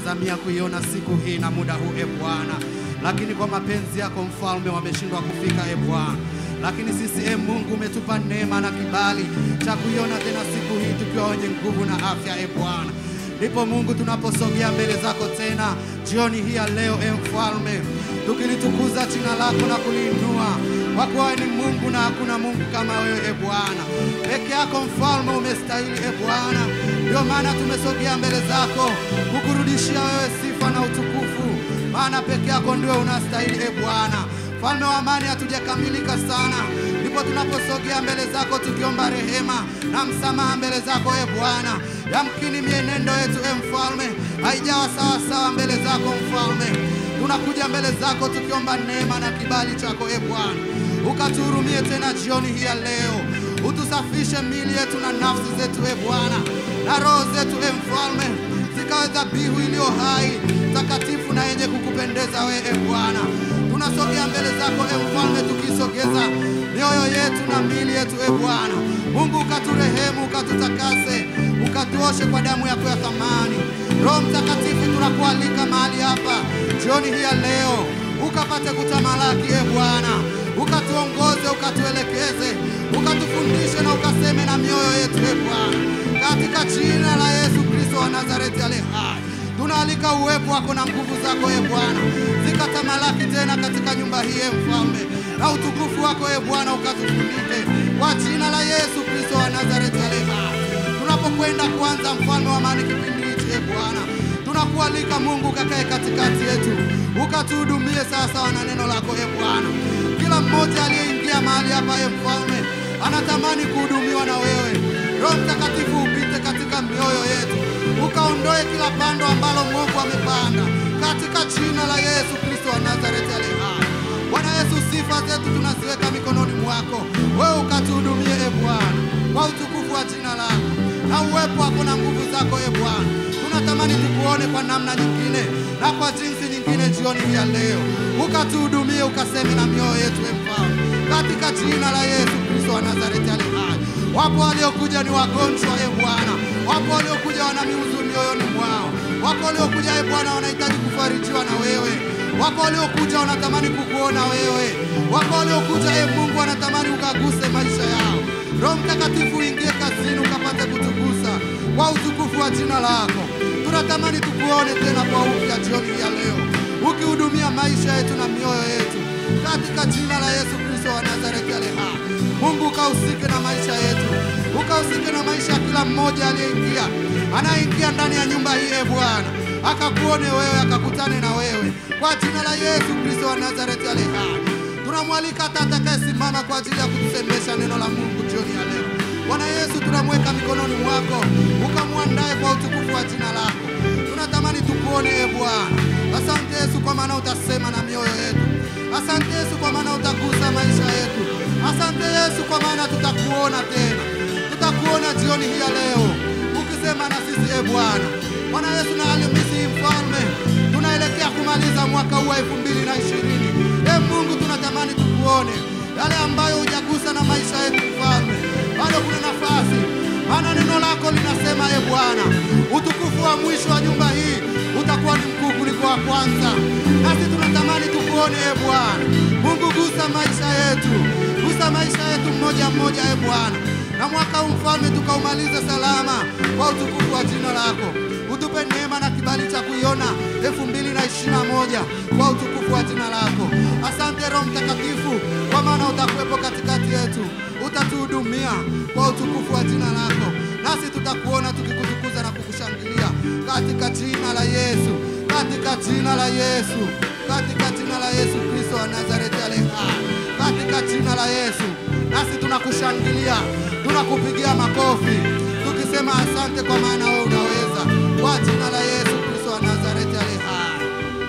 walitazamia kuiona siku hii na muda huu e Bwana, lakini kwa mapenzi yako mfalme wameshindwa kufika e Bwana. Lakini sisi e Mungu umetupa neema na kibali cha kuiona tena siku hii tukiwa wenye nguvu na afya e Bwana. Ndipo Mungu tunaposogea mbele zako tena jioni hii ya leo e mfalme, tukilitukuza jina lako na kuliinua kwa kuwa wewe ni Mungu na hakuna Mungu kama wewe e Bwana. Peke yako mfalme umestahili e Bwana, ndio maana tumesogea mbele zako kukurudishia wewe sifa na utukufu, maana peke yako ndio unastahili e Bwana. Mfalme wa amani, hatujakamilika sana, ndipo tunaposogea mbele zako tukiomba rehema na msamaha mbele zako e Bwana. Yamkini mienendo yetu e mfalme haijawa sawa sawa mbele zako mfalme, tunakuja mbele zako tukiomba neema na kibali chako e Bwana, ukatuhurumie tena jioni hii ya leo, utusafishe miili yetu na nafsi zetu e Bwana, na roho zetu e mfalme, zikawe dhabihu iliyo hai takatifu na yenye kukupendeza wewe e Bwana. Tunasogea mbele zako e mfalme, tukisogeza mioyo yetu na miili yetu e Bwana Mungu, ukaturehemu, ukatutakase, ukatuoshe kwa damu yako ya thamani. Roho Mtakatifu, tunakualika mahali hapa jioni hii ya leo, ukapate kutamalaki e Bwana, ukatuongoze, ukatuelekeze, ukatufundishe na ukaseme na mioyo yetu e Bwana, katika jina la Yesu Kristo wa Nazareti ale hai tunaalika uwepo wako na nguvu zako e Bwana zikatamalaki tena katika nyumba hii e Mfalme, na utukufu wako e Bwana ukatufunike kwa jina la Yesu Kristo wa Nazareti ale hai. Tunapokwenda kwanza, mfalme wa amani, kipindi hichi e Bwana, tunakualika Mungu ukakae katikati yetu, ukatuhudumie sawasawa na neno lako e Bwana. Kila mmoja aliyeingia mahali hapa e Mfalme anatamani kuhudumiwa na wewe. Roho Mtakatifu upite katika mioyo yetu ukaondoe kila pando ambalo mwovu amepanda katika jina la Yesu Kristo wa Nazareti aliye hai. Bwana Yesu, sifa zetu tunaziweka mikononi mwako, wewe ukatuhudumie e Bwana, kwa utukufu wa jina lako na uwepo wako na nguvu zako e Bwana. Tunatamani tukuone kwa namna nyingine na kwa jinsi nyingine jioni hii ya leo, ukatuhudumie, ukaseme na mioyo yetu e Mfalme, katika jina la Yesu Kristo wa Nazareti aliye hai. Wapo waliokuja ni wagonjwa e Bwana, wapo waliokuja wana miuzuni mioyoni mwao, wako waliokuja e Bwana wanahitaji kufarijiwa na wewe, wako waliokuja wanatamani kukuona wewe, wako waliokuja e Mungu wanatamani ukaguse maisha yao. Roho Mtakatifu uingie kazini ukapate kutugusa kwa utukufu wa jina lako. Tunatamani tukuone tena kwa upya jioni hii ya leo, ukihudumia maisha yetu na mioyo yetu katika jina la Yesu Kristo wa Nazareti aliye hai. Mungu ukahusike na maisha yetu, ukahusike na maisha ya kila mmoja aliyeingia, anayeingia ndani ya nyumba hii e Bwana, akakuone wewe, akakutane na wewe kwa jina la Yesu Kristo wa Nazareti aliye hai. Tunamwalika hata atakayesimama kwa ajili ya kutusemesha neno la Mungu jioni ya leo. Bwana Yesu, tunamweka mikononi mwako, ukamwandae kwa utukufu wa jina lako. Tunatamani tukuone e Bwana. Asante Yesu kwa maana utasema na mioyo yetu. Asante Yesu kwa maana utagusa maisha yetu. Asante Yesu kwa maana tutakuona tena, tutakuona jioni hii ya leo ukisema na sisi e Bwana. Bwana Yesu, na Alhamisi hii mfalme, tunaelekea kumaliza mwaka huu wa elfu mbili na ishirini. E Mungu, tunatamani tukuone yale ambayo hujagusa na maisha yetu mfalme, bado kuna nafasi, maana neno lako linasema e Bwana, utukufu wa mwisho wa nyumba hii utakuwa ni mkuu kuliko wa kwanza. Nasi tunatamani tukuone e Bwana Mungu, gusa maisha yetu, gusa maisha yetu mmoja mmoja e Bwana, na mwaka huu mfalme tukaumalize salama kwa utukufu wa jina lako. Utupe neema na kibali cha kuiona elfu mbili na ishirini na moja kwa utukufu wa jina lako. Asante Roho Mtakatifu, kwa maana utakuwepo katikati yetu, utatuhudumia kwa utukufu wa jina lako, nasi tutakuona tukikutukuza na kukushangilia katika jina la Yesu, katika jina la Yesu, katika jina la Yesu Kristo wa Nazareti aliye hai, katika jina la Yesu, nasi tunakushangilia, tunakupigia makofi tukisema asante, kwa maana wewe unaweza, kwa jina la Yesu Kristo wa Nazareti aliye hai.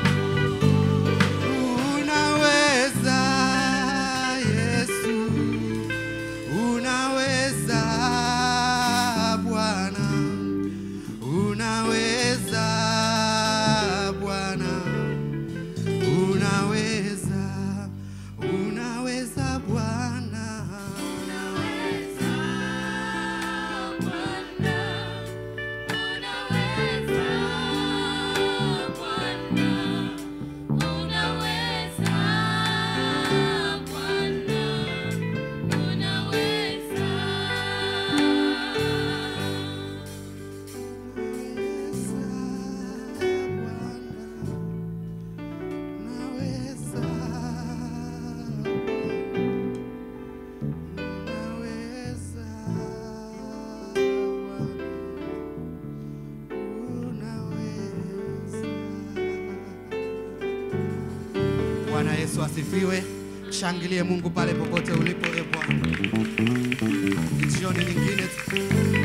Unaweza Yesu, unaweza Bwana, unaweza Bwana, unaweza, unaweza Bwana, Unaweza Bwana, unaweza Bwana Yesu asifiwe. Shangilie Mungu pale popote ulipo, e Bwana. Ni jioni nyingine tu.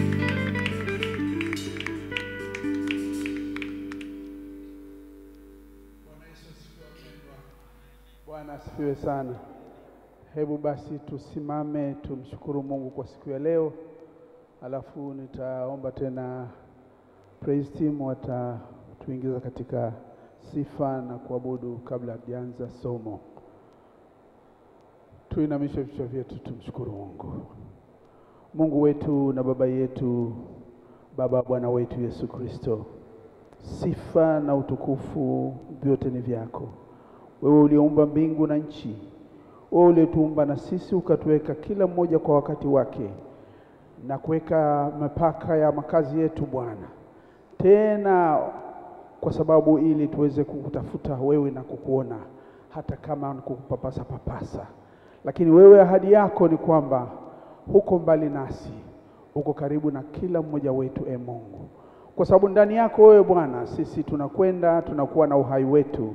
Bwana asifiwe sana. Hebu basi tusimame tumshukuru Mungu kwa siku ya leo, alafu nitaomba tena praise team watatuingiza katika sifa na kuabudu kabla hatujaanza somo. Tuinamishe vichwa vyetu tumshukuru Mungu. Mungu wetu na Baba yetu, Baba Bwana wetu Yesu Kristo, sifa na utukufu vyote ni vyako wewe uliumba mbingu na nchi, wewe ulituumba na sisi ukatuweka kila mmoja kwa wakati wake na kuweka mipaka ya makazi yetu Bwana, tena kwa sababu ili tuweze kukutafuta wewe na kukuona hata kama ni kukupapasa papasa, lakini wewe ahadi yako ni kwamba huko mbali nasi, uko karibu na kila mmoja wetu, e Mungu, kwa sababu ndani yako wewe Bwana sisi tunakwenda tunakuwa na uhai wetu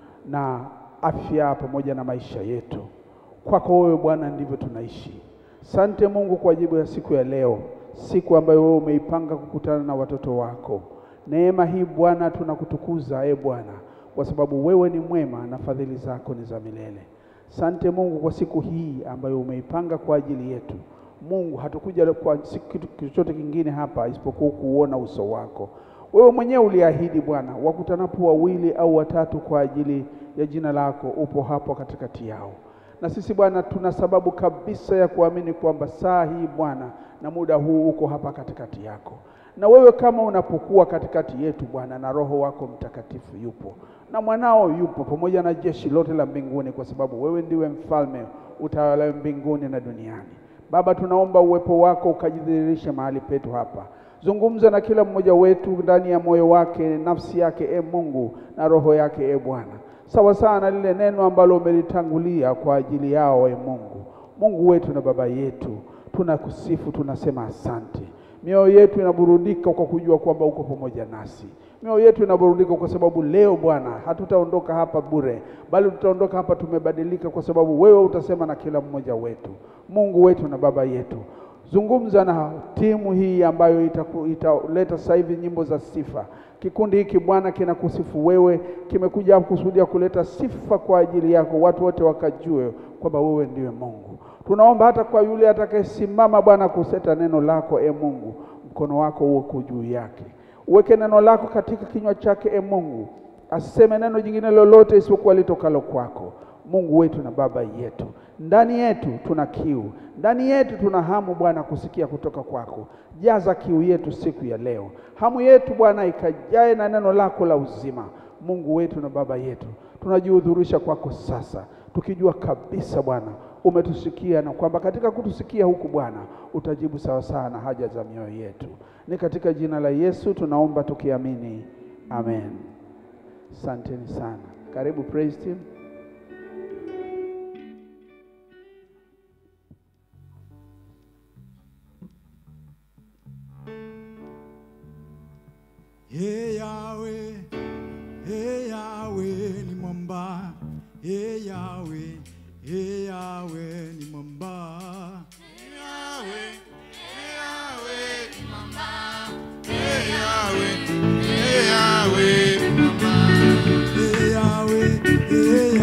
na afya pamoja na maisha yetu. Kwako wewe Bwana ndivyo tunaishi. Sante Mungu kwa jibu ya siku ya leo, siku ambayo wewe umeipanga kukutana na watoto wako. Neema hii Bwana tunakutukuza e Bwana, kwa sababu wewe ni mwema na fadhili zako ni za milele. Sante Mungu kwa siku hii ambayo umeipanga kwa ajili yetu. Mungu, hatukuja kwa si- kitu chochote kingine hapa isipokuwa kuuona uso wako. Wewe mwenyewe uliahidi Bwana, wakutanapo wawili au watatu kwa ajili ya jina lako, upo hapo katikati yao. Na sisi Bwana, tuna sababu kabisa ya kuamini kwamba saa hii Bwana na muda huu uko hapa katikati yako, na wewe kama unapokuwa katikati yetu Bwana, na Roho wako Mtakatifu yupo na mwanao yupo pamoja na jeshi lote la mbinguni, kwa sababu wewe ndiwe mfalme utawala mbinguni na duniani. Baba, tunaomba uwepo wako ukajidhihirishe mahali petu hapa. Zungumza na kila mmoja wetu ndani ya moyo wake, nafsi yake, e Mungu, na roho yake, e Bwana, sawa sawa na lile neno ambalo umelitangulia kwa ajili yao, e Mungu. Mungu wetu na Baba yetu, tunakusifu, tunasema asante. Mioyo yetu inaburudika kwa kujua kwamba uko pamoja nasi. Mioyo yetu inaburudika kwa sababu leo Bwana hatutaondoka hapa bure, bali tutaondoka hapa tumebadilika, kwa sababu wewe utasema na kila mmoja wetu. Mungu wetu na Baba yetu, zungumza na timu hii ambayo itaku- italeta sasa hivi nyimbo za sifa. Kikundi hiki Bwana kinakusifu wewe, kimekuja kusudia kuleta sifa kwa ajili yako, watu wote wakajue kwamba wewe ndiwe Mungu. Tunaomba hata kwa yule atakayesimama Bwana kuseta neno lako, e Mungu, mkono wako uko juu yake, uweke neno lako katika kinywa chake, e Mungu, asiseme neno jingine lolote isipokuwa litokalo kwako. Mungu wetu na Baba yetu, ndani yetu tuna kiu, ndani yetu tuna hamu Bwana kusikia kutoka kwako. Jaza kiu yetu siku ya leo, hamu yetu Bwana ikajae na neno lako la uzima. Mungu wetu na Baba yetu, tunajihudhurisha kwako sasa, tukijua kabisa Bwana umetusikia na kwamba katika kutusikia huku Bwana utajibu sawasawa na haja za mioyo yetu. Ni katika jina la Yesu tunaomba tukiamini, amen. Asanteni sana. Karibu praise team. Hey Yahweh, hey Yahweh ni mwamba. Hey Yahweh, hey Yahweh ni mwamba. Hey Yahweh, hey Yahweh ni mwamba. Hey Yahweh, hey Yahweh ni mwamba. Hey Yahweh, hey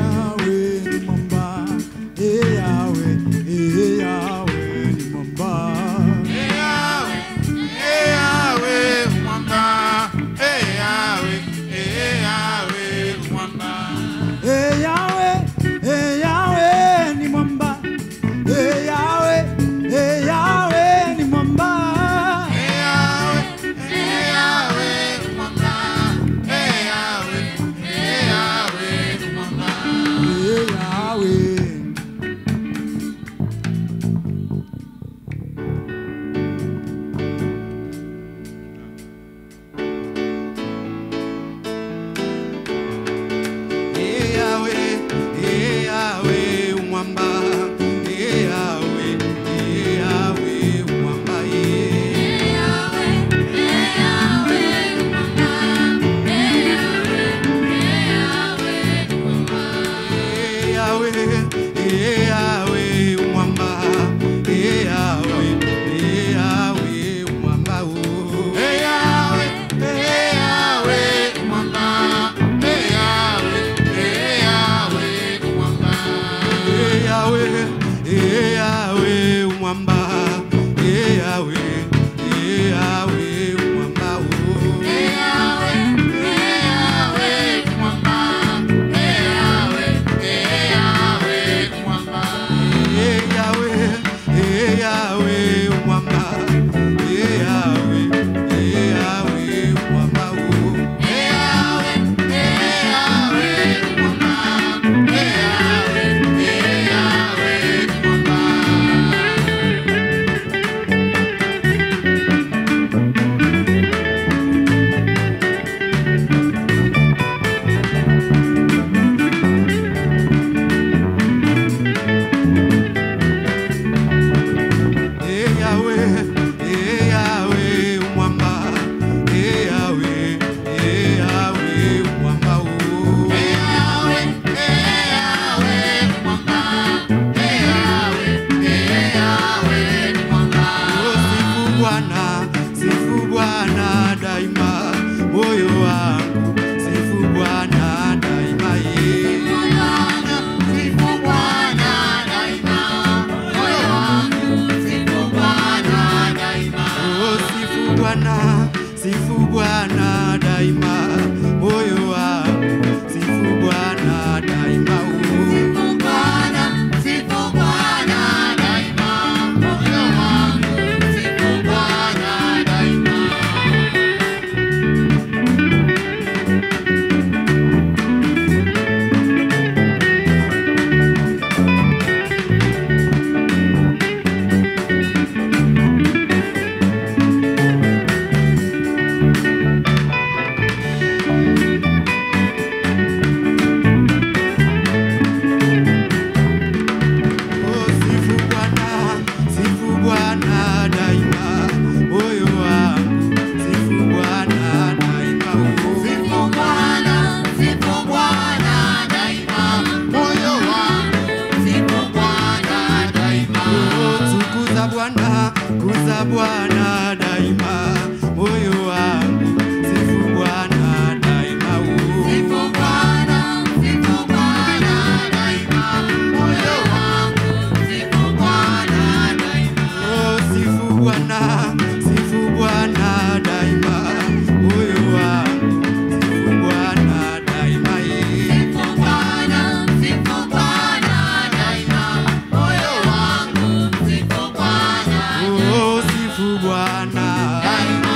Bwana daima, moyo wangu sifu Bwana daima. oh. Sifu Bwana, sifu Bwana daima, moyo wangu sifu Bwana daima. Oh, sifu Bwana, sifu Bwana daima, moyo wangu sifu Bwana daima. eh. Sifu Bwana, sifu Bwana daima, moyo wangu sifu Bwana Oh, sifu Bwana daima,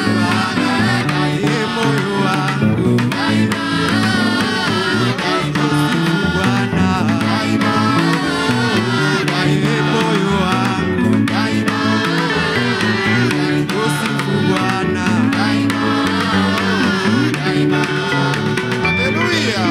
eh, moyo wangu daima, daima, Bwana eh, moyo wangu daima, oh, sifu Bwana daima. Haleluya.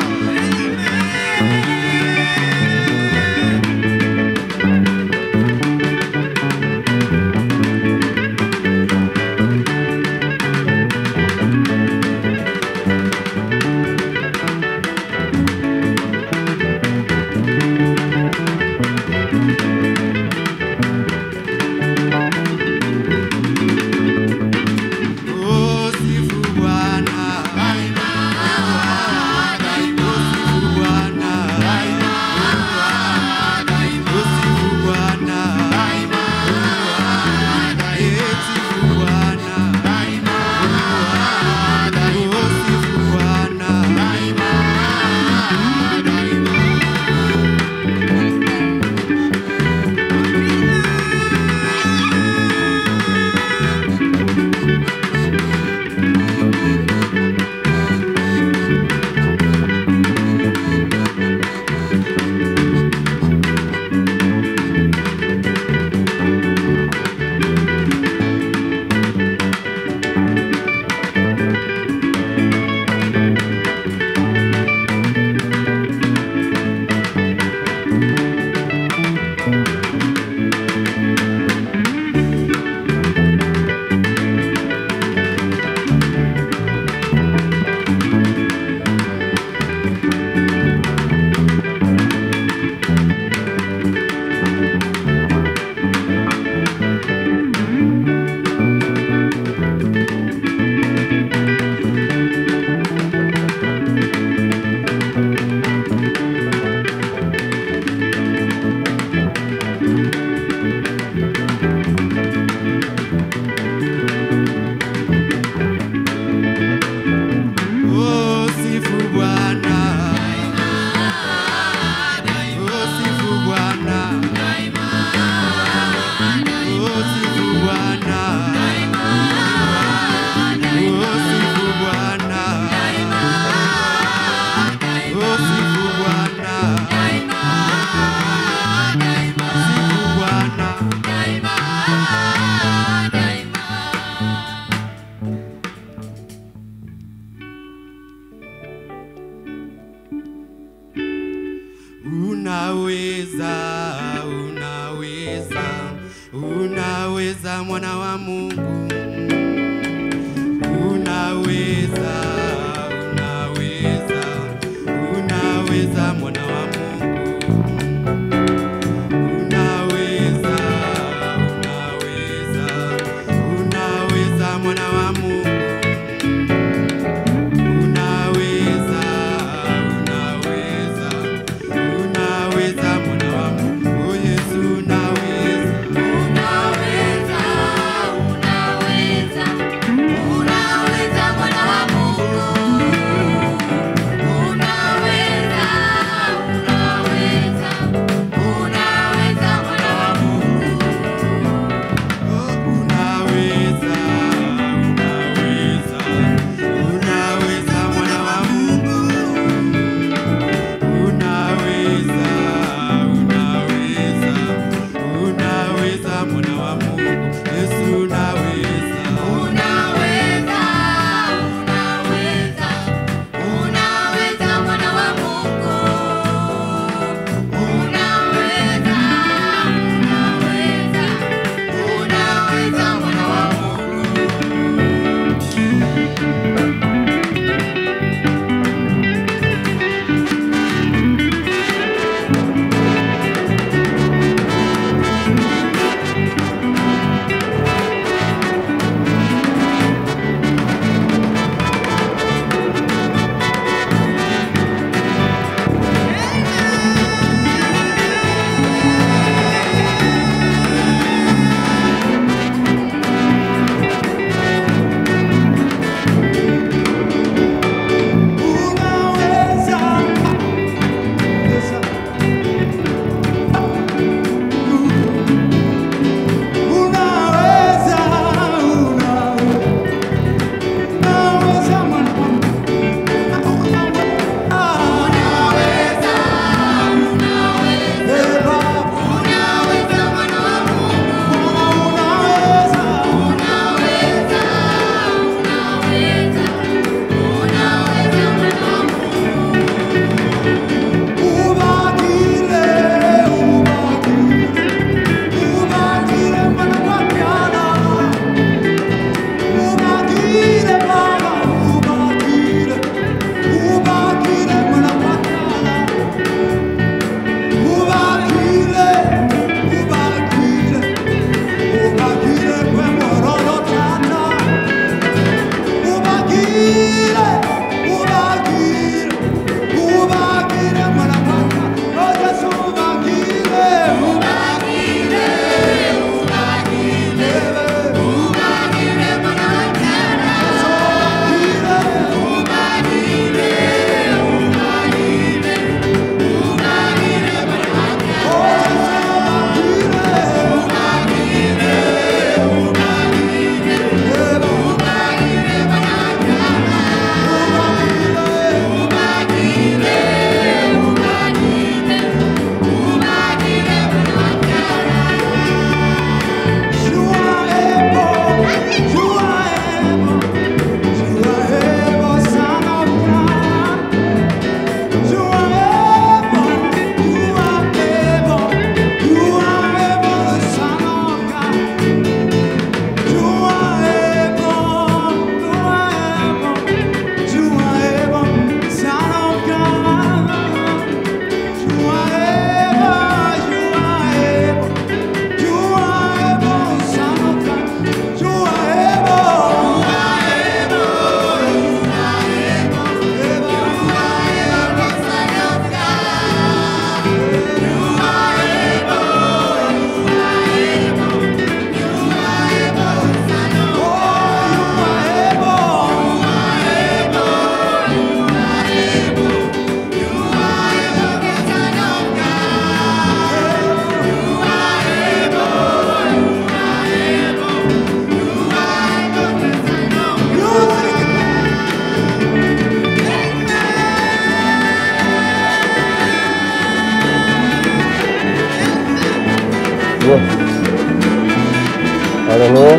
Oh, sifu Bwana Oh, sifu Bwana Oh, sifu Bwana Eh, sifu Bwana Oh, sifu Bwana Oh, sifu Bwana Oh, sifu Bwana Oh, sifu Bwana Oh, sifu Bwana Oh, sifu Bwana Sifu Bwana Unaweza, unaweza, unaweza mwana wa Mungu. Unaweza, unaweza, unaweza mwana wa Mungu. Unaweza, unaweza, unaweza mwana wa Mungu. Unaweza, unaweza, unaweza mwana wa Mungu. Oh, Yesu unaweza. Unaweza, unaweza, unaweza mwana wa Mungu. Yes. Haleluya.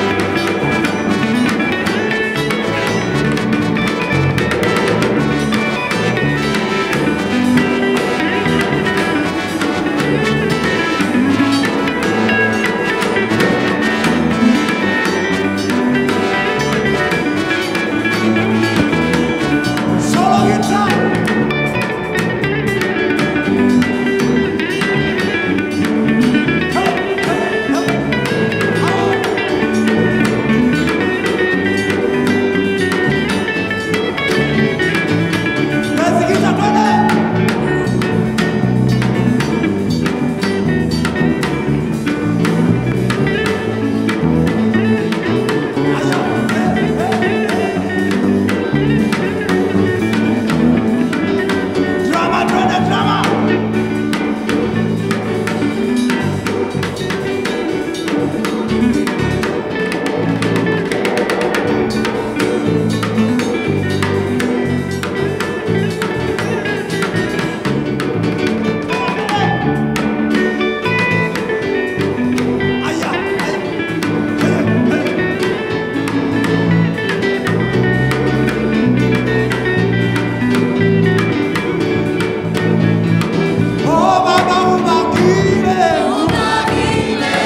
Solo guitar. Basi guitar, twende. Drama, twende drama. Aya, aya. Aya, aya. Oh, Baba, ubakile. Ubakile.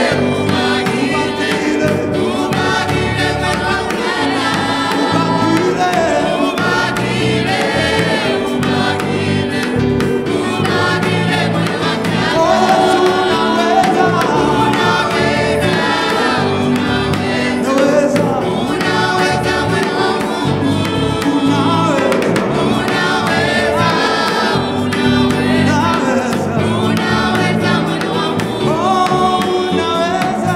Ubakile. Oh, Yesu, unaweza. Unaweza. Unaweza. Oh, unaweza.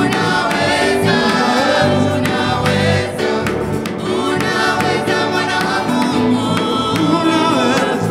Unaweza.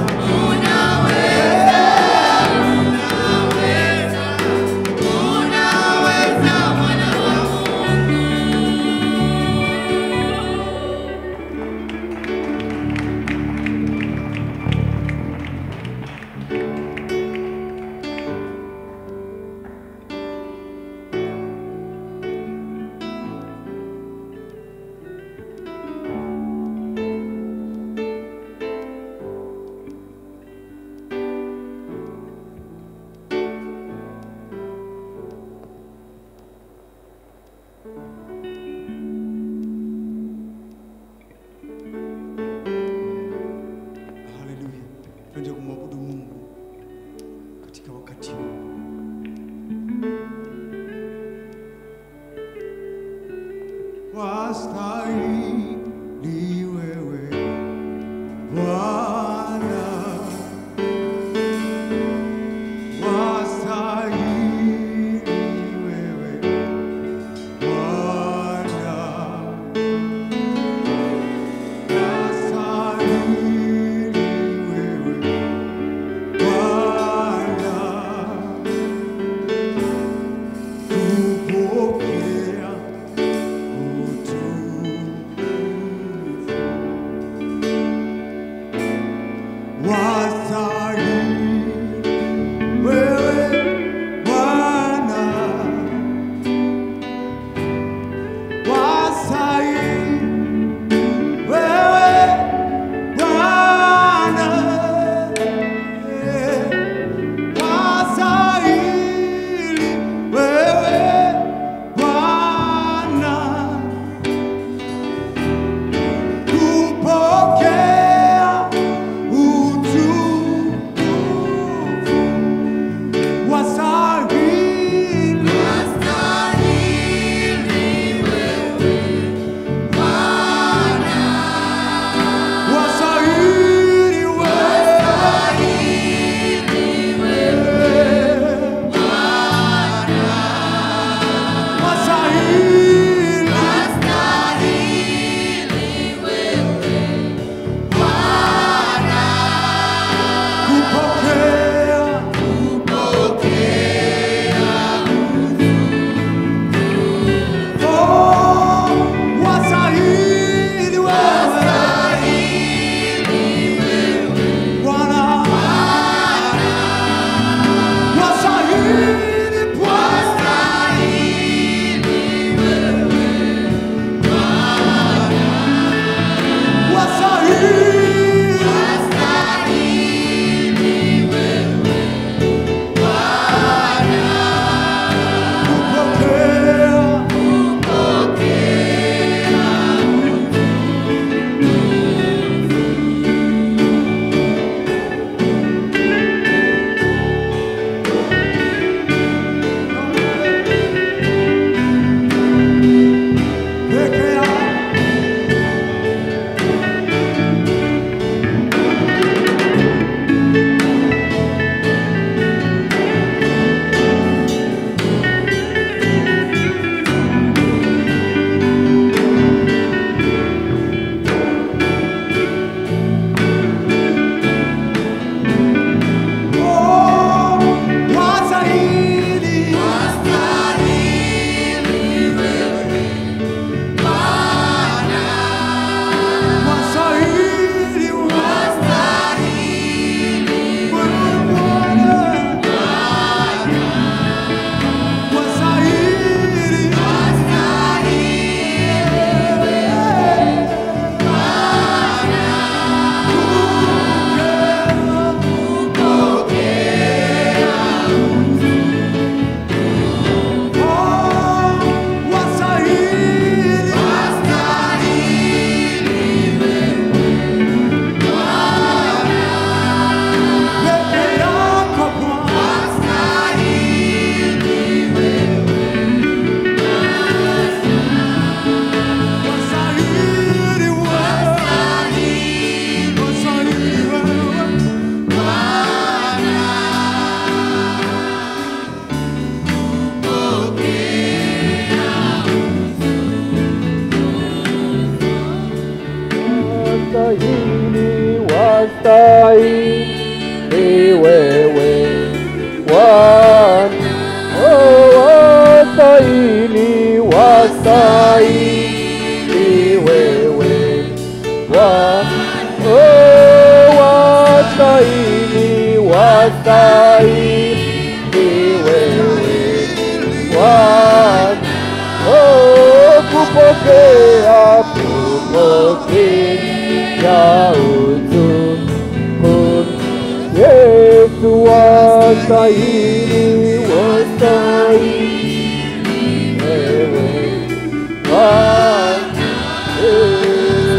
Haleluya. Twende kumwabudu Mungu katika wakati huu. Wastahili wewe Bwana. Wastahili wewe Bwana. Wewe Bwana, wastahili wewe Bwana, kupokea utukufu wastahili wewe Bwana, oh, wastahili, wastahili wewe Bwana, oh, wastahili, wastahili wewe Bwana, oh, kupokea, kupokea utukufu Yesu wastahili, wastahili wewe Bwana, eh,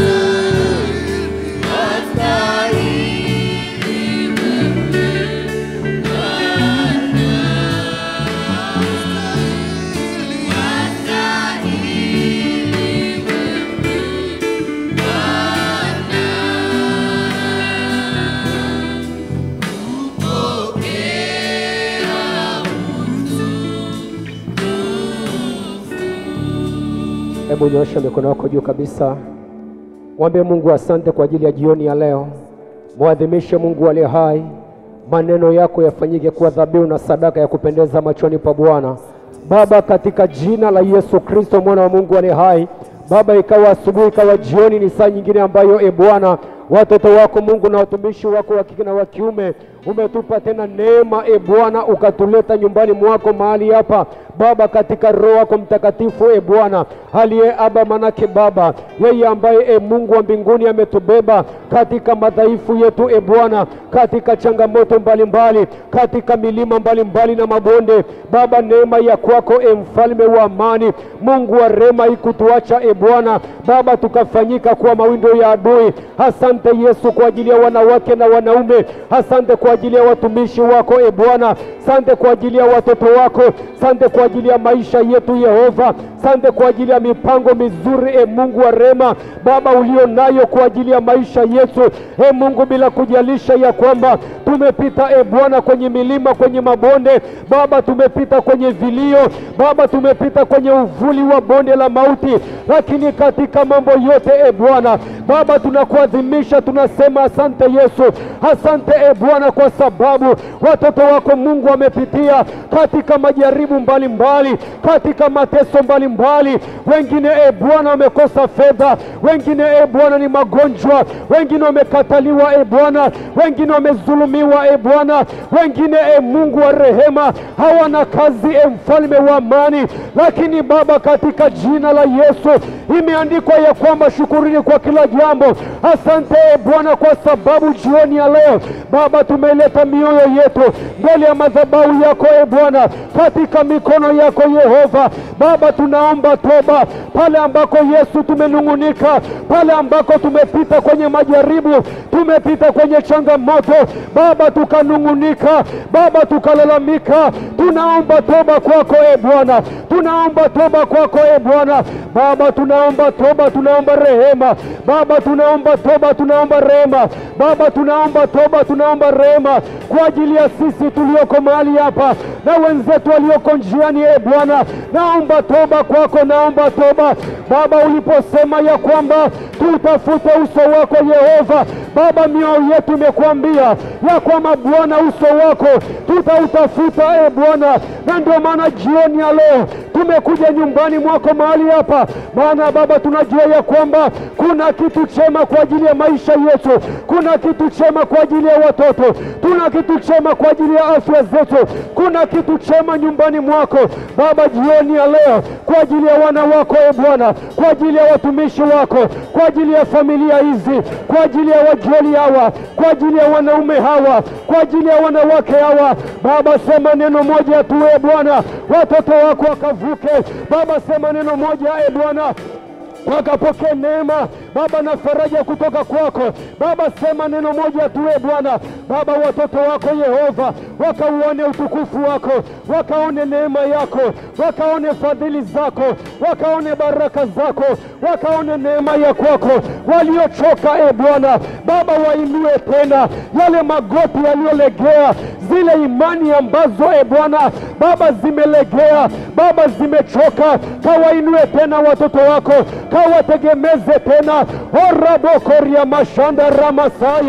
Hebu nyosha mikono yako juu kabisa, mwambie Mungu asante kwa ajili ya jioni ya leo. Mwadhimishe Mungu aliye hai, maneno yako yafanyike kuwa dhabihu na sadaka ya kupendeza machoni pa Bwana. Baba, katika jina la Yesu Kristo mwana wa Mungu aliye hai, Baba, ikawa asubuhi, ikawa jioni, ni saa nyingine ambayo e Bwana watoto wako Mungu na watumishi wako wa kike na wa kiume umetupa tena neema e Bwana, ukatuleta nyumbani mwako mahali hapa Baba, katika Roho wako Mtakatifu e Bwana aliye Aba, manake Baba yeye ambaye e Mungu wa mbinguni ametubeba katika madhaifu yetu e Bwana, katika changamoto mbalimbali mbali, katika milima mbalimbali mbali na mabonde Baba, neema ya kwako e mfalme wa amani, Mungu wa rema ikutuacha e Bwana Baba, tukafanyika kuwa mawindo ya adui. Asante Yesu kwa ajili ya wanawake na wanaume, asante kwa ajili ya watumishi wako e Bwana, asante kwa ajili ya watoto wako, asante kwa ajili ya maisha yetu Yehova, asante kwa ajili ya mipango mizuri e Mungu wa rema Baba ulio nayo kwa ajili ya maisha yetu e Mungu, bila kujalisha ya kwamba tumepita e Bwana kwenye milima, kwenye mabonde Baba, tumepita kwenye vilio Baba, tumepita kwenye uvuli wa bonde la mauti, lakini katika mambo yote e Bwana Baba, tunakuadhimisha tunasema asante Yesu, asante e Bwana, kwa sababu watoto wako Mungu wamepitia katika majaribu mbalimbali mbali, katika mateso mbalimbali mbali. Wengine e Bwana wamekosa fedha, wengine e Bwana ni magonjwa, wengine wamekataliwa e Bwana, wengine wamezulumiwa e Bwana, wengine e Mungu wa rehema hawana kazi e mfalme wa amani, lakini Baba, katika jina la Yesu imeandikwa ya kwamba shukurini kwa kila jambo. Asante e Bwana, kwa sababu jioni ya leo Baba tumeleta mioyo yetu mbele ya madhabahu yako e Bwana, katika mikono yako Yehova. Baba, tunaomba toba pale ambako Yesu tumenung'unika, pale ambako tumepita kwenye majaribu, tumepita kwenye changamoto Baba, tukanung'unika Baba, tukalalamika. Tunaomba toba kwako e Bwana, tunaomba toba kwako e Bwana. Baba, tunaomba toba, tunaomba rehema Baba, tunaomba toba, tunaomba rehema Baba, tunaomba toba, tunaomba rehema kwa ajili ya sisi tulioko mahali hapa na wenzetu walioko njiani. E Bwana, naomba toba kwako, naomba toba Baba, uliposema ya kwamba tutafute uso wako Yehova Baba, mioyo yetu imekuambia ya kwamba Bwana uso wako tutautafuta e Bwana, na ndio maana jioni ya leo tumekuja nyumbani mwako mahali hapa, maana Baba tunajua ya kwamba kuna kitu chema kwa ajili ya maisha yetu, kuna kitu chema kwa ajili ya watoto, tuna kitu chema kwa ajili ya afya zetu, kuna kitu chema nyumbani mwako Baba, jioni ya leo kwa ajili ya wana wako e Bwana, kwa ajili ya watumishi wako, kwa ajili ya familia hizi, kwa ajili ya wajoli hawa, kwa ajili ya wanaume hawa, kwa ajili ya wanawake hawa Baba, sema neno moja tu e Bwana, watoto wako wakavuke. Baba, sema neno moja e Bwana wakapokee neema Baba na faraja kutoka kwako Baba. Sema neno moja tu e Bwana Baba, watoto wako Yehova wakauone utukufu wako, wakaone neema yako, wakaone fadhili zako, wakaone baraka zako, wakaone neema ya kwako. Waliochoka e Bwana Baba, wainue tena yale magoti yaliyolegea, zile imani ambazo e Bwana Baba zimelegea, Baba zimechoka, kawainue tena watoto wako kawategemeze tena orabokoria mashanda ramasaya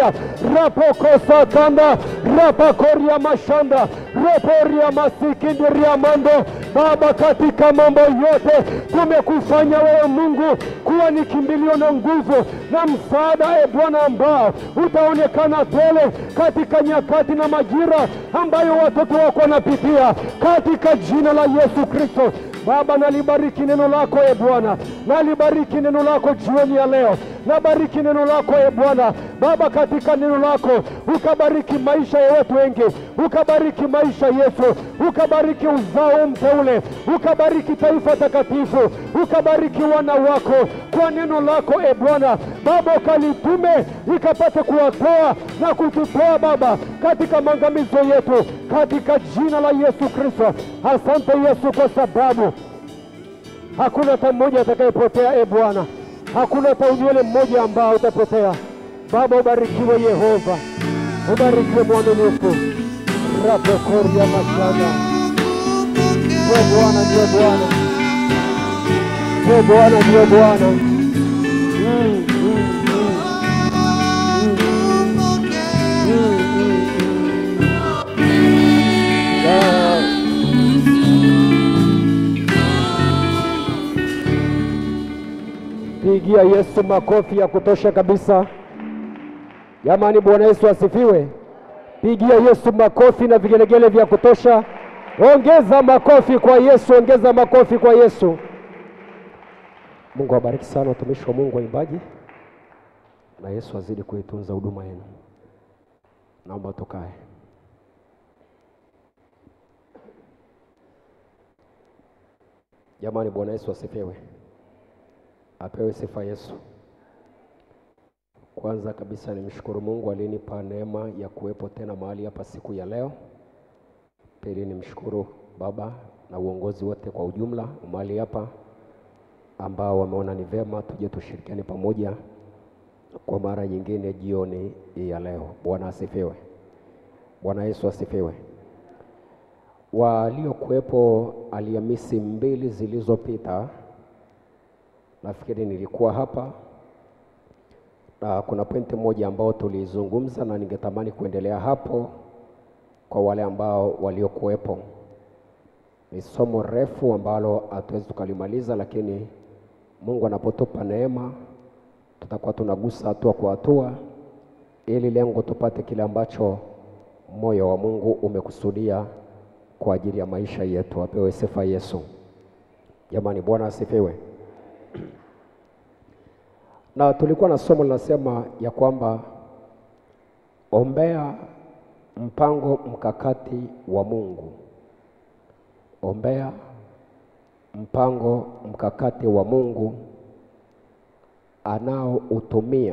rapokosakanda rapakoria mashanda roporia masikindiria mando Baba, katika mambo yote tumekufanya wewe Mungu kuwa ni kimbilio na nguvu na msaada, e Bwana, ambao utaonekana tele katika nyakati na majira ambayo watoto wako wanapitia, katika jina la Yesu Kristo. Baba, nalibariki neno lako e Bwana, nalibariki neno lako jioni ya leo, nabariki neno lako e Bwana. Baba, katika neno lako ukabariki maisha ya watu wengi, ukabariki maisha Yesu, ukabariki uzao mteule, ukabariki taifa takatifu, ukabariki wana wako kwa neno lako e Bwana. Baba, ukalitume ikapate kuwatoa na kututoa Baba katika maangamizo yetu, katika jina la Yesu Kristo. Asante Yesu kwa sababu hakuna hata mmoja atakayepotea e Bwana, hakuna hata unywele mmoja ambao utapotea. Baba, ubarikiwe Yehova, ubarikiwe mwaminifu. rapokoria mashana ndiyo Bwana, ndiyo Bwana, ndiyo Bwana, ndiyo Bwana. Mm, mm, mm. Mm, mm, mm. Ah. Pigia Yesu makofi ya kutosha kabisa. Jamani, Bwana Yesu asifiwe. Pigia Yesu makofi na vigelegele vya kutosha. Ongeza makofi kwa Yesu, ongeza makofi kwa Yesu. Mungu awabariki sana watumishi wa Mungu waimbaji, na Yesu azidi kuitunza huduma yenu. Naomba tukae. Jamani, Bwana Yesu asifiwe. Apewe sifa Yesu. Kwanza kabisa nimshukuru Mungu alinipa neema ya kuwepo tena mahali hapa siku ya leo. Pili nimshukuru Baba na uongozi wote kwa ujumla mahali hapa ambao wameona ni vema tuje tushirikiane pamoja kwa mara nyingine jioni hii ya leo. Bwana asifiwe. Bwana Yesu asifiwe. Waliokuwepo Alhamisi mbili zilizopita nafikiri nilikuwa hapa na kuna pointi moja ambao tulizungumza na ningetamani kuendelea hapo kwa wale ambao waliokuwepo. Ni somo refu ambalo hatuwezi tukalimaliza, lakini Mungu anapotupa neema tutakuwa tunagusa hatua kwa hatua, ili lengo tupate kile ambacho moyo wa Mungu umekusudia kwa ajili ya maisha yetu. Apewe sifa Yesu. Jamani, Bwana asifiwe. Na tulikuwa na somo linasema ya kwamba ombea mpango mkakati wa Mungu. Ombea mpango mkakati wa Mungu anaoutumia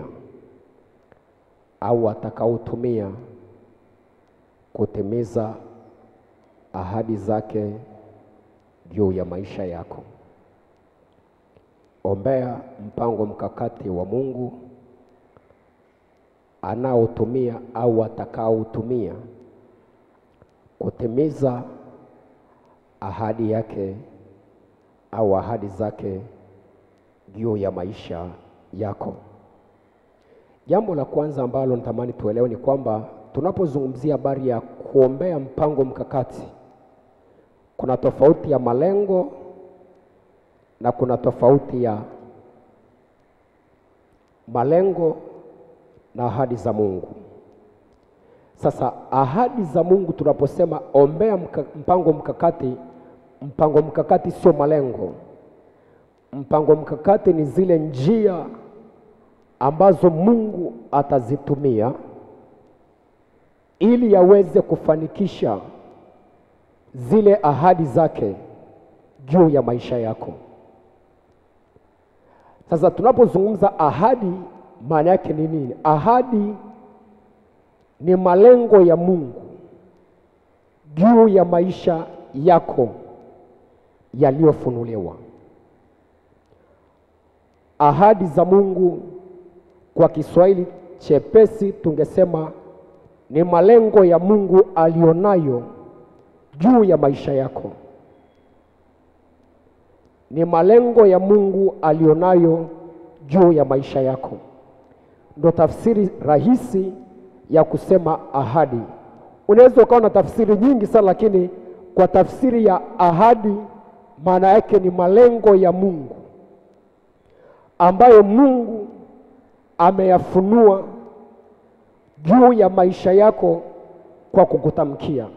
au atakaotumia kutimiza ahadi zake juu ya maisha yako. Ombea mpango mkakati wa Mungu anaotumia au atakaotumia kutimiza ahadi yake au ahadi zake juu ya maisha yako. Jambo la kwanza ambalo natamani tuelewe ni kwamba tunapozungumzia habari ya kuombea mpango mkakati, kuna tofauti ya malengo na kuna tofauti ya malengo na ahadi za Mungu. Sasa ahadi za Mungu tunaposema ombea mka, mpango mkakati, mpango mkakati sio malengo. Mpango mkakati ni zile njia ambazo Mungu atazitumia ili aweze kufanikisha zile ahadi zake juu ya maisha yako. Sasa tunapozungumza ahadi, maana yake ni nini? Ahadi ni malengo ya Mungu juu ya maisha yako yaliyofunuliwa. Ahadi za Mungu kwa Kiswahili chepesi tungesema ni malengo ya Mungu alionayo juu ya maisha yako. Ni malengo ya Mungu alionayo juu ya maisha yako. Ndo tafsiri rahisi ya kusema ahadi. Unaweza ukawa na tafsiri nyingi sana, lakini kwa tafsiri ya ahadi, maana yake ni malengo ya Mungu ambayo Mungu ameyafunua juu ya maisha yako kwa kukutamkia.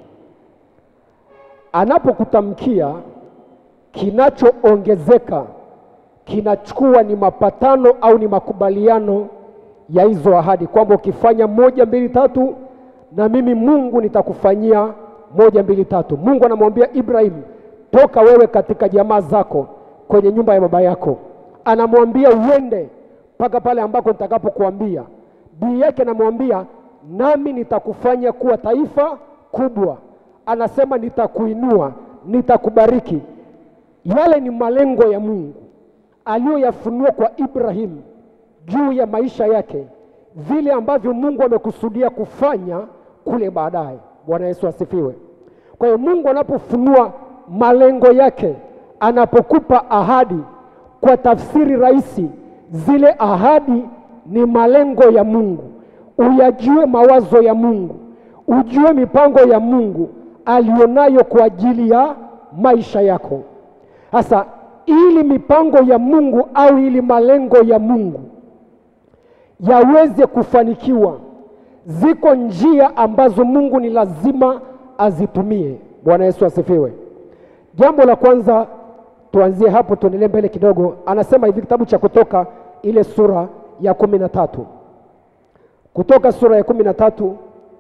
Anapokutamkia, kinachoongezeka kinachukua ni mapatano au ni makubaliano ya hizo ahadi, kwamba ukifanya moja mbili tatu, na mimi Mungu nitakufanyia moja mbili tatu. Mungu anamwambia Ibrahim, toka wewe katika jamaa zako kwenye nyumba ya baba yako, anamwambia uende mpaka pale ambako nitakapokuambia. Bii yake anamwambia nami nitakufanya kuwa taifa kubwa, anasema nitakuinua, nitakubariki. Yale ni malengo ya Mungu aliyoyafunua kwa Ibrahim juu ya maisha yake, vile ambavyo Mungu amekusudia kufanya kule baadaye. Bwana Yesu asifiwe. Kwa hiyo Mungu anapofunua malengo yake, anapokupa ahadi, kwa tafsiri rahisi, zile ahadi ni malengo ya Mungu. Uyajue mawazo ya Mungu, ujue mipango ya Mungu alionayo kwa ajili ya maisha yako. Sasa ili mipango ya Mungu au ili malengo ya Mungu yaweze kufanikiwa, ziko njia ambazo Mungu ni lazima azitumie. Bwana Yesu asifiwe. Jambo la kwanza, tuanzie hapo, tuendelee mbele kidogo. Anasema hivi kitabu cha Kutoka ile sura ya kumi na tatu Kutoka sura ya kumi na tatu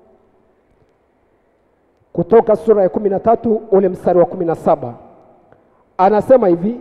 Kutoka sura ya kumi na tatu ule mstari wa kumi na saba anasema hivi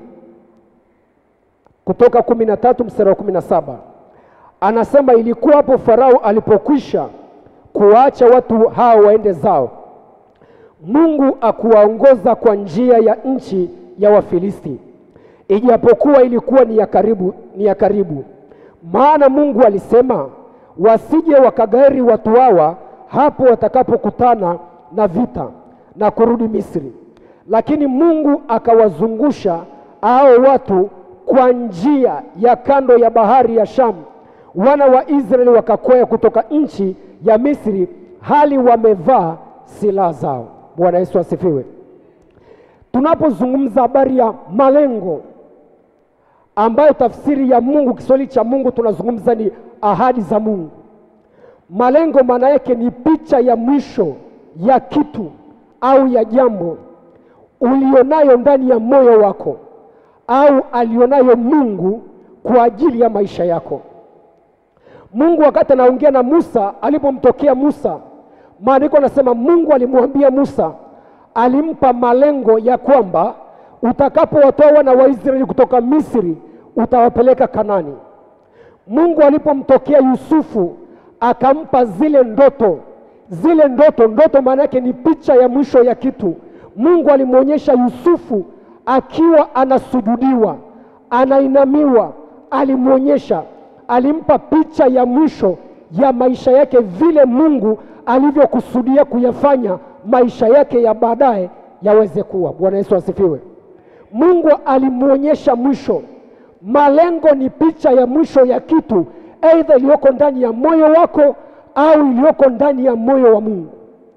kutoka kumi na tatu mstari wa kumi na saba anasema ilikuwa hapo Farao alipokwisha kuwaacha watu hao waende zao, Mungu akuwaongoza kwa njia ya nchi ya Wafilisti, ijapokuwa ilikuwa ni ya karibu, ni ya karibu. Maana Mungu alisema wasije wakagairi watu hawa hapo watakapokutana na vita na kurudi Misri. Lakini Mungu akawazungusha hao watu kwa njia ya kando ya bahari ya Shamu. Wana wa Israeli wakakwea kutoka nchi ya Misri hali wamevaa silaha zao. Bwana Yesu asifiwe. Tunapozungumza habari ya malengo ambayo tafsiri ya Mungu, Kiswahili cha Mungu tunazungumza ni ahadi za Mungu. Malengo maana yake ni picha ya mwisho ya kitu au ya jambo ulionayo ndani ya moyo wako au alionayo Mungu kwa ajili ya maisha yako. Mungu wakati anaongea na Musa, alipomtokea Musa, maandiko anasema Mungu alimwambia Musa, alimpa malengo ya kwamba utakapowatoa wana wa Israeli kutoka Misri utawapeleka Kanani. Mungu alipomtokea Yusufu akampa zile ndoto, zile ndoto, ndoto maana yake ni picha ya mwisho ya kitu. Mungu alimwonyesha Yusufu akiwa anasujudiwa, anainamiwa, alimwonyesha, alimpa picha ya mwisho ya maisha yake, vile Mungu alivyokusudia kuyafanya maisha yake ya baadaye yaweze kuwa. Bwana Yesu asifiwe. Mungu alimwonyesha mwisho. Malengo ni picha ya mwisho ya kitu, aidha iliyoko ndani ya moyo wako au iliyoko ndani ya moyo wa Mungu.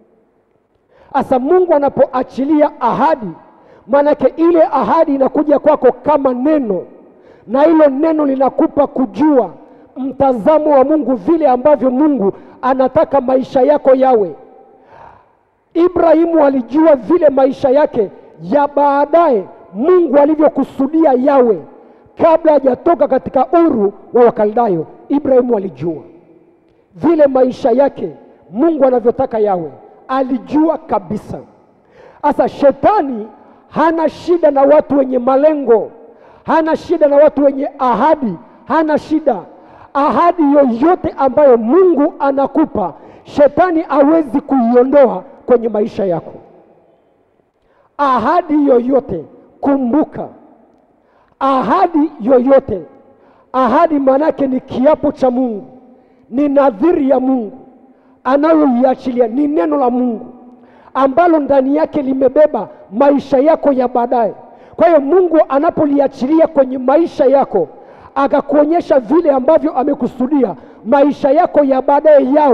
Asa Mungu anapoachilia ahadi, maanake ile ahadi inakuja kwako kama neno, na hilo neno linakupa kujua mtazamo wa Mungu, vile ambavyo Mungu anataka maisha yako yawe. Ibrahimu alijua vile maisha yake ya baadaye Mungu alivyokusudia yawe kabla hajatoka katika uru wa Wakaldayo. Ibrahimu alijua vile maisha yake Mungu anavyotaka yawe, alijua kabisa. Sasa shetani hana shida na watu wenye malengo, hana shida na watu wenye ahadi, hana shida. Ahadi yoyote ambayo Mungu anakupa, shetani hawezi kuiondoa kwenye maisha yako. Ahadi yoyote, kumbuka, ahadi yoyote, ahadi maanake ni kiapo cha Mungu, ni nadhiri ya Mungu anayoiachilia, ni neno la Mungu ambalo ndani yake limebeba maisha yako ya baadaye. Kwa hiyo Mungu anapoliachilia kwenye maisha yako, akakuonyesha vile ambavyo amekusudia maisha yako ya baadaye yawe,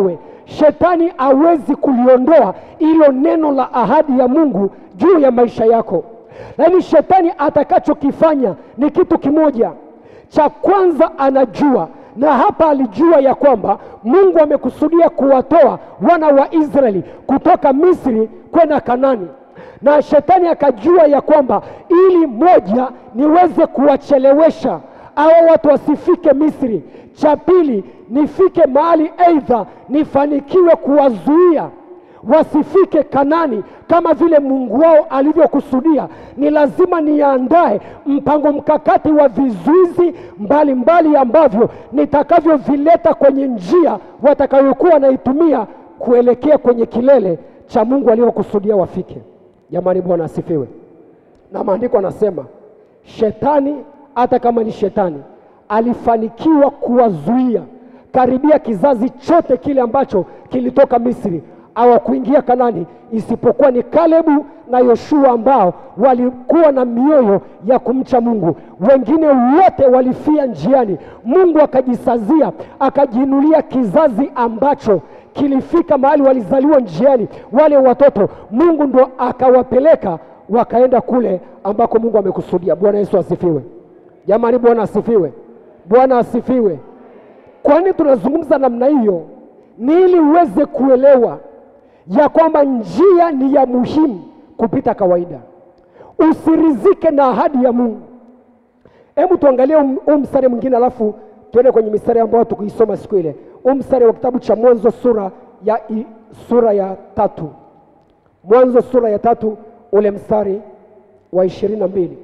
shetani hawezi kuliondoa ilo neno la ahadi ya Mungu juu ya maisha yako. Lakini shetani atakachokifanya ni kitu kimoja. Cha kwanza anajua na hapa alijua ya kwamba Mungu amekusudia kuwatoa wana wa Israeli kutoka Misri kwenda Kanani, na shetani akajua ya kwamba ili moja niweze kuwachelewesha hao watu wasifike Misri, cha pili nifike mahali aidha nifanikiwe kuwazuia wasifike Kanani kama vile Mungu wao alivyokusudia. Ni lazima niandae mpango mkakati wa vizuizi mbalimbali ambavyo nitakavyovileta kwenye njia watakayokuwa wanaitumia kuelekea kwenye kilele cha Mungu aliyokusudia wafike. Jamani, Bwana asifiwe. Na maandiko anasema shetani, hata kama ni shetani, alifanikiwa kuwazuia karibia kizazi chote kile ambacho kilitoka Misri hawakuingia Kanani isipokuwa ni Kalebu na Yoshua ambao walikuwa na mioyo ya kumcha Mungu. Wengine wote walifia njiani. Mungu akajisazia, akajiinulia kizazi ambacho kilifika mahali walizaliwa njiani. Wale watoto Mungu ndo akawapeleka wakaenda kule ambako Mungu amekusudia. Bwana Yesu asifiwe. Jamani, Bwana asifiwe. Bwana asifiwe. Kwa nini tunazungumza namna hiyo? Ni ili uweze kuelewa ya kwamba njia ni ya muhimu kupita kawaida. Usirizike na ahadi ya Mungu. Hebu tuangalie huu mstari mwingine, alafu tuende kwenye mistari ambayo tukuisoma siku ile. Huu mstari wa kitabu cha Mwanzo sura ya, i, sura ya tatu. Mwanzo sura ya tatu ule mstari wa ishirini na mbili.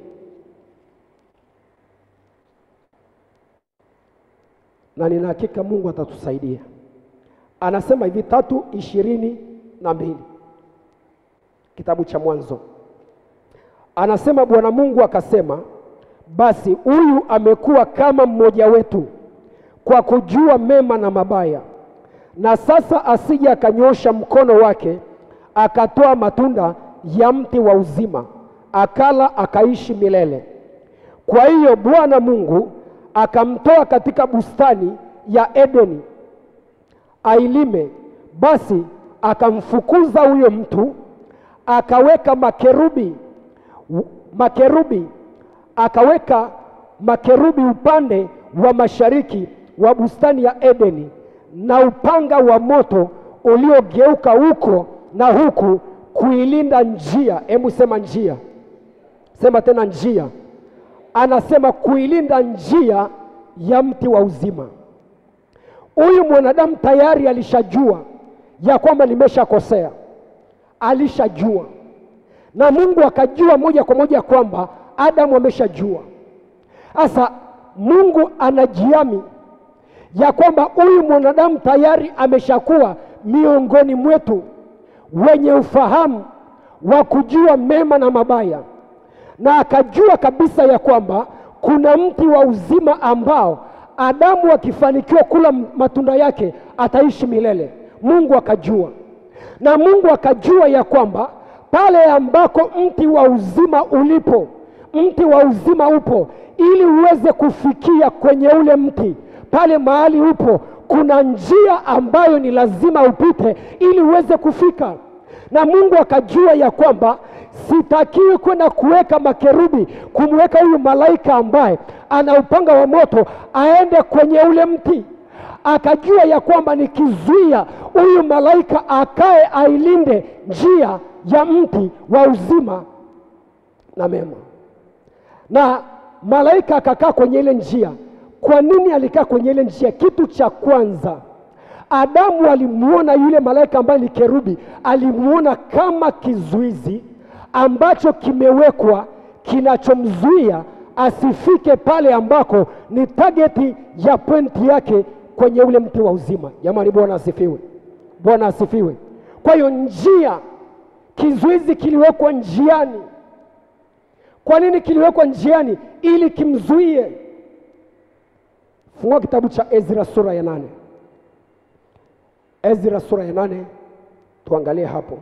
na nina hakika Mungu atatusaidia. Anasema hivi tatu ishirini na mbili kitabu cha Mwanzo, anasema Bwana Mungu akasema, basi huyu amekuwa kama mmoja wetu kwa kujua mema na mabaya, na sasa asije akanyosha mkono wake akatoa matunda ya mti wa uzima, akala akaishi milele. Kwa hiyo Bwana Mungu akamtoa katika bustani ya Edeni ailime. Basi akamfukuza huyo mtu, akaweka makerubi makerubi, akaweka makerubi upande wa mashariki wa bustani ya Edeni, na upanga wa moto uliogeuka huko na huku kuilinda njia. Hebu sema njia, sema tena njia anasema kuilinda njia ya mti wa uzima. Huyu mwanadamu tayari alishajua ya kwamba nimeshakosea, alishajua na Mungu akajua moja kwa moja kwamba Adamu ameshajua. Sasa Mungu anajiami ya kwamba huyu mwanadamu tayari ameshakuwa miongoni mwetu wenye ufahamu wa kujua mema na mabaya na akajua kabisa ya kwamba kuna mti wa uzima ambao Adamu akifanikiwa kula matunda yake ataishi milele. Mungu akajua, na Mungu akajua ya kwamba pale ambako mti wa uzima ulipo, mti wa uzima upo, ili uweze kufikia kwenye ule mti, pale mahali upo, kuna njia ambayo ni lazima upite ili uweze kufika na Mungu akajua ya kwamba sitakiwi kwenda kuweka makerubi kumweka huyu malaika ambaye ana upanga wa moto aende kwenye ule mti. Akajua ya kwamba nikizuia huyu malaika akae ailinde njia ya mti wa uzima na mema, na malaika akakaa kwenye ile njia. Kwa nini alikaa kwenye ile njia? Kitu cha kwanza Adamu alimuona yule malaika ambaye ni kerubi, alimuona kama kizuizi ambacho kimewekwa kinachomzuia asifike pale ambako ni tageti ya pointi yake kwenye ule mti wa uzima. Jamani, Bwana asifiwe! Bwana asifiwe! Kwa hiyo njia, kizuizi kiliwekwa njiani. Kwa nini kiliwekwa njiani? Ili kimzuie. Fungua kitabu cha Ezra sura ya nane. Ezra sura ya nane, tuangalie hapo.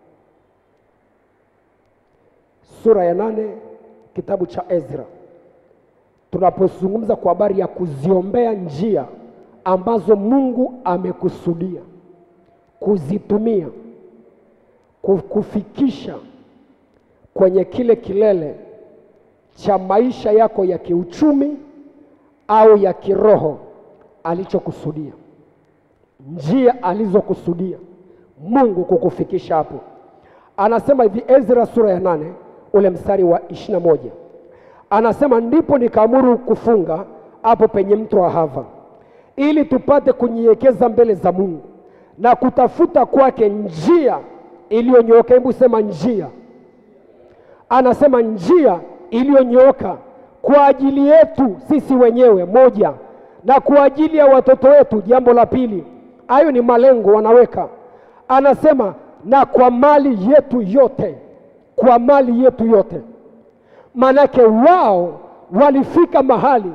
Sura ya nane kitabu cha Ezra, tunapozungumza kwa habari ya kuziombea njia ambazo Mungu amekusudia kuzitumia ku- kufikisha kwenye kile kilele cha maisha yako ya kiuchumi au ya kiroho alichokusudia, njia alizokusudia Mungu kukufikisha hapo. Anasema hivi Ezra sura ya nane ule mstari wa ishirini na moja anasema ndipo nikaamuru kufunga hapo penye mto Ahava ili tupate kunyenyekeza mbele za Mungu na kutafuta kwake njia iliyonyooka. Hebu sema njia anasema njia iliyonyooka kwa ajili yetu sisi wenyewe, moja, na kwa ajili ya watoto wetu, jambo la pili. Hayo ni malengo wanaweka. Anasema na kwa mali yetu yote, kwa mali yetu yote. Manake wao walifika mahali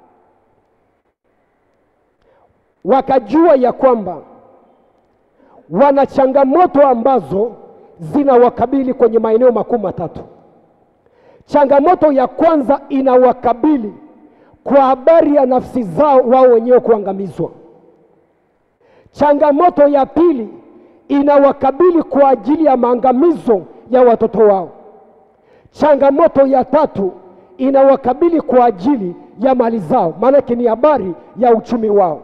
wakajua ya kwamba wana changamoto ambazo zinawakabili kwenye maeneo makuu matatu. Changamoto ya kwanza inawakabili kwa habari ya nafsi zao wao wenyewe kuangamizwa. Changamoto ya pili inawakabili kwa ajili ya maangamizo ya watoto wao. Changamoto ya tatu inawakabili kwa ajili ya mali zao, maanake ni habari ya uchumi wao.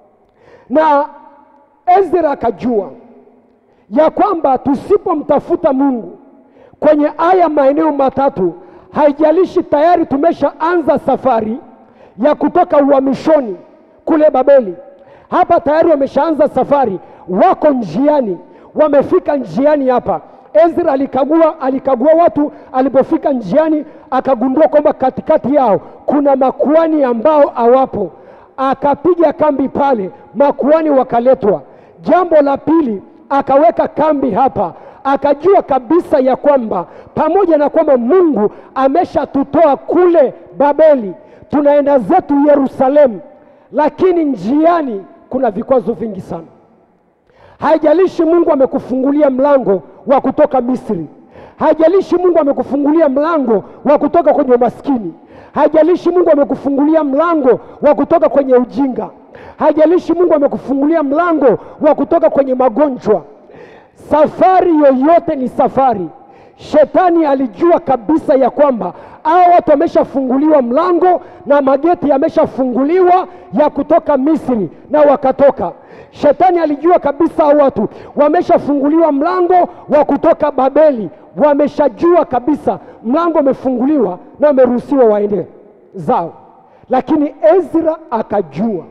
Na Ezra akajua ya kwamba tusipomtafuta Mungu kwenye haya maeneo matatu, haijalishi tayari tumeshaanza safari ya kutoka uhamishoni kule Babeli, hapa tayari wameshaanza safari, wako njiani, wamefika njiani hapa. Ezra alikagua, alikagua watu, alipofika njiani akagundua kwamba katikati yao kuna makuani ambao hawapo, akapiga kambi pale, makuani wakaletwa. Jambo la pili akaweka kambi hapa, akajua kabisa ya kwamba pamoja na kwamba Mungu ameshatutoa kule Babeli, tunaenda zetu Yerusalemu, lakini njiani kuna vikwazo vingi sana. Haijalishi Mungu amekufungulia mlango wa kutoka Misri, haijalishi Mungu amekufungulia mlango wa kutoka kwenye umaskini, haijalishi Mungu amekufungulia mlango wa kutoka kwenye ujinga, haijalishi Mungu amekufungulia mlango wa kutoka kwenye magonjwa. Safari yoyote ni safari. Shetani alijua kabisa ya kwamba hao watu wameshafunguliwa mlango na mageti yameshafunguliwa ya kutoka Misri na wakatoka. Shetani alijua kabisa hao watu wameshafunguliwa mlango wa kutoka Babeli, wameshajua kabisa mlango umefunguliwa na wameruhusiwa waende zao, lakini Ezra akajua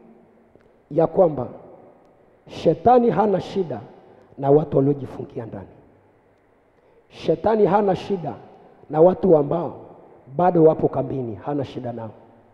ya kwamba shetani hana shida na watu waliojifungia ndani. Shetani hana shida na watu ambao bado wapo kambini, hana shida nao.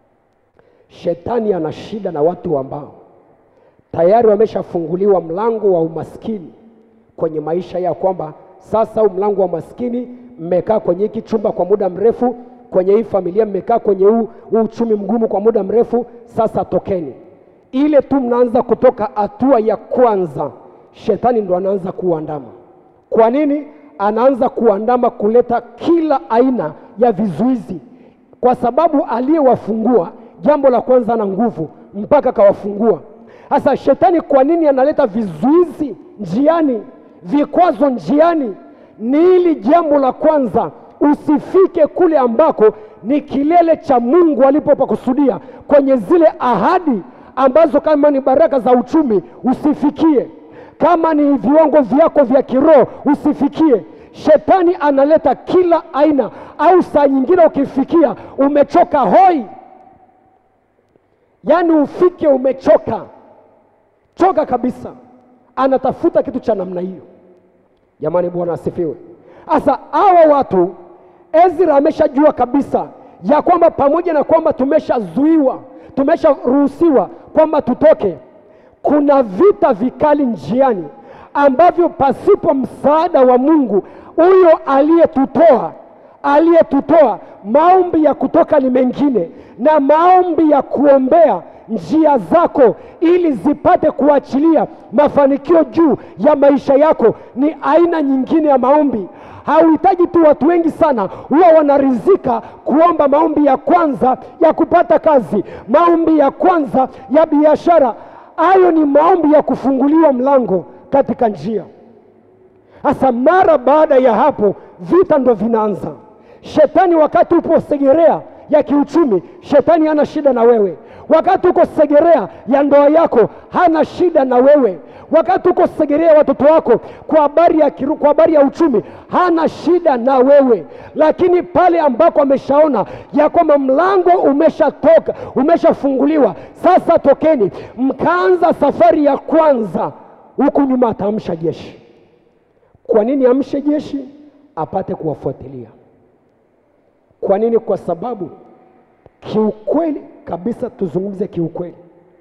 Shetani ana shida na watu ambao tayari wameshafunguliwa mlango wa umaskini kwenye maisha yao, kwamba sasa huu mlango wa maskini, mmekaa kwenye hiki chumba kwa muda mrefu, kwenye hii familia mmekaa kwenye huu huu uchumi mgumu kwa muda mrefu, sasa tokeni. Ile tu mnaanza kutoka hatua ya kwanza, shetani ndo anaanza kuandama. Kwa nini? Anaanza kuandama kuleta kila aina ya vizuizi, kwa sababu aliyewafungua, jambo la kwanza, ana nguvu mpaka akawafungua. Sasa shetani kwa nini analeta vizuizi njiani, vikwazo njiani? Ni ili jambo la kwanza usifike kule ambako ni kilele cha Mungu alipopakusudia, kwenye zile ahadi ambazo kama ni baraka za uchumi usifikie, kama ni viwango vyako vya kiroho usifikie. Shetani analeta kila aina, au saa nyingine ukifikia umechoka hoi, yaani ufike umechoka choka kabisa, anatafuta kitu cha namna hiyo. Jamani, Bwana asifiwe. Sasa hawa watu Ezra ameshajua kabisa ya kwamba pamoja na kwamba tumeshazuiwa, tumesharuhusiwa kwamba tutoke, kuna vita vikali njiani ambavyo pasipo msaada wa Mungu huyo aliyetutoa aliyetutoa, maombi ya kutoka ni mengine, na maombi ya kuombea njia zako ili zipate kuachilia mafanikio juu ya maisha yako ni aina nyingine ya maombi. Hauhitaji tu watu wengi sana huwa wanarizika kuomba maombi ya kwanza ya kupata kazi, maombi ya kwanza ya biashara. Hayo ni maombi ya kufunguliwa mlango katika njia. Sasa mara baada ya hapo vita ndo vinaanza. Shetani wakati upo Segerea ya kiuchumi, shetani hana shida na wewe. Wakati uko Segerea ya ndoa yako, hana shida na wewe. Wakati uko Segerea watoto wako, kwa habari ya, kiru- kwa habari ya uchumi, hana shida na wewe. Lakini pale ambako ameshaona ya kwamba mlango umeshatoka, umeshafunguliwa, sasa tokeni, mkaanza safari ya kwanza, huku nyuma ataamsha jeshi. Kwa nini amshe jeshi? Apate kuwafuatilia. Kwa nini? Kwa sababu kiukweli kabisa, tuzungumze kiukweli,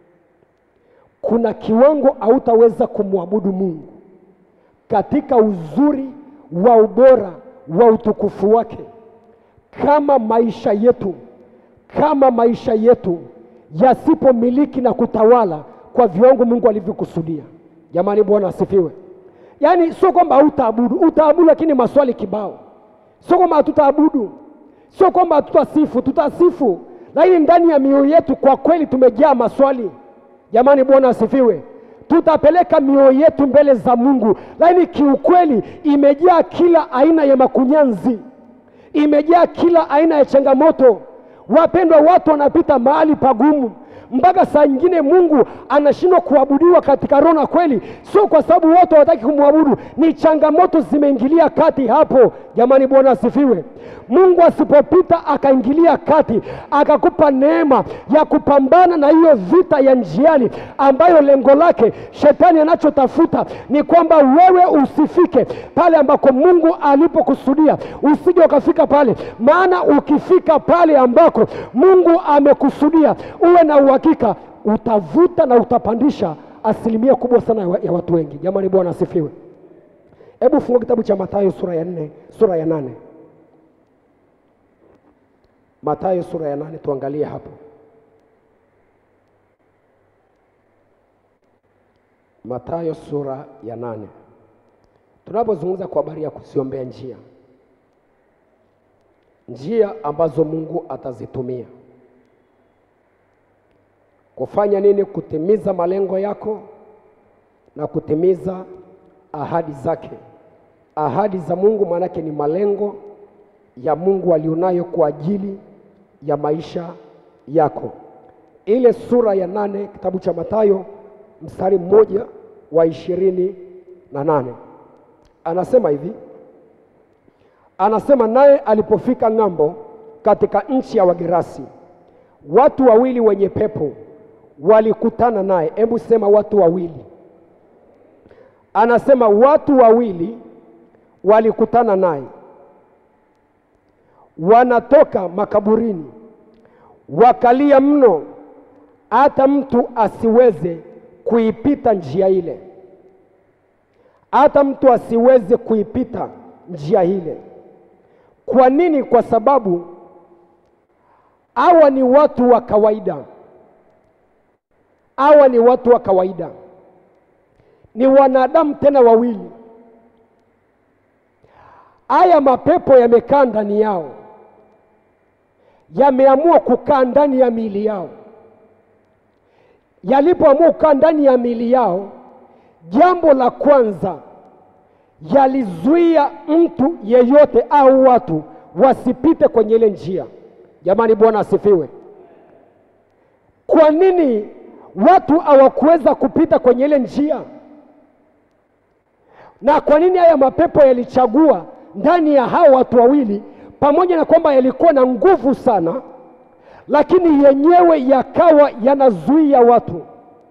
kuna kiwango hautaweza kumwabudu Mungu katika uzuri wa ubora wa utukufu wake kama maisha yetu kama maisha yetu yasipomiliki na kutawala kwa viwango Mungu alivyokusudia. Jamani, Bwana asifiwe. Yaani sio kwamba hautaabudu, utaabudu, lakini maswali kibao. Sio kwamba hatutaabudu, sio kwamba hatutasifu, tutasifu, lakini ndani ya mioyo yetu kwa kweli tumejaa maswali. Jamani, Bwana asifiwe. Tutapeleka mioyo yetu mbele za Mungu, lakini kiukweli imejaa kila aina ya makunyanzi, imejaa kila aina ya changamoto. Wapendwa, watu wanapita mahali pagumu mpaka saa nyingine Mungu anashindwa kuabudiwa katika roho na kweli, sio kwa sababu wote hawataki kumwabudu, ni changamoto zimeingilia kati hapo. Jamani, Bwana asifiwe. Mungu asipopita akaingilia kati akakupa neema ya kupambana na hiyo vita ya njiani, ambayo lengo lake shetani anachotafuta ni kwamba wewe usifike pale ambako Mungu alipokusudia, usije ukafika pale. Maana ukifika pale ambako Mungu amekusudia, uwe na uhakika utavuta na utapandisha asilimia kubwa sana ya wa- ya watu wengi. Jamani, Bwana asifiwe. Hebu fungua kitabu cha Mathayo sura ya nne, sura ya nane. Mathayo sura ya nane, tuangalie hapo. Mathayo sura ya nane, tunapozungumza kwa habari ya kuziombea njia, njia ambazo Mungu atazitumia kufanya nini? Kutimiza malengo yako na kutimiza ahadi zake. Ahadi za Mungu maanake ni malengo ya Mungu alionayo kwa ajili ya maisha yako. Ile sura ya nane kitabu cha Mathayo mstari mmoja wa ishirini na nane anasema hivi, anasema naye alipofika ng'ambo katika nchi ya Wagerasi, watu wawili wenye pepo walikutana naye. Hebu sema watu wawili. Anasema watu wawili walikutana naye, wanatoka makaburini, wakalia mno, hata mtu asiweze kuipita njia ile, hata mtu asiweze kuipita njia ile. Kwa nini? Kwa sababu hawa ni watu wa kawaida, hawa ni watu wa kawaida, ni wanadamu tena wawili. Haya mapepo yamekaa ndani yao, yameamua kukaa ndani ya miili yao. Yalipoamua kukaa ndani ya miili yao, jambo la kwanza yalizuia mtu yeyote au watu wasipite kwenye ile njia. Jamani, Bwana asifiwe. Kwa nini watu hawakuweza kupita kwenye ile njia? Na kwa nini haya mapepo yalichagua ndani ya hao watu wawili, pamoja na kwamba yalikuwa na nguvu sana, lakini yenyewe yakawa yanazuia watu?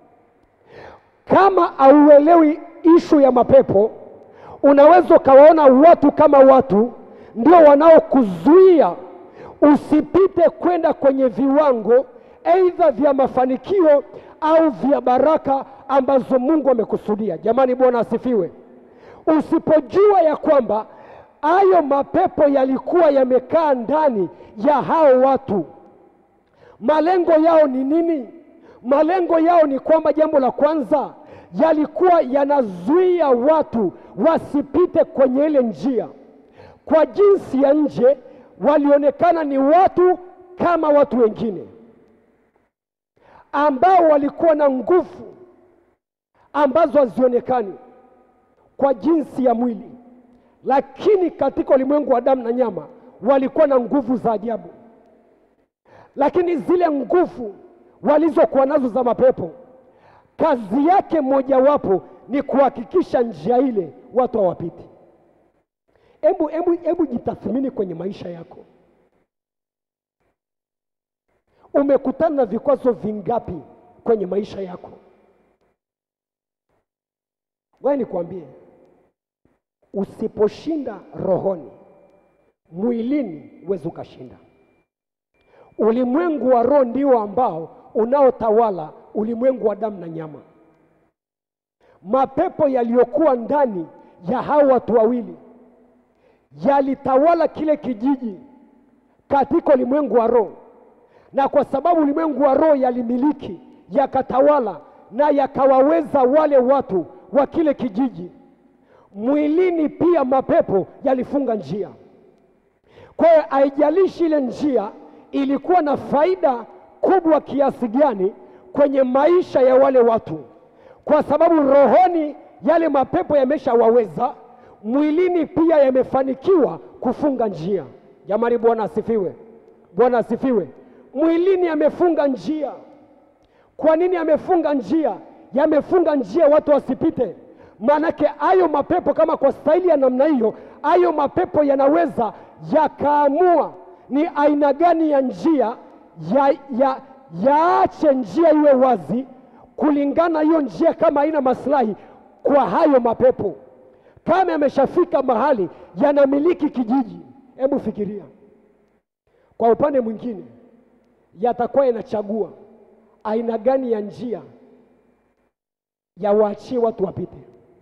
Kama hauelewi ishu ya mapepo, unaweza ukawaona watu kama watu ndio wanaokuzuia usipite kwenda kwenye viwango aidha vya mafanikio au vya baraka ambazo Mungu amekusudia. Jamani, Bwana asifiwe. Usipojua ya kwamba hayo mapepo yalikuwa yamekaa ndani ya hao watu, malengo yao ni nini? Malengo yao ni kwamba, jambo la kwanza, yalikuwa yanazuia watu wasipite kwenye ile njia. Kwa jinsi ya nje walionekana ni watu kama watu wengine ambao walikuwa na nguvu ambazo hazionekani. kwa jinsi ya mwili, lakini katika ulimwengu wa damu na nyama walikuwa na nguvu za ajabu. Lakini zile nguvu walizokuwa nazo za mapepo, kazi yake mojawapo ni kuhakikisha njia ile watu hawapiti. Hebu hebu hebu jitathmini kwenye maisha yako, umekutana na vikwazo vingapi kwenye maisha yako? Wewe nikwambie, usiposhinda rohoni, mwilini huwezi ukashinda. Ulimwengu wa roho ndio ambao unaotawala ulimwengu wa damu na nyama. Mapepo yaliyokuwa ndani ya hao watu wawili yalitawala kile kijiji katika ulimwengu wa roho, na kwa sababu ulimwengu wa roho yalimiliki, yakatawala na yakawaweza wale watu wa kile kijiji, mwilini pia mapepo yalifunga njia. Kwa hiyo haijalishi ile njia ilikuwa na faida kubwa kiasi gani kwenye maisha ya wale watu, kwa sababu rohoni yale mapepo yameshawaweza, mwilini pia yamefanikiwa kufunga njia. Jamani, Bwana asifiwe! Bwana asifiwe! Mwilini yamefunga njia. Kwa nini yamefunga njia? Yamefunga njia watu wasipite. Maanake hayo mapepo kama kwa staili ya namna hiyo, hayo mapepo yanaweza yakaamua ni aina gani ya njia ya, ya, yaache njia iwe wazi kulingana hiyo njia kama haina maslahi kwa hayo mapepo. Kama yameshafika mahali yanamiliki kijiji, hebu fikiria. Kwa upande mwingine, yatakuwa yanachagua aina gani ya njia yawaachie watu wapite.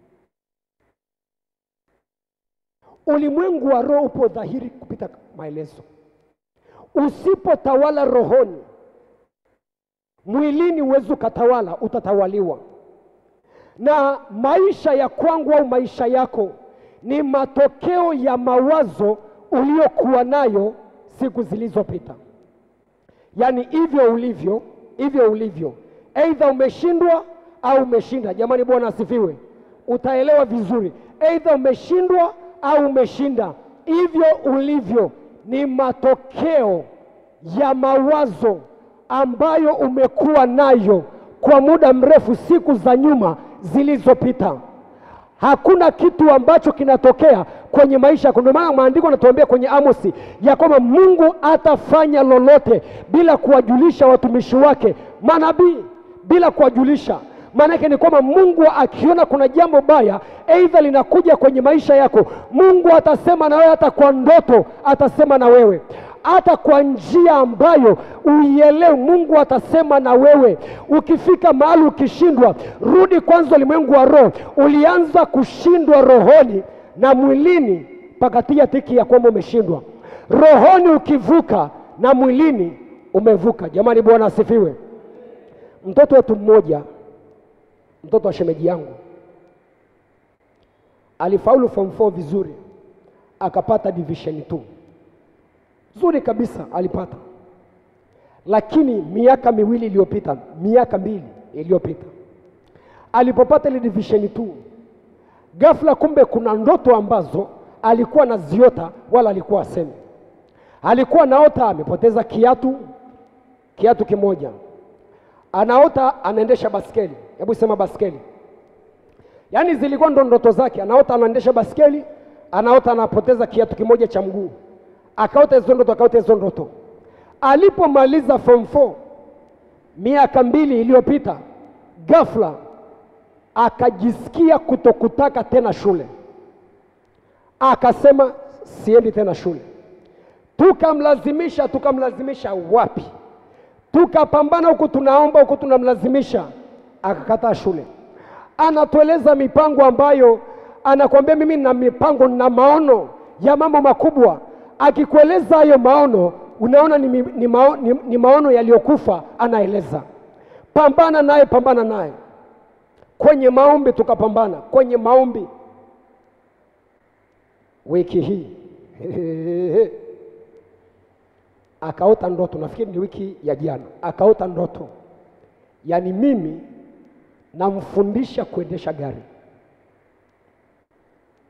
Ulimwengu wa roho upo dhahiri kupita maelezo. Usipotawala rohoni, mwilini huwezi ukatawala, utatawaliwa. Na maisha ya kwangu au maisha yako ni matokeo ya mawazo uliokuwa nayo siku zilizopita. Yaani hivyo ulivyo, hivyo ulivyo, aidha umeshindwa au umeshinda. Jamani, Bwana asifiwe. Utaelewa vizuri, aidha umeshindwa au umeshinda. Hivyo ulivyo ni matokeo ya mawazo ambayo umekuwa nayo kwa muda mrefu, siku za nyuma zilizopita. Hakuna kitu ambacho kinatokea kwenye maisha yako. Ndio maana maandiko yanatuambia kwenye Amosi ya kwamba Mungu atafanya lolote bila kuwajulisha watumishi wake manabii, bila kuwajulisha. Maanake ni kwamba Mungu akiona kuna jambo baya aidha linakuja kwenye maisha yako, Mungu atasema na wewe, hata kwa ndoto atasema na wewe hata kwa njia ambayo uielewe, Mungu atasema na wewe. Ukifika mahali ukishindwa, rudi kwanza ulimwengu wa roho. Ulianza kushindwa rohoni na mwilini, pakatia tiki ya kwamba umeshindwa rohoni. Ukivuka na mwilini umevuka. Jamani, Bwana asifiwe. Mtoto wetu mmoja, mtoto wa shemeji yangu alifaulu form 4 vizuri, akapata division 2 zuri kabisa alipata, lakini miaka miwili iliyopita, miaka mbili iliyopita, alipopata ile division 2 ghafla, kumbe kuna ndoto ambazo alikuwa anaziota wala alikuwa asemi. Alikuwa anaota amepoteza kiatu, kiatu kimoja, anaota anaendesha baskeli. Hebu sema baskeli. Yaani zilikuwa ndo ndoto zake, anaota anaendesha baskeli, anaota anapoteza kiatu kimoja cha mguu akaota hizo ndoto, akaota hizo ndoto. Alipomaliza form 4 miaka mbili iliyopita, ghafla akajisikia kutokutaka tena shule, akasema siendi tena shule. Tukamlazimisha, tukamlazimisha wapi? Tukapambana huku, tunaomba huku, tunamlazimisha, akakataa shule. Anatueleza mipango ambayo anakuambia, mimi nina mipango, nina maono ya mambo makubwa akikueleza hayo maono unaona ni, ni, mao, ni, ni maono yaliyokufa. Anaeleza pambana naye, pambana naye kwenye maombi, tukapambana kwenye maombi wiki hii akaota ndoto, nafikiri ni wiki ya jana, akaota ndoto, yaani mimi namfundisha kuendesha gari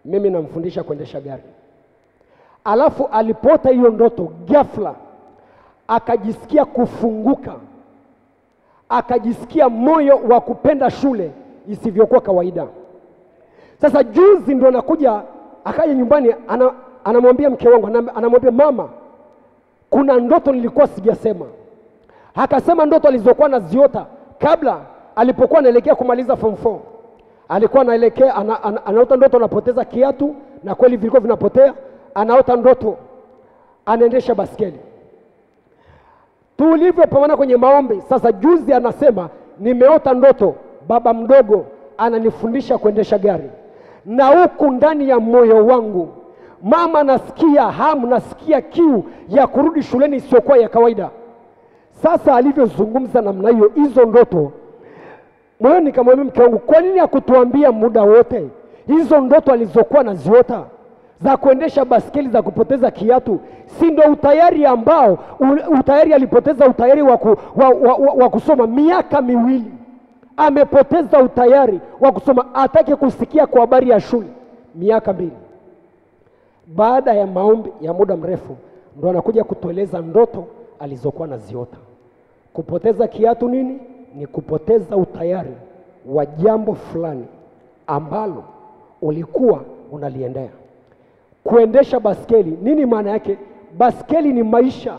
mimi namfundisha kuendesha gari. Alafu alipota hiyo ndoto, ghafla akajisikia kufunguka, akajisikia moyo wa kupenda shule isivyokuwa kawaida. Sasa juzi ndo anakuja akaja nyumbani, ana, anamwambia mke wangu, anam- anamwambia mama, kuna ndoto nilikuwa sijasema. Akasema ndoto alizokuwa naziota kabla alipokuwa anaelekea kumaliza form 4 alikuwa anaelekea ana, ana, anaota ndoto anapoteza kiatu, na kweli vilikuwa vinapotea. Anaota ndoto anaendesha baskeli. Tulivyopambana kwenye maombi, sasa juzi anasema nimeota ndoto, baba mdogo ananifundisha kuendesha gari, na huku ndani ya moyo wangu mama, nasikia hamu, nasikia kiu ya kurudi shuleni isiyokuwa ya kawaida. Sasa alivyozungumza namna hiyo, hizo ndoto moyoni, nikamwambia mke wangu, kwa nini hakutuambia muda wote hizo ndoto alizokuwa naziota za kuendesha baskeli za kupoteza kiatu, si ndo utayari ambao u- utayari alipoteza utayari wa, ku, wa, wa, wa, wa kusoma miaka miwili, amepoteza utayari wa kusoma, atake kusikia kwa habari ya shule miaka mbili. Baada ya maombi ya muda mrefu, ndo anakuja kutueleza ndoto alizokuwa naziota. Kupoteza kiatu nini? Ni kupoteza utayari wa jambo fulani ambalo ulikuwa unaliendea. Kuendesha baskeli nini maana yake? Baskeli ni maisha,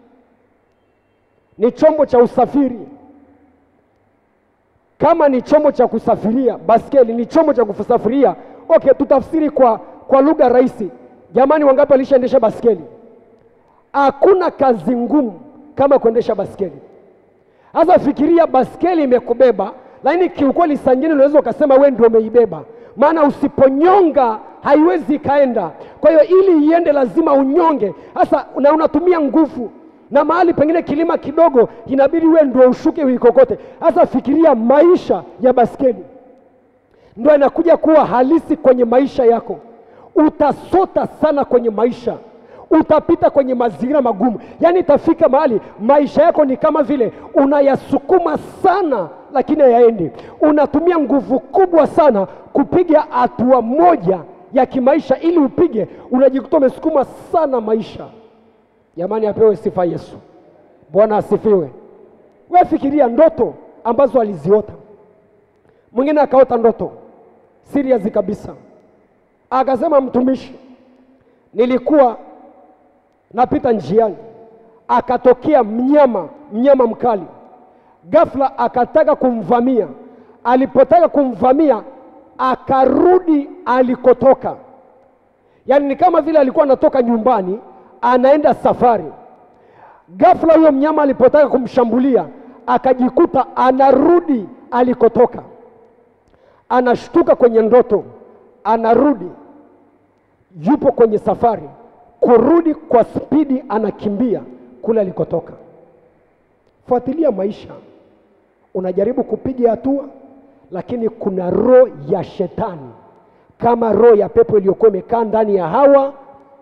ni chombo cha usafiri. Kama ni chombo cha kusafiria, baskeli ni chombo cha kusafiria. Okay, tutafsiri kwa, kwa lugha rahisi. Jamani, wangapi walishaendesha baskeli? Hakuna kazi ngumu kama kuendesha baskeli. Sasa fikiria baskeli imekubeba, lakini kiukweli saa ingine unaweza ukasema wewe ndio umeibeba, maana usiponyonga haiwezi ikaenda. Kwa hiyo ili iende lazima unyonge, sasa na unatumia nguvu, na mahali pengine kilima kidogo inabidi wewe ndio ushuke uikokote. Sasa fikiria maisha ya baskeli ndio inakuja kuwa halisi kwenye maisha yako. Utasota sana kwenye maisha, utapita kwenye mazingira magumu, yaani itafika mahali maisha yako ni kama vile unayasukuma sana, lakini hayaendi. Unatumia nguvu kubwa sana kupiga hatua moja ya kimaisha, ili upige, unajikuta umesukuma sana maisha. Jamani, apewe sifa Yesu. Bwana asifiwe. Wewe fikiria ndoto ambazo aliziota. Mwingine akaota ndoto serious kabisa, akasema, mtumishi, nilikuwa napita njiani, akatokea mnyama, mnyama mkali, ghafla akataka kumvamia. Alipotaka kumvamia, akarudi alikotoka, yaani ni kama vile alikuwa anatoka nyumbani anaenda safari. Ghafla huyo mnyama alipotaka kumshambulia, akajikuta anarudi alikotoka anashtuka kwenye ndoto, anarudi, yupo kwenye safari, kurudi kwa spidi, anakimbia kule alikotoka. Fuatilia maisha, unajaribu kupiga hatua, lakini kuna roho ya shetani kama roho ya pepo iliyokuwa imekaa ndani ya hawa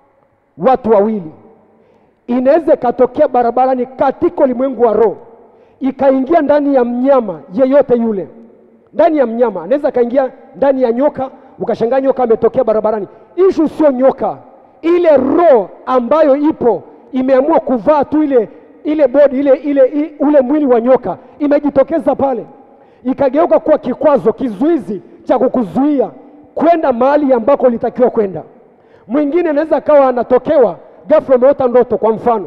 watu wawili, inaweza ikatokea barabarani katika ulimwengu wa roho, ikaingia ndani ya mnyama yeyote yule ndani ya mnyama anaweza akaingia ndani ya nyoka, ukashangaa nyoka ametokea barabarani. Ishu sio nyoka, ile roho ambayo ipo imeamua kuvaa tu ile ile bodi ile, ile, ile ule mwili wa nyoka imejitokeza pale, ikageuka kuwa kikwazo, kizuizi cha kukuzuia kwenda mahali ambako ulitakiwa kwenda. Mwingine anaweza akawa anatokewa ghafla, umeota ndoto. Kwa mfano,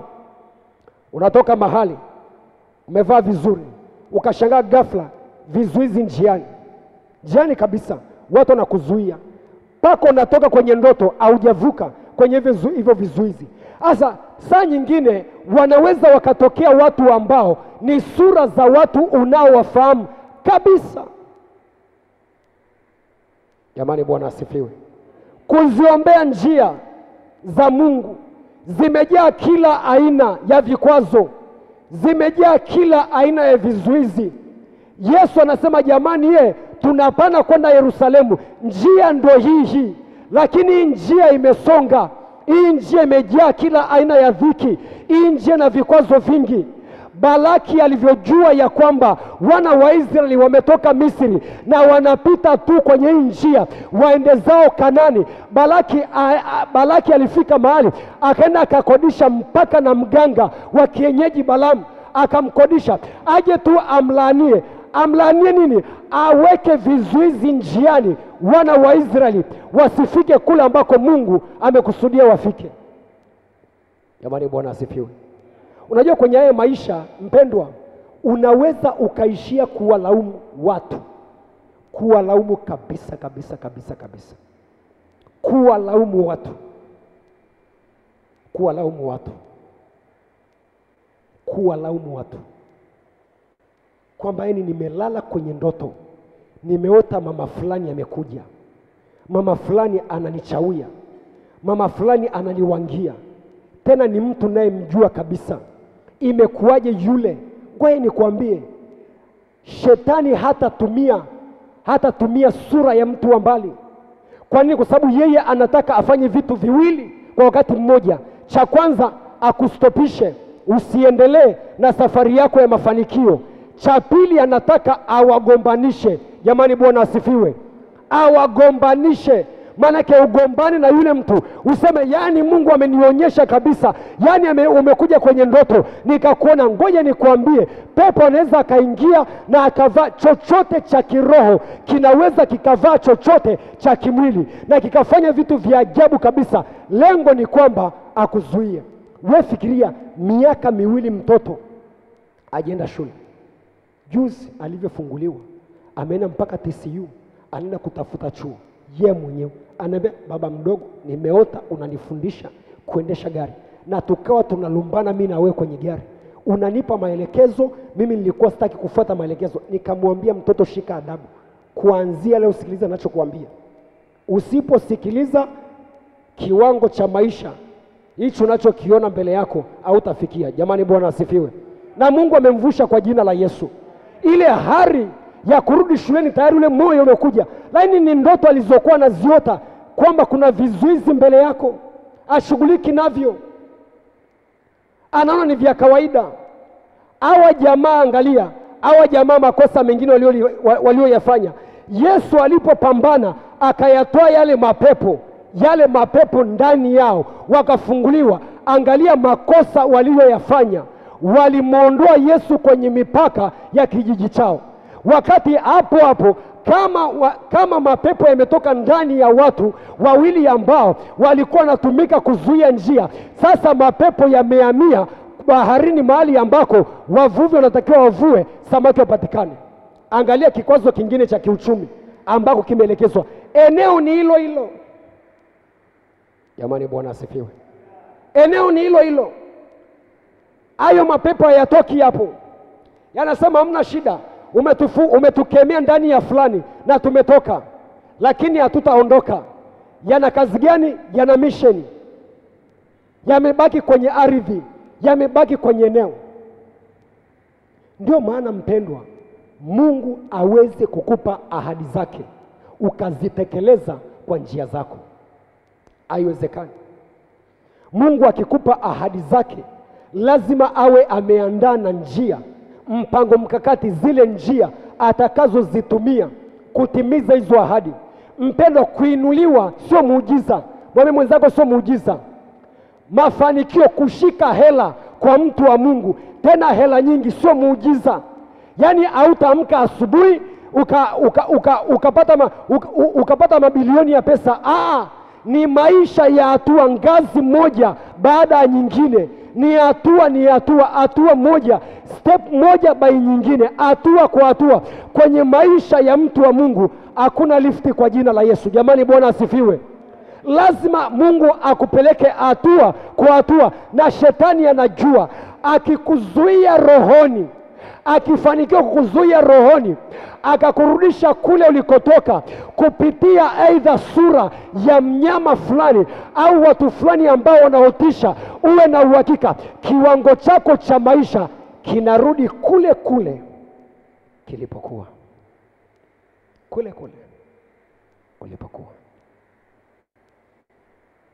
unatoka mahali umevaa vizuri, ukashangaa ghafla vizuizi njiani, njiani kabisa, watu wanakuzuia mpaka unatoka kwenye ndoto, haujavuka kwenye hivyo zu- hivyo vizuizi. Sasa saa nyingine wanaweza wakatokea watu ambao ni sura za watu unaowafahamu kabisa. Jamani, Bwana asifiwe. Kuziombea njia za Mungu zimejaa kila aina ya vikwazo, zimejaa kila aina ya vizuizi. Yesu anasema jamani, ye tunapana kwenda Yerusalemu, njia ndo hii hii, lakini hii njia imesonga, hii njia imejaa kila aina ya dhiki, hii njia na vikwazo vingi. Balaki alivyojua ya kwamba wana wa Israeli wametoka Misri na wanapita tu kwenye hii njia waende zao Kanani, Balaki, a, a, Balaki alifika mahali akaenda akakodisha mpaka na mganga wa kienyeji Balamu akamkodisha aje tu amlaanie. Amlaanie nini? Aweke vizuizi njiani, wana wa Israeli wasifike kule ambako Mungu amekusudia wafike. Jamani, Bwana asifiwe. Unajua kwenye haya maisha mpendwa, unaweza ukaishia kuwalaumu watu, kuwalaumu kabisa kabisa kabisa kabisa, kuwalaumu watu, kuwalaumu watu, kuwalaumu watu kwamba yani, nimelala kwenye ndoto, nimeota mama fulani amekuja, mama fulani ananichawia, mama fulani ananiwangia, tena ni mtu nayemjua kabisa. Imekuwaje yule? Ngoja nikwambie, shetani hatatumia hatatumia sura ya mtu wa mbali. Kwa nini? Kwa sababu yeye anataka afanye vitu viwili kwa wakati mmoja. Cha kwanza akustopishe usiendelee na safari yako ya mafanikio. Cha pili anataka awagombanishe. Jamani, Bwana asifiwe, awagombanishe maanake ugombani na yule mtu useme, yani Mungu amenionyesha kabisa, yani ame, umekuja kwenye ndoto nikakuona. Ngoja nikwambie, pepo anaweza akaingia na akavaa chochote cha kiroho, kinaweza kikavaa chochote cha kimwili na kikafanya vitu vya ajabu kabisa. Lengo ni kwamba akuzuie. We fikiria, miaka miwili mtoto ajienda shule, juzi alivyofunguliwa ameenda mpaka TCU, anaenda kutafuta chuo ye mwenyewe anaambia baba mdogo, nimeota unanifundisha kuendesha gari, na tukawa tunalumbana mimi na wewe kwenye gari, unanipa maelekezo, mimi nilikuwa sitaki kufuata maelekezo. Nikamwambia mtoto, shika adabu, kuanzia leo sikiliza ninachokuambia. Usiposikiliza kiwango cha maisha hicho unachokiona mbele yako hautafikia. Jamani, Bwana asifiwe. Na Mungu amemvusha kwa jina la Yesu. Ile hari ya kurudi shuleni tayari ule moyo umekuja, lakini ni ndoto alizokuwa anaziota kwamba kuna vizuizi mbele yako, ashughuliki navyo, anaona ni vya kawaida. Hawa jamaa, angalia hawa jamaa, makosa mengine walioyafanya, Yesu alipopambana akayatoa yale mapepo, yale mapepo ndani yao wakafunguliwa. Angalia makosa waliyoyafanya, walimwondoa Yesu kwenye mipaka ya kijiji chao wakati hapo hapo kama, wa, kama mapepo yametoka ndani ya watu wawili ambao walikuwa wanatumika kuzuia njia, sasa mapepo yamehamia baharini, mahali ambako wavuvi wanatakiwa wavue samaki wapatikane. Angalia kikwazo kingine cha kiuchumi ambako kimeelekezwa eneo ni hilo hilo. Jamani, Bwana asifiwe. Eneo ni hilo hilo, hayo mapepo hayatoki hapo, yanasema hamna shida Umetufu, umetukemea ndani ya fulani na tumetoka, lakini hatutaondoka. Yana kazi gani? Yana misheni, yamebaki kwenye ardhi, yamebaki kwenye eneo. Ndio maana mpendwa, Mungu aweze kukupa ahadi zake ukazitekeleza kwa njia zako, haiwezekani. Mungu akikupa ahadi zake lazima awe ameandaa na njia mpango mkakati, zile njia atakazozitumia kutimiza hizo ahadi. Mpendwa, kuinuliwa sio muujiza. Mwambie mwenzako sio muujiza. Mafanikio, kushika hela kwa mtu wa Mungu, tena hela nyingi, sio muujiza. Yaani hautaamka asubuhi uka, uka, uka, ukapata, ma, uka, ukapata mabilioni ya pesa. Aa, ni maisha ya hatua, ngazi moja baada ya nyingine ni hatua ni hatua hatua moja step moja by nyingine, hatua kwa hatua kwenye maisha ya mtu wa Mungu. Hakuna lifti kwa jina la Yesu. Jamani, Bwana asifiwe. Lazima Mungu akupeleke hatua kwa hatua, na shetani anajua akikuzuia rohoni, akifanikiwa kukuzuia rohoni akakurudisha kule ulikotoka kupitia aidha sura ya mnyama fulani au watu fulani ambao wanaotisha, uwe na uhakika kiwango chako cha maisha kinarudi kule kule kilipokuwa, kule kule ulipokuwa.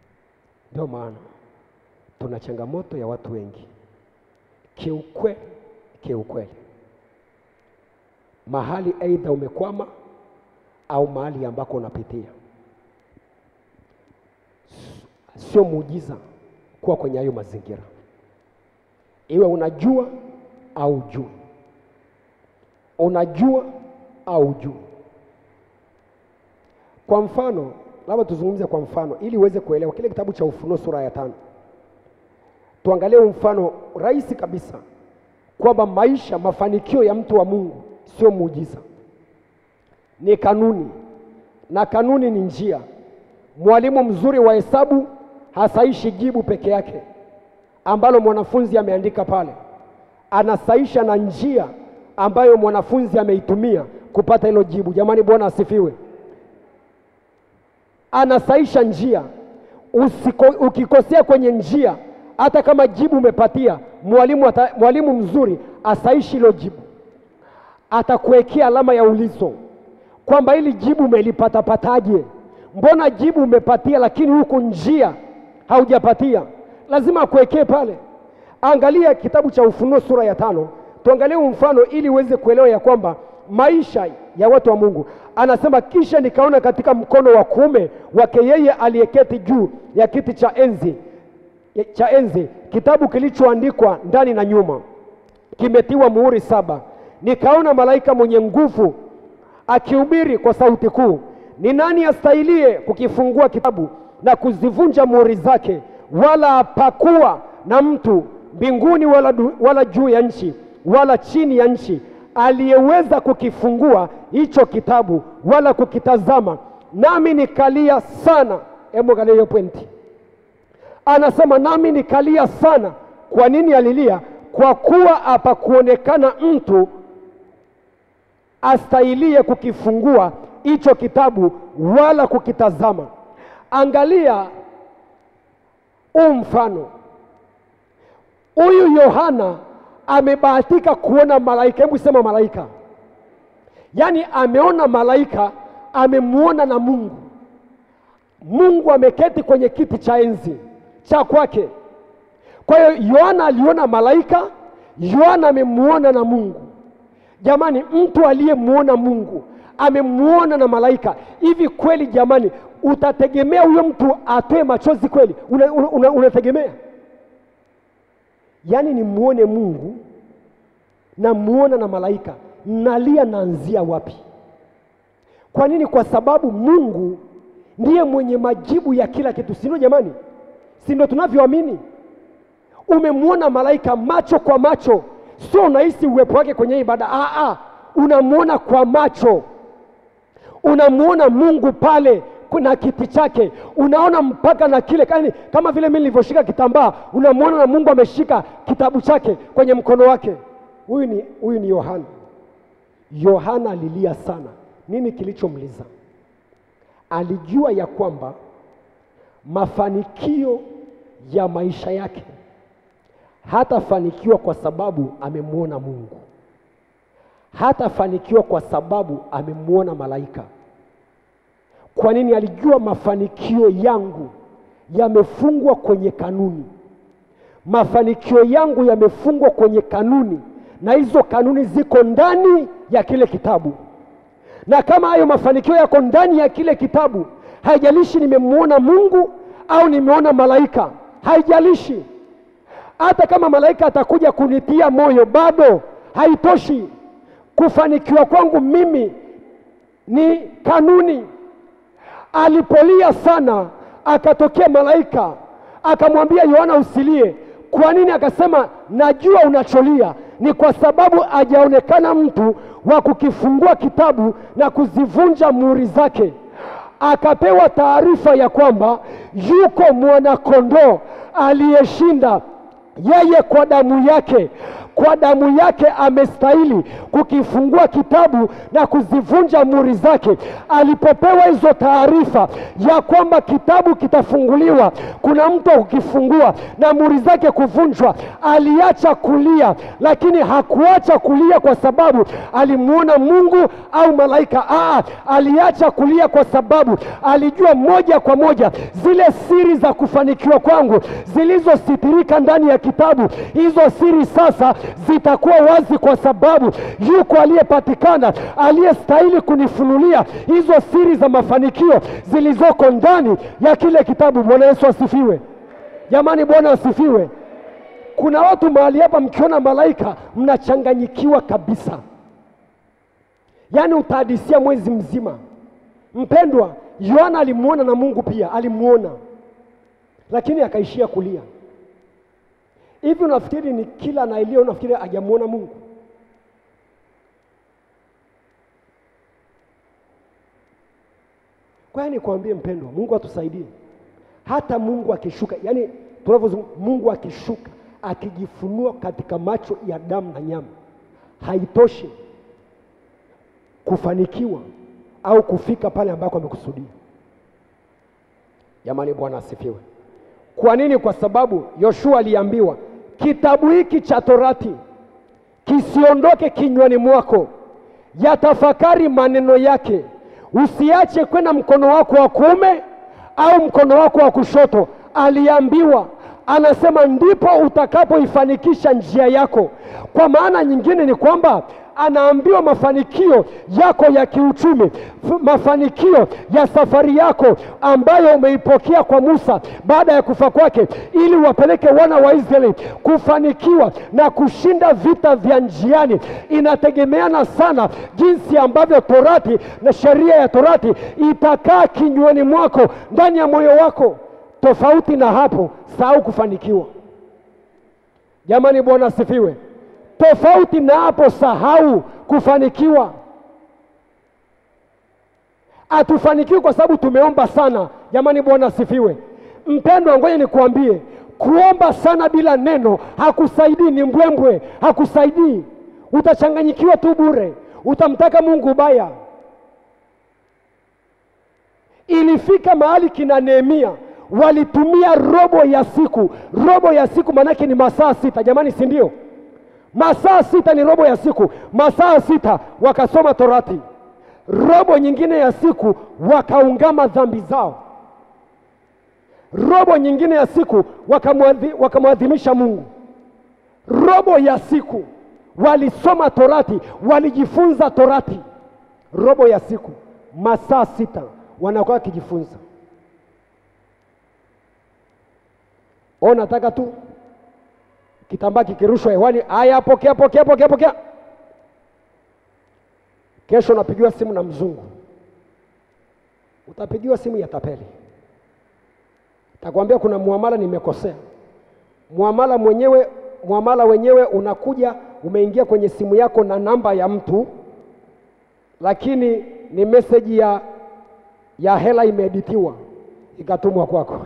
Ndio maana tuna changamoto ya watu wengi kiukweli, upokee ukweli mahali aidha umekwama au mahali ambako unapitia. Sio muujiza kuwa kwenye hayo mazingira, iwe unajua au ujui, unajua au ujui. Kwa mfano, labda tuzungumze kwa mfano ili uweze kuelewa kile kitabu cha Ufunuo sura ya tano. Tuangalie mfano rahisi kabisa kwamba maisha, mafanikio ya mtu wa Mungu sio muujiza, ni kanuni, na kanuni ni njia. Mwalimu mzuri wa hesabu hasaishi jibu peke yake ambalo mwanafunzi ameandika pale, anasaisha na njia ambayo mwanafunzi ameitumia kupata hilo jibu. Jamani, Bwana asifiwe. Anasaisha njia. Usiko, ukikosea kwenye njia, hata kama jibu umepatia, mwalimu ata, mwalimu mzuri asaishi hilo jibu, atakuwekea alama ya ulizo kwamba hili jibu umelipatapataje? Mbona jibu umepatia, lakini huku njia haujapatia? Lazima akuwekee pale. Angalia kitabu cha Ufunuo sura ya tano, tuangalie huu mfano ili uweze kuelewa ya kwamba maisha ya watu wa Mungu. Anasema, kisha nikaona katika mkono wa kuume wake yeye aliyeketi juu ya kiti cha enzi cha enzi kitabu kilichoandikwa ndani na nyuma, kimetiwa muhuri saba. Nikaona malaika mwenye nguvu akihubiri kwa sauti kuu, ni nani astahilie kukifungua kitabu na kuzivunja muhuri zake? Wala hapakuwa na mtu mbinguni wala, du, wala juu ya nchi wala chini ya nchi aliyeweza kukifungua hicho kitabu wala kukitazama. Nami nikalia sana. Hebu angalia hiyo pointi, anasema nami nikalia sana. Kwa nini alilia? Kwa kuwa hapakuonekana mtu astahilie kukifungua hicho kitabu wala kukitazama. Angalia huu mfano, huyu Yohana amebahatika kuona malaika. Hebu sema malaika, yaani ameona malaika, amemwona na Mungu. Mungu ameketi kwenye kiti cha enzi cha kwake. Kwa hiyo Yohana aliona malaika, Yohana amemwona na Mungu. Jamani, mtu aliyemwona Mungu amemwona na malaika, hivi kweli jamani, utategemea huyo mtu atoe machozi kweli? Unategemea una, una, unategemea? yaani nimwone Mungu na muona na malaika, nalia naanzia wapi? Kwa nini? Kwa sababu Mungu ndiye mwenye majibu ya kila kitu, si ndio jamani? Si ndio tunavyoamini? Umemwona malaika macho kwa macho, sio unahisi uwepo wake kwenye ibada. Ah, ah, unamwona kwa macho, unamwona Mungu pale na kiti chake, unaona mpaka na kile kani, kama vile mimi nilivyoshika kitambaa, unamwona na Mungu ameshika kitabu chake kwenye mkono wake. Huyu ni huyu ni Yohana. Yohana alilia sana. Nini kilichomliza? Alijua ya kwamba mafanikio ya maisha yake hatafanikiwa kwa sababu amemwona Mungu, hatafanikiwa kwa sababu amemwona malaika. Kwa nini? Alijua mafanikio yangu yamefungwa kwenye kanuni, mafanikio yangu yamefungwa kwenye kanuni, na hizo kanuni ziko ndani ya kile kitabu. Na kama hayo mafanikio yako ndani ya kile kitabu, haijalishi nimemwona Mungu au nimeona malaika, haijalishi. Hata kama malaika atakuja kunitia moyo, bado haitoshi. Kufanikiwa kwangu mimi ni kanuni. Alipolia sana, akatokea malaika akamwambia Yohana, usilie. Kwa nini? Akasema, najua unacholia ni kwa sababu hajaonekana mtu wa kukifungua kitabu na kuzivunja muhuri zake. Akapewa taarifa ya kwamba yuko mwanakondoo aliyeshinda yeye kwa damu yake kwa damu yake amestahili kukifungua kitabu na kuzivunja muhuri zake. Alipopewa hizo taarifa ya kwamba kitabu kitafunguliwa, kuna mtu wa kukifungua na muhuri zake kuvunjwa, aliacha kulia, lakini hakuacha kulia kwa sababu alimwona Mungu au malaika. Aa, aliacha kulia kwa sababu alijua moja kwa moja zile siri za kufanikiwa kwangu zilizositirika ndani ya kitabu, hizo siri sasa zitakuwa wazi, kwa sababu yuko aliyepatikana aliyestahili kunifunulia hizo siri za mafanikio zilizoko ndani ya kile kitabu. Bwana Yesu asifiwe! Jamani, Bwana asifiwe! Kuna watu mahali hapa, mkiona malaika mnachanganyikiwa kabisa, yaani utahadisia mwezi mzima. Mpendwa, Yohana alimwona na Mungu pia alimwona, lakini akaishia kulia. Hivi unafikiri ni kila anaelia, unafikiri hajamwona Mungu? Kwa hiyo nikwambie mpendwa, Mungu atusaidie. Hata Mungu akishuka, yani tunavyozungumza, Mungu akishuka akijifunua katika macho ya damu na nyama, haitoshi kufanikiwa au kufika pale ambako amekusudia. Jamani, Bwana asifiwe. Kwa nini? Kwa sababu Yoshua aliambiwa kitabu hiki cha Torati kisiondoke kinywani mwako, yatafakari maneno yake, usiache kwenda mkono wako wa kuume au mkono wako wa kushoto. Aliambiwa, anasema ndipo utakapoifanikisha njia yako. Kwa maana nyingine ni kwamba anaambiwa mafanikio yako ya kiuchumi, f- mafanikio ya safari yako ambayo umeipokea kwa Musa baada ya kufa kwake, ili wapeleke wana wa Israeli kufanikiwa na kushinda vita vya njiani, inategemeana sana jinsi ambavyo Torati na sheria ya Torati itakaa kinywani mwako, ndani ya moyo wako. Tofauti na hapo, sahau kufanikiwa. Jamani, Bwana asifiwe. Tofauti na hapo, sahau kufanikiwa. Hatufanikiwi kwa sababu tumeomba sana. Jamani, Bwana asifiwe. Mpendwa, ngoja nikuambie, kuomba sana bila neno hakusaidii, ni mbwembwe, hakusaidii. Utachanganyikiwa tu bure, utamtaka Mungu ubaya. Ilifika mahali kina Nehemia walitumia robo ya siku. Robo ya siku maanake ni masaa sita, jamani, si ndio? Masaa sita ni robo ya siku, masaa sita wakasoma Torati, robo nyingine ya siku wakaungama dhambi zao, robo nyingine ya siku wakamwadhi- wakamwadhimisha Mungu, robo ya siku walisoma Torati, walijifunza Torati, robo ya siku, masaa sita wanakuwa wakijifunza. O, nataka tu kitambaa kikirushwa hewani, haya, pokea, pokea, pokea, pokea. Kesho unapigiwa simu na mzungu, utapigiwa simu ya tapeli, takwambia kuna muamala nimekosea. Muamala mwenyewe, muamala wenyewe unakuja umeingia kwenye simu yako na namba ya mtu, lakini ni meseji ya, ya hela imeeditiwa ikatumwa kwako.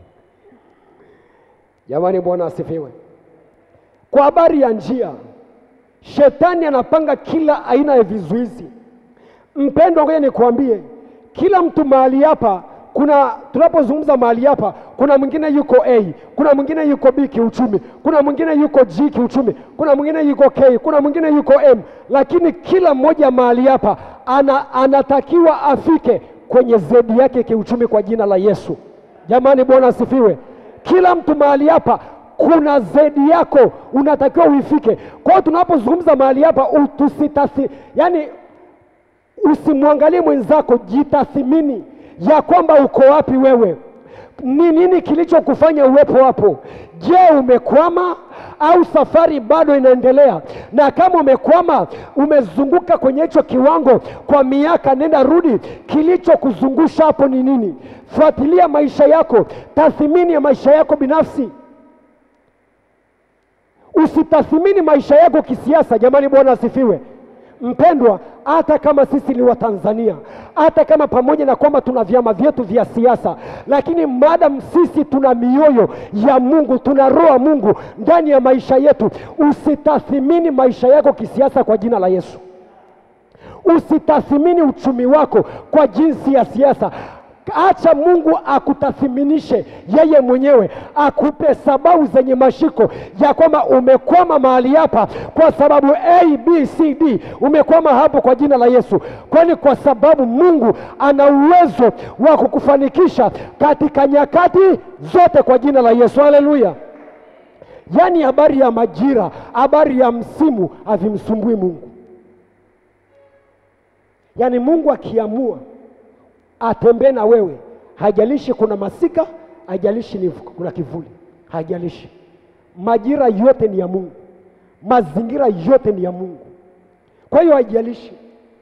Jamani, Bwana asifiwe. Kwa habari ya njia, shetani anapanga kila aina ya vizuizi. Mpendwa, ngoja nikwambie, kila mtu mahali hapa kuna tunapozungumza mahali hapa, kuna mwingine yuko A, kuna mwingine yuko B kiuchumi, kuna mwingine yuko G kiuchumi, kuna mwingine yuko K, kuna mwingine yuko M, lakini kila mmoja mahali hapa ana, anatakiwa afike kwenye zedi yake kiuchumi kwa jina la Yesu. Jamani, Bwana asifiwe. Kila mtu mahali hapa kuna zedi yako unatakiwa uifike. Kwa hiyo tunapozungumza mahali hapa tusitasi, yani usimwangalie mwenzako, jitathimini ya kwamba uko wapi wewe, ni nini kilichokufanya uwepo hapo. Je, umekwama au safari bado inaendelea? Na kama umekwama, umezunguka kwenye hicho kiwango kwa miaka nenda rudi, kilichokuzungusha hapo ni nini? Fuatilia maisha yako, tathmini ya maisha yako binafsi. Usitathmini maisha yako kisiasa. Jamani, Bwana asifiwe. Mpendwa, hata kama sisi ni Watanzania, hata kama pamoja na kwamba tuna vyama vyetu vya siasa, lakini madam sisi tuna mioyo ya Mungu, tuna roho ya Mungu ndani ya maisha yetu. Usitathimini maisha yako kisiasa kwa jina la Yesu. Usitathimini uchumi wako kwa jinsi ya siasa. Acha Mungu akutathiminishe yeye mwenyewe, akupe sababu zenye mashiko ya kwamba umekwama mahali hapa kwa sababu A, B, C, D. Umekwama hapo kwa jina la Yesu, kwani kwa sababu Mungu ana uwezo wa kukufanikisha katika nyakati zote kwa jina la Yesu. Haleluya! yaani habari ya majira, habari ya msimu havimsumbui Mungu. Yaani Mungu akiamua atembee na wewe, haijalishi kuna masika, haijalishi ni kuna kivuli, haijalishi. Majira yote ni ya Mungu, mazingira yote ni ya Mungu. Kwa hiyo haijalishi.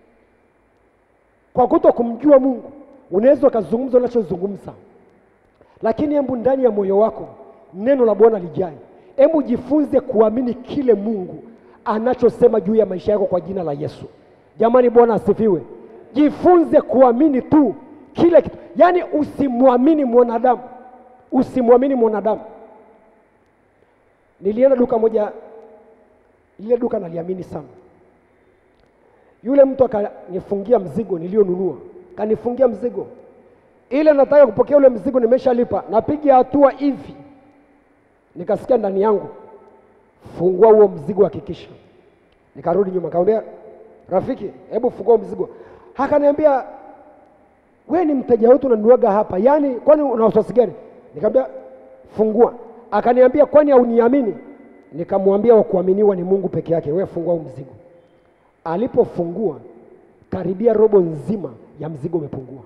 Kwa kuto kumjua Mungu, unaweza ukazungumza unachozungumza, lakini hebu ndani ya moyo wako neno la Bwana lijae. Hebu jifunze kuamini kile Mungu anachosema juu ya maisha yako kwa jina la Yesu. Jamani, Bwana asifiwe. Jifunze kuamini tu kile kitu, yaani usimwamini mwanadamu, usimwamini mwanadamu. Nilienda duka moja, lile duka naliamini sana. Yule mtu akanifungia mzigo nilionunua, kanifungia mzigo ile, nataka kupokea ule mzigo, nimeshalipa, napiga hatua hivi, nikasikia ndani yangu, fungua huo mzigo, hakikisha. Nikarudi nyuma, nikamwambia rafiki, hebu fungua huo mzigo. Akaniambia we ni mteja wetu, unanuaga hapa, yaani kwani una wasiwasi gani? Nikamwambia fungua. Akaniambia kwani hauniamini? Nikamwambia wa kuaminiwa ni Mungu peke yake, wewe fungua huu mzigo. Alipofungua karibia robo nzima ya mzigo umepungua,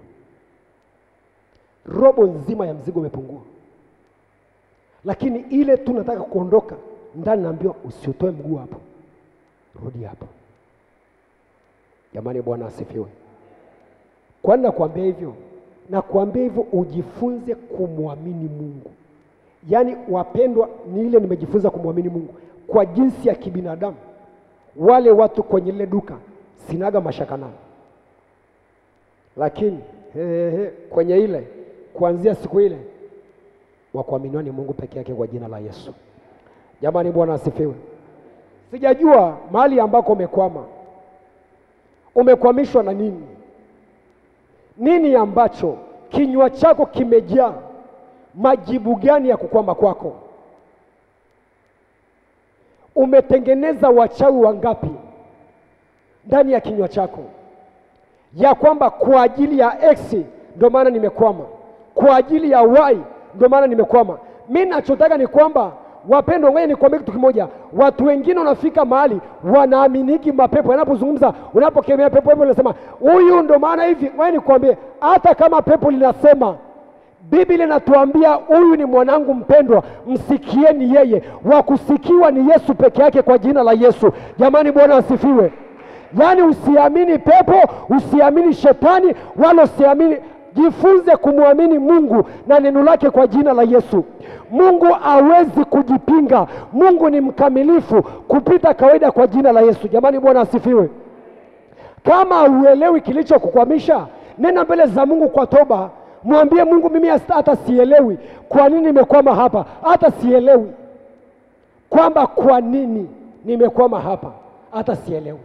robo nzima ya mzigo umepungua. Lakini ile tu nataka kuondoka ndani, naambiwa usiotoe mguu hapo, rudi hapo. Jamani, Bwana asifiwe. Kwani nakuambia hivyo? Nakuambia hivyo ujifunze kumwamini Mungu. Yaani wapendwa, ni ile nimejifunza kumwamini Mungu kwa jinsi ya kibinadamu. Wale watu kwenye lile duka sinaga mashaka nao, lakini he, he, he, kwenye ile kuanzia siku ile wakuaminiwa ni Mungu peke yake kwa jina la Yesu. Jamani, Bwana asifiwe. Sijajua mahali ambako umekwama, umekwamishwa na nini? Nini ambacho kinywa chako kimejaa majibu gani ya kukwama kwako? Umetengeneza wachawi wangapi ndani ya kinywa chako, ya kwamba kwa ajili ya X ndio maana nimekwama, kwa ajili ya Y ndio maana nimekwama. Mi nachotaka ni kwamba wapendwa, ngoja nikwambie kitu kimoja. Watu wengine wanafika mahali wanaaminiki mapepo yanapozungumza, unapokemea pepo hepo unasema huyu ndo maana hivi. Ngoja nikwambie, hata kama pepo linasema Biblia inatuambia huyu ni mwanangu mpendwa, msikieni yeye. Wa kusikiwa ni Yesu peke yake, kwa jina la Yesu. Jamani, Bwana asifiwe. Yaani usiamini pepo, usiamini shetani, wala usiamini. Jifunze kumwamini Mungu na neno lake kwa jina la Yesu. Mungu hawezi kujipinga. Mungu ni mkamilifu kupita kawaida kwa jina la Yesu. Jamani, Bwana asifiwe. Kama hauelewi kilichokukwamisha, nena mbele za Mungu kwa toba. Mwambie Mungu, mimi hata sielewi kwa nini nimekwama hapa, hata sielewi kwamba kwa nini nimekwama hapa, hata sielewi.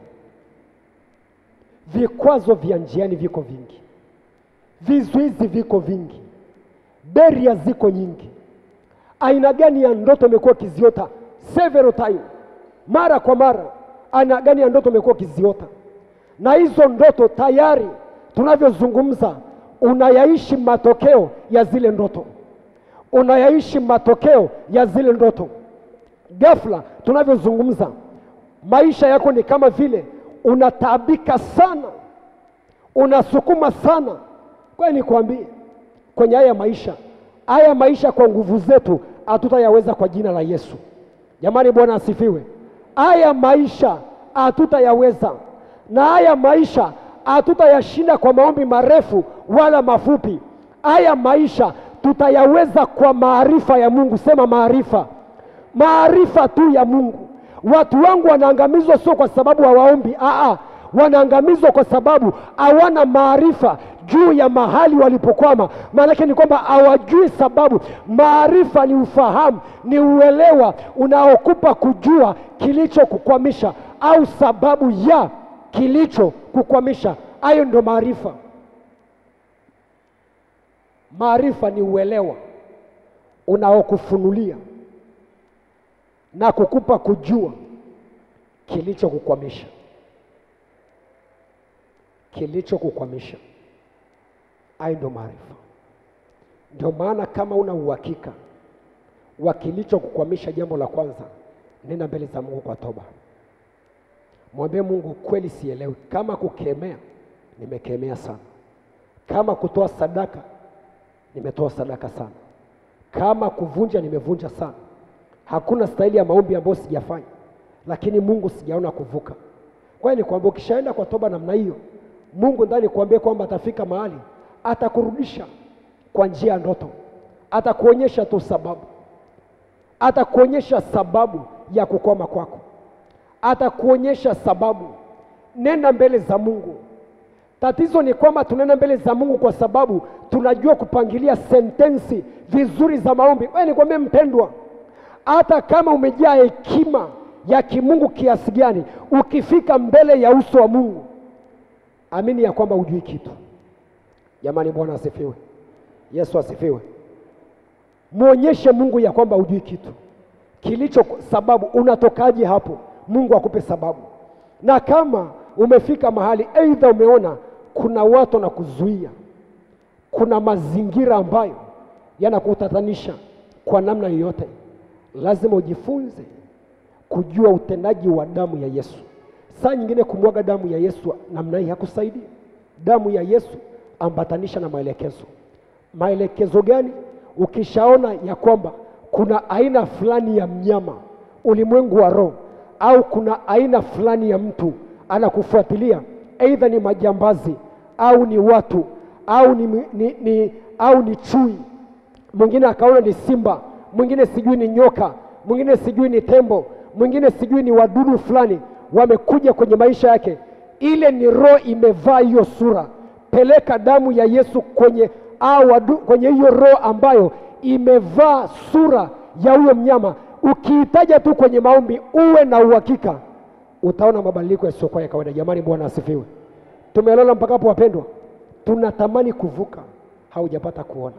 Vikwazo vya njiani viko vingi, vizuizi viko vingi, beria ziko nyingi. Aina gani ya ndoto umekuwa ukiziota several time, mara kwa mara? Aina gani ya ndoto umekuwa ukiziota? Na hizo ndoto tayari tunavyozungumza unayaishi matokeo ya zile ndoto, unayaishi matokeo ya zile ndoto. Ghafla tunavyozungumza, maisha yako ni kama vile unataabika sana, unasukuma sana. Kwa nikwambie, kwenye haya maisha, haya maisha kwa nguvu zetu hatutayaweza kwa jina la Yesu. Jamani, Bwana asifiwe. Haya maisha hatutayaweza, na haya maisha hatutayashinda kwa maombi marefu wala mafupi. Haya maisha tutayaweza kwa maarifa ya Mungu. Sema maarifa, maarifa tu ya Mungu. Watu wangu wanaangamizwa sio kwa sababu hawaombi, aa, wanaangamizwa kwa sababu hawana maarifa juu ya mahali walipokwama. Maanake ni kwamba hawajui sababu. Maarifa ni ufahamu, ni uelewa unaokupa kujua kilichokukwamisha au sababu ya kilichokukwamisha. Hayo ndio maarifa. Maarifa ni uelewa unaokufunulia na kukupa kujua kilichokukwamisha, kilichokukwamisha. Hayo ndio maarifa. Ndio maana kama una uhakika wa kilichokukwamisha, jambo la kwanza, nenda mbele za Mungu kwa toba. Mwambie Mungu, kweli sielewi. Kama kukemea, nimekemea sana. Kama kutoa sadaka, nimetoa sadaka sana. Kama kuvunja, nimevunja sana. Hakuna staili ya maombi ambayo sijafanya, lakini Mungu sijaona kuvuka. Kwa hiyo nikwambia, ukishaenda kwa toba namna hiyo, Mungu ndani kuambia kwamba atafika mahali atakurudisha kwa njia ya ndoto, atakuonyesha tu sababu, atakuonyesha sababu ya kukoma kwako, atakuonyesha sababu. Nenda mbele za Mungu. Tatizo ni kwamba tunaenda mbele za Mungu kwa sababu tunajua kupangilia sentensi vizuri za maombi. Wewe nikwambie mpendwa, hata kama umejaa hekima ya kimungu kiasi gani, ukifika mbele ya uso wa Mungu, amini ya kwamba hujui kitu. Jamani, Bwana asifiwe, Yesu asifiwe. Mwonyeshe Mungu ya kwamba hujui kitu kilicho sababu. Unatokaje hapo? Mungu akupe sababu. Na kama umefika mahali aidha umeona kuna watu wanakuzuia, kuna mazingira ambayo yanakutatanisha kwa namna yoyote, lazima ujifunze kujua utendaji wa damu ya Yesu. Saa nyingine kumwaga damu ya Yesu namna hii hakusaidia. Damu ya Yesu ambatanisha na maelekezo. Maelekezo gani? Ukishaona ya kwamba kuna aina fulani ya mnyama ulimwengu wa roho, au kuna aina fulani ya mtu anakufuatilia, aidha ni majambazi au ni watu au ni, ni, ni, au ni chui, mwingine akaona ni simba, mwingine sijui ni nyoka, mwingine sijui ni tembo, mwingine sijui ni wadudu fulani wamekuja kwenye maisha yake, ile ni roho imevaa hiyo sura. Peleka damu ya Yesu kwenye au wadu, kwenye hiyo roho ambayo imevaa sura ya huyo mnyama. Ukiitaja tu kwenye maombi, uwe na uhakika utaona mabadiliko yasiyokuwa ya kawaida. Jamani, Bwana asifiwe. Tumelala mpaka hapo, wapendwa. Tunatamani kuvuka, haujapata kuona.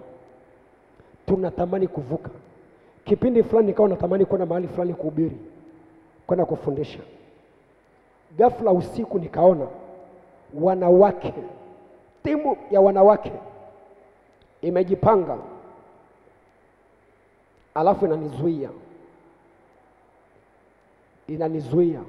Tunatamani kuvuka. Kipindi fulani nikawa natamani kwenda mahali fulani kuhubiri, kwenda kufundisha. Ghafla usiku nikaona wanawake, timu ya wanawake imejipanga, alafu inanizuia, inanizuia.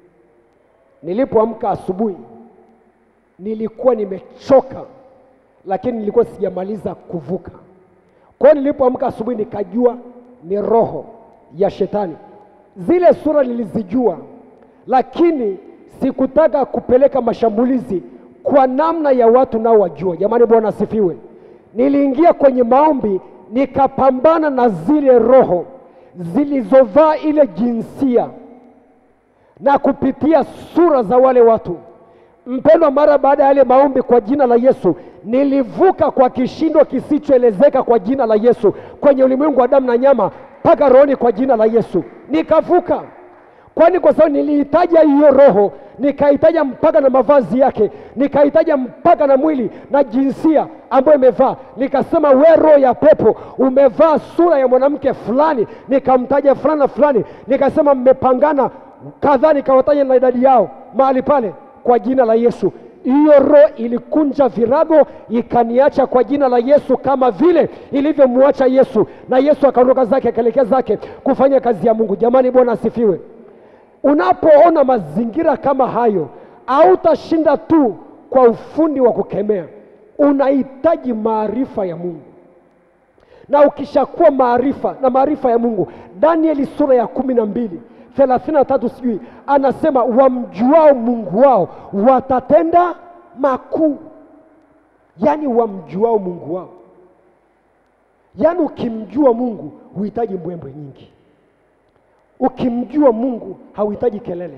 Nilipoamka asubuhi nilikuwa nimechoka, lakini nilikuwa sijamaliza kuvuka. Kwa hiyo nilipoamka asubuhi nikajua ni roho ya shetani. Zile sura nilizijua, lakini sikutaka kupeleka mashambulizi kwa namna ya watu nao wajua. Jamani, Bwana asifiwe. Niliingia kwenye maombi nikapambana na zile roho zilizovaa ile jinsia na kupitia sura za wale watu. Mpendwa, mara baada ya yale maombi kwa jina la Yesu, nilivuka kwa kishindo kisichoelezeka kwa jina la Yesu, kwenye ulimwengu wa damu na nyama mpaka rohoni kwa jina la Yesu, nikavuka. Kwani kwa sababu nilihitaja hiyo roho, nikahitaja mpaka na mavazi yake, nikahitaja mpaka na mwili na jinsia ambayo imevaa. Nikasema, we roho ya pepo, umevaa sura ya mwanamke fulani, nikamtaja fulani na fulani, nikasema mmepangana kadhaa, nikawataja na idadi yao mahali pale kwa jina la Yesu. Hiyo roho ilikunja virago ikaniacha kwa jina la Yesu, kama vile ilivyomwacha Yesu, na Yesu akaondoka zake akaelekea zake kufanya kazi ya Mungu. Jamani, Bwana asifiwe. Unapoona mazingira kama hayo, hautashinda tu kwa ufundi wa kukemea, unahitaji maarifa ya Mungu na ukishakuwa maarifa na maarifa ya Mungu, Danieli sura ya kumi na mbili thelathini na tatu sijui anasema, wamjuao Mungu wao watatenda makuu. Yaani wamjuao Mungu wao, yaani ukimjua Mungu huhitaji mbwembwe nyingi. Ukimjua Mungu hauhitaji kelele.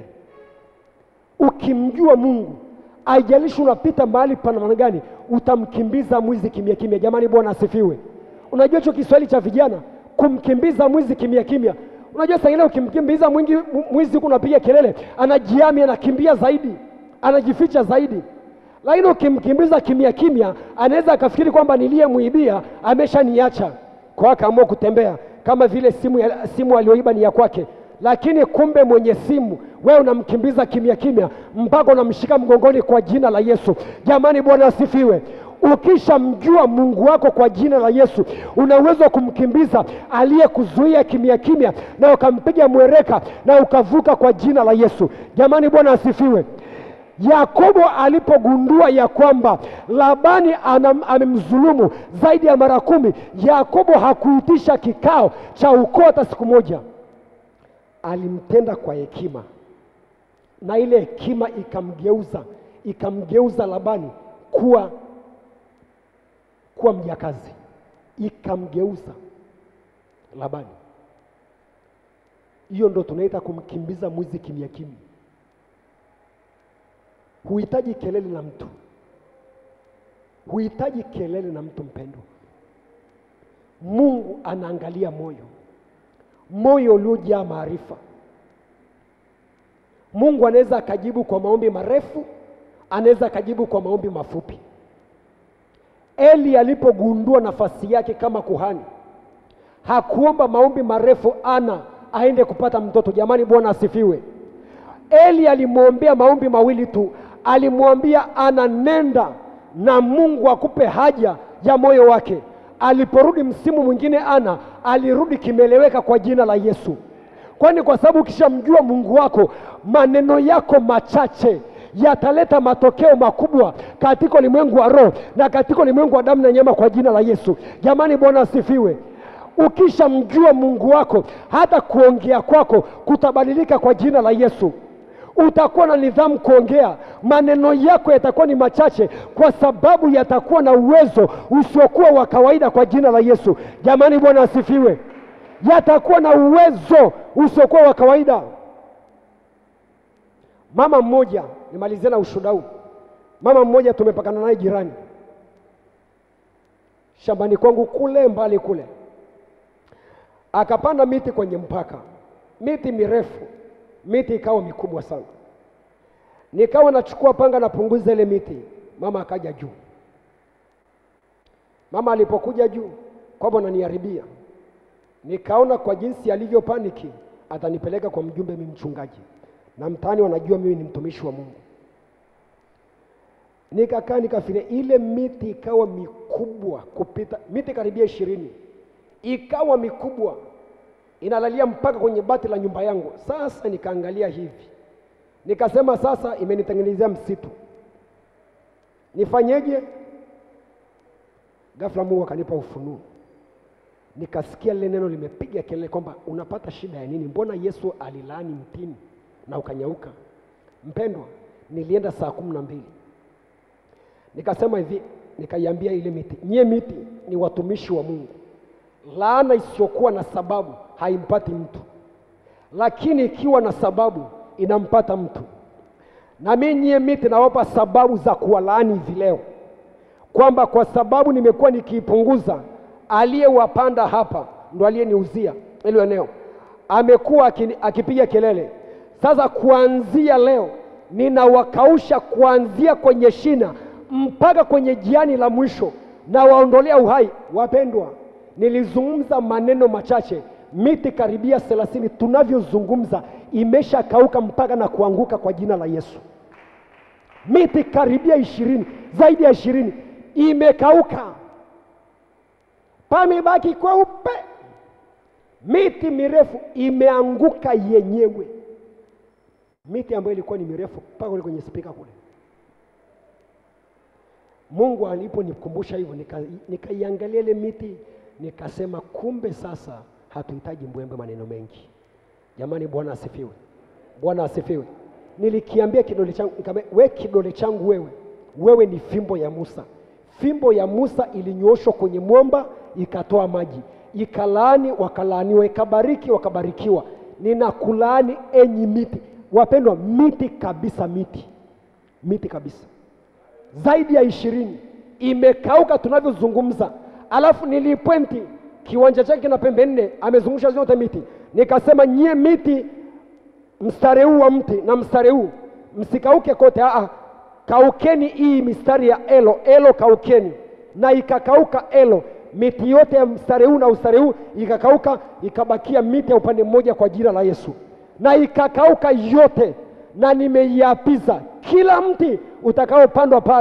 Ukimjua Mungu haijalishi unapita mahali pa namna gani, utamkimbiza mwizi kimya kimya. Jamani, Bwana asifiwe. Unajua hicho Kiswahili cha vijana, kumkimbiza mwizi kimya kimya. Unajua saa ingine ukimkimbiza mwingi mwizi huku unapiga kelele, anajiami, anakimbia zaidi, anajificha zaidi. Lakini ukimkimbiza kimya kimya, anaweza akafikiri kwamba niliyemwibia ameshaniacha, kwa akaamua kutembea kama vile simu, ya, simu aliyoiba ni ya kwake, lakini kumbe mwenye simu wewe unamkimbiza kimya kimya mpaka unamshika mgongoni kwa jina la Yesu. Jamani, Bwana asifiwe. ukishamjua Mungu wako kwa jina la Yesu, una uwezo wa kumkimbiza aliyekuzuia kimya kimya, na ukampiga mwereka na ukavuka kwa jina la Yesu. Jamani, Bwana asifiwe. Yakobo alipogundua ya kwamba Labani anam- amemdhulumu zaidi ya mara kumi, Yakobo hakuitisha kikao cha ukoo hata siku moja, alimtenda kwa hekima, na ile hekima ikamgeuza ikamgeuza Labani kuwa kuwa mjakazi, ikamgeuza Labani. Hiyo ndo tunaita kumkimbiza mwizi kimya kimya. Huhitaji kelele na mtu, huhitaji kelele na mtu mpendwa. Mungu anaangalia moyo, moyo uliojaa maarifa. Mungu anaweza akajibu kwa maombi marefu, anaweza akajibu kwa maombi mafupi. Eli alipogundua nafasi yake kama kuhani, hakuomba maombi marefu ana aende kupata mtoto. Jamani, Bwana asifiwe. Eli alimwombea maombi mawili tu, alimwambia ana, nenda na Mungu akupe haja ya moyo wake. Aliporudi msimu mwingine, ana alirudi kimeleweka kwa jina la Yesu, kwani kwa sababu ukishamjua Mungu wako, maneno yako machache yataleta matokeo makubwa katika ulimwengu wa roho na katika ulimwengu wa damu na nyama kwa jina la Yesu. Jamani, Bwana asifiwe. Ukishamjua Mungu wako, hata kuongea kwako kutabadilika kwa jina la Yesu. Utakuwa na nidhamu kuongea, maneno yako yatakuwa ni machache, kwa sababu yatakuwa na uwezo usiokuwa wa kawaida kwa jina la Yesu. Jamani, Bwana asifiwe. Yatakuwa na uwezo usiokuwa wa kawaida. Mama mmoja, nimalizie na ushuhuda huu. Mama mmoja tumepakana naye jirani shambani kwangu kule mbali kule, akapanda miti kwenye mpaka, miti mirefu, miti ikawa mikubwa sana. Nikawa nachukua panga napunguza ile miti, mama akaja juu. Mama alipokuja juu kwamba ananiharibia, nikaona kwa jinsi alivyo paniki, atanipeleka kwa mjumbe, mimi mchungaji, na mtaani wanajua mimi ni mtumishi wa Mungu. Nikakaa nikafikiria, ile miti ikawa mikubwa kupita miti karibia ishirini, ikawa mikubwa inalalia mpaka kwenye bati la nyumba yangu. Sasa nikaangalia hivi, nikasema sasa imenitengenezea msitu, nifanyeje? Ghafla Mungu akanipa ufunuo, nikasikia lile neno limepiga kelele kwamba unapata shida ya nini? Mbona Yesu alilaani mtini na ukanyauka? Mpendwa, nilienda saa kumi na mbili nikasema hivi, nikaiambia ile miti, nyie miti ni watumishi wa Mungu. Laana isiyokuwa na sababu haimpati mtu, lakini ikiwa na sababu inampata mtu. Na mimi nyie miti nawapa sababu za kuwalaani hivi leo, kwamba kwa sababu nimekuwa nikiipunguza, aliyewapanda hapa ndo aliyeniuzia hilo eneo, amekuwa akini- akipiga kelele. Sasa kuanzia leo ninawakausha kuanzia kwenye shina mpaka kwenye jiani la mwisho, na waondolea uhai. Wapendwa, nilizungumza maneno machache, miti karibia thelathini tunavyozungumza imeshakauka mpaka na kuanguka kwa jina la Yesu. Miti karibia ishirini, zaidi ya ishirini imekauka, pamebaki kweupe. Miti mirefu imeanguka yenyewe, miti ambayo ilikuwa ni mirefu mpaka kule kwenye spika kule. Mungu aliponikumbusha hivyo, nika- nikaiangalia ile miti nikasema, kumbe sasa hatuhitaji mbwembe maneno mengi. Jamani, Bwana asifiwe, Bwana asifiwe. Nilikiambia kidole changu, nikamwambia we kidole changu wewe, wewe ni fimbo ya Musa. Fimbo ya Musa ilinyoshwa kwenye mwamba ikatoa maji, ikalaani wakalaaniwa, ikabariki wakabarikiwa. Ninakulaani enyi miti, wapendwa, miti kabisa, miti miti kabisa zaidi ya ishirini imekauka tunavyozungumza. Alafu nilipwenti kiwanja chake kina pembe nne, amezungusha zote miti. Nikasema nyie miti, mstari huu wa mti na mstari huu msikauke kote, aa, kaukeni hii mistari ya elo elo, kaukeni. Na ikakauka elo, miti yote ya mstari huu na mstari huu ikakauka, ikabakia miti ya upande mmoja kwa jina la Yesu, na ikakauka yote na nimeiapiza kila mti utakaopandwa pale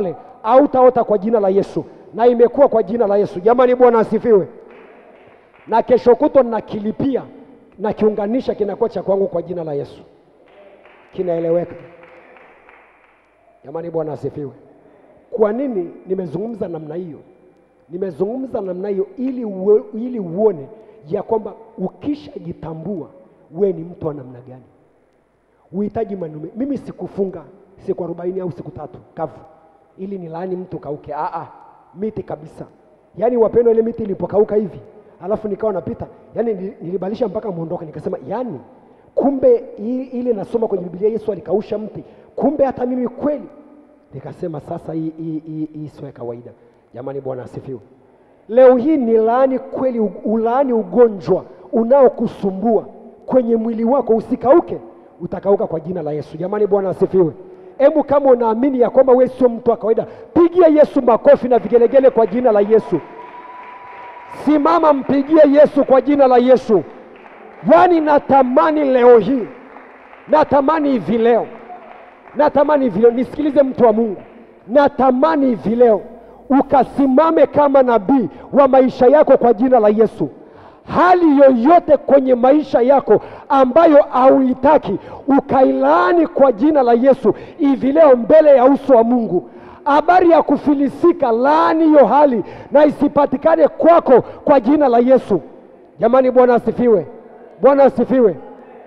hautaota kwa jina la Yesu, na imekuwa kwa jina la Yesu. Jamani, Bwana asifiwe. Na kesho kutwa nakilipia na kiunganisha, kinakuwa cha kwangu kwa jina la Yesu, kinaeleweka. Jamani, Bwana asifiwe. Kwa nini nimezungumza namna hiyo? Nimezungumza namna hiyo ili, uwe, ili uone ya kwamba ukishajitambua we ni mtu wa namna gani. Uhitaji manume. Mimi sikufunga siku arobaini au siku tatu kavu ili nilaani mtu kauke. Aa, miti kabisa. Yaani wapendwa, ile miti ilipokauka hivi alafu nikawa napita, yaani nili- nilibadilisha mpaka muondoka, nikasema yani kumbe i- ile nasoma kwenye Biblia Yesu alikausha mti, kumbe hata mimi kweli. Nikasema sasa hii hii hii hii sio ya kawaida. Jamani, Bwana asifiwe. Leo hii ni laani kweli, u- ulaani ugonjwa unaokusumbua kwenye mwili wako usikauke, utakauka kwa jina la Yesu. Jamani, Bwana asifiwe. Hebu kama unaamini ya kwamba wewe sio mtu wa kawaida, pigia Yesu makofi na vigelegele kwa jina la Yesu. Simama, mpigie Yesu kwa jina la Yesu. Yaani natamani leo hii, natamani hivi leo, natamani hivi leo, nisikilize mtu wa Mungu, natamani hivi leo ukasimame kama nabii wa maisha yako kwa jina la Yesu. Hali yoyote kwenye maisha yako ambayo hauitaki ukailaani kwa jina la Yesu hivi leo mbele ya uso wa Mungu. Habari ya kufilisika, laani hiyo hali na isipatikane kwako kwa jina la Yesu. Jamani, Bwana asifiwe, Bwana asifiwe.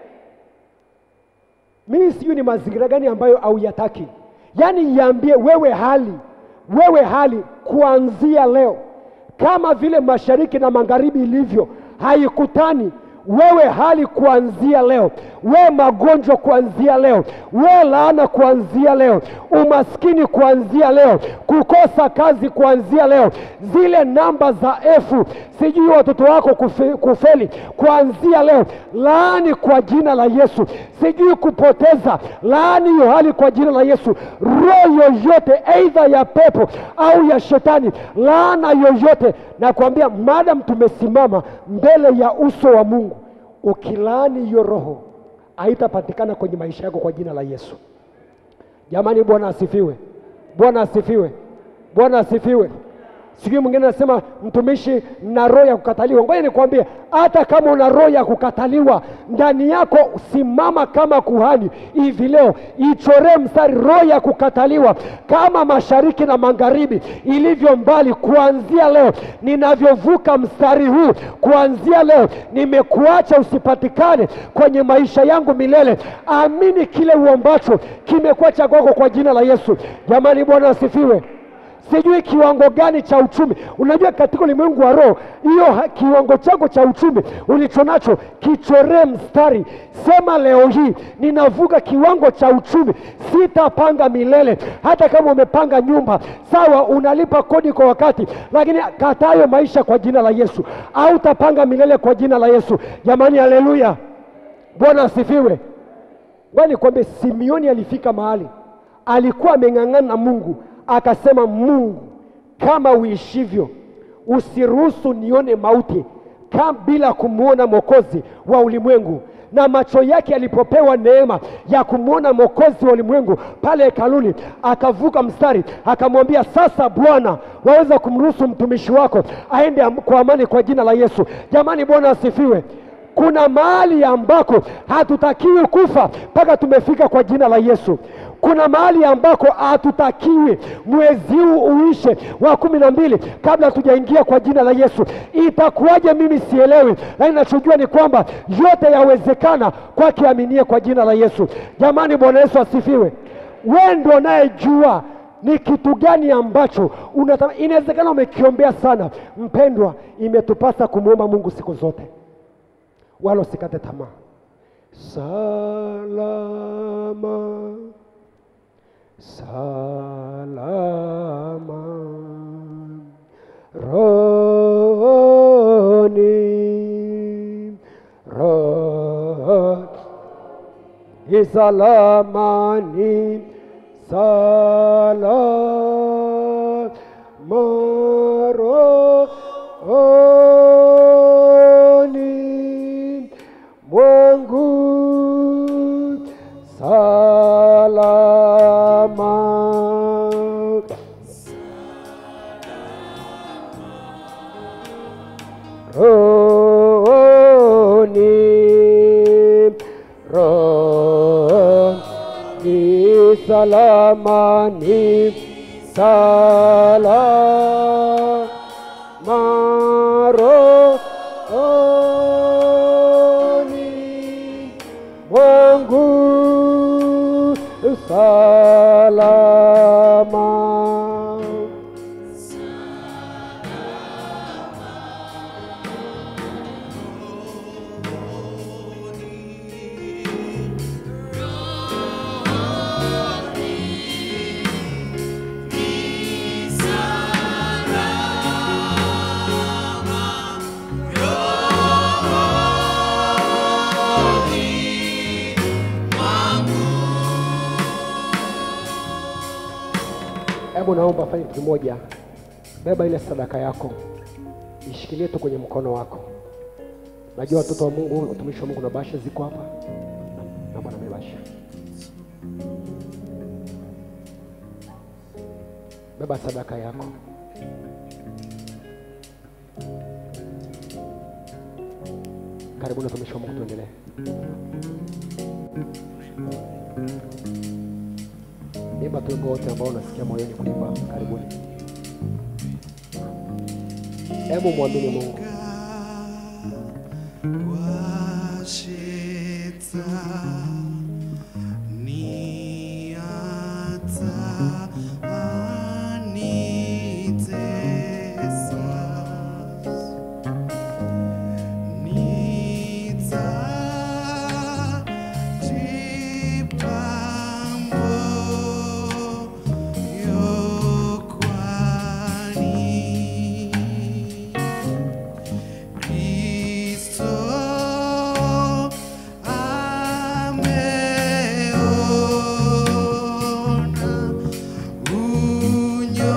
Mimi sijui ni mazingira gani ambayo hauyataki, yaani iambie wewe hali, wewe hali kuanzia leo, kama vile mashariki na magharibi ilivyo haikutani wewe hali kuanzia leo, we magonjwa kuanzia leo, we laana kuanzia leo, umaskini kuanzia leo, kukosa kazi kuanzia leo, zile namba za efu, sijui watoto wako kufe, kufeli kuanzia leo, laani kwa jina la Yesu, sijui kupoteza, laani hiyo hali kwa jina la Yesu. Roho yoyote aidha ya pepo au ya shetani, laana yoyote, nakwambia madam tumesimama mbele ya uso wa Mungu, ukilaani hiyo roho haitapatikana kwenye maisha yako kwa jina la Yesu. Jamani, Bwana asifiwe, Bwana asifiwe, Bwana asifiwe. Sijui mwingine anasema mtumishi, na roho ya kukataliwa. Ngoja nikwambie, hata kama una roho ya kukataliwa ndani yako, simama kama kuhani hivi leo, ichoree mstari roho ya kukataliwa kama mashariki na magharibi ilivyo mbali. Kuanzia leo ninavyovuka mstari huu, kuanzia leo nimekuacha usipatikane kwenye maisha yangu milele. Amini kile uombacho kimekuwa cha kwako kwa jina la Yesu. Jamani, Bwana asifiwe sijui kiwango gani cha uchumi. Unajua, katika ulimwengu wa roho, hiyo ha- kiwango chako cha uchumi ulicho nacho kichoree mstari, sema leo hii ninavuka kiwango cha uchumi, sitapanga milele. Hata kama umepanga nyumba, sawa, unalipa kodi kwa wakati, lakini katayo maisha kwa jina la Yesu, au utapanga milele kwa jina la Yesu. Jamani, haleluya! Bwana asifiwe. Ngoja nikwambie, Simioni alifika mahali alikuwa ameng'ang'ana na Mungu, akasema, Mungu kama uishivyo, usiruhusu nione mauti kama bila kumwona mwokozi wa ulimwengu. Na macho yake yalipopewa neema ya kumwona mwokozi wa ulimwengu pale hekaluni, akavuka mstari, akamwambia, sasa Bwana, waweza kumruhusu mtumishi wako aende am- kwa amani kwa jina la Yesu. Jamani, Bwana asifiwe. Kuna mahali ambako hatutakiwi kufa mpaka tumefika kwa jina la Yesu. Kuna mahali ambako hatutakiwi mwezi huu uishe wa kumi na mbili kabla hatujaingia kwa jina la Yesu. Itakuwaje? Mimi sielewi, lakini nachojua ni kwamba yote yawezekana kwake aminie kwa jina la Yesu. Jamani, Bwana Yesu asifiwe. Wewe ndio unayejua ni kitu gani ambacho unataka. Inawezekana umekiombea sana. Mpendwa, imetupasa kumwomba Mungu siku zote wala usikate tamaa. Salama, salama, roni, roni, isalamani, salama, roni, mwangu salama salama ni salama rohoni mwangu salama. Hebu naomba fanye kitu kimoja, beba ile sadaka yako, ishikilie tu kwenye mkono wako. Najua watoto wa Mungu, watumishi wa Mungu na bahasha ziko hapa, naomba na mimi bahasha. Beba sadaka yako. Karibuni watumishi wa Mungu, tuendelee. Imba tu wimbo wote ambao unasikia moyoni kuimba. Karibuni. Hebu mwamini Mungu. washitsa niata anitesa nita jipambo yokwani Kristo ameona unyonge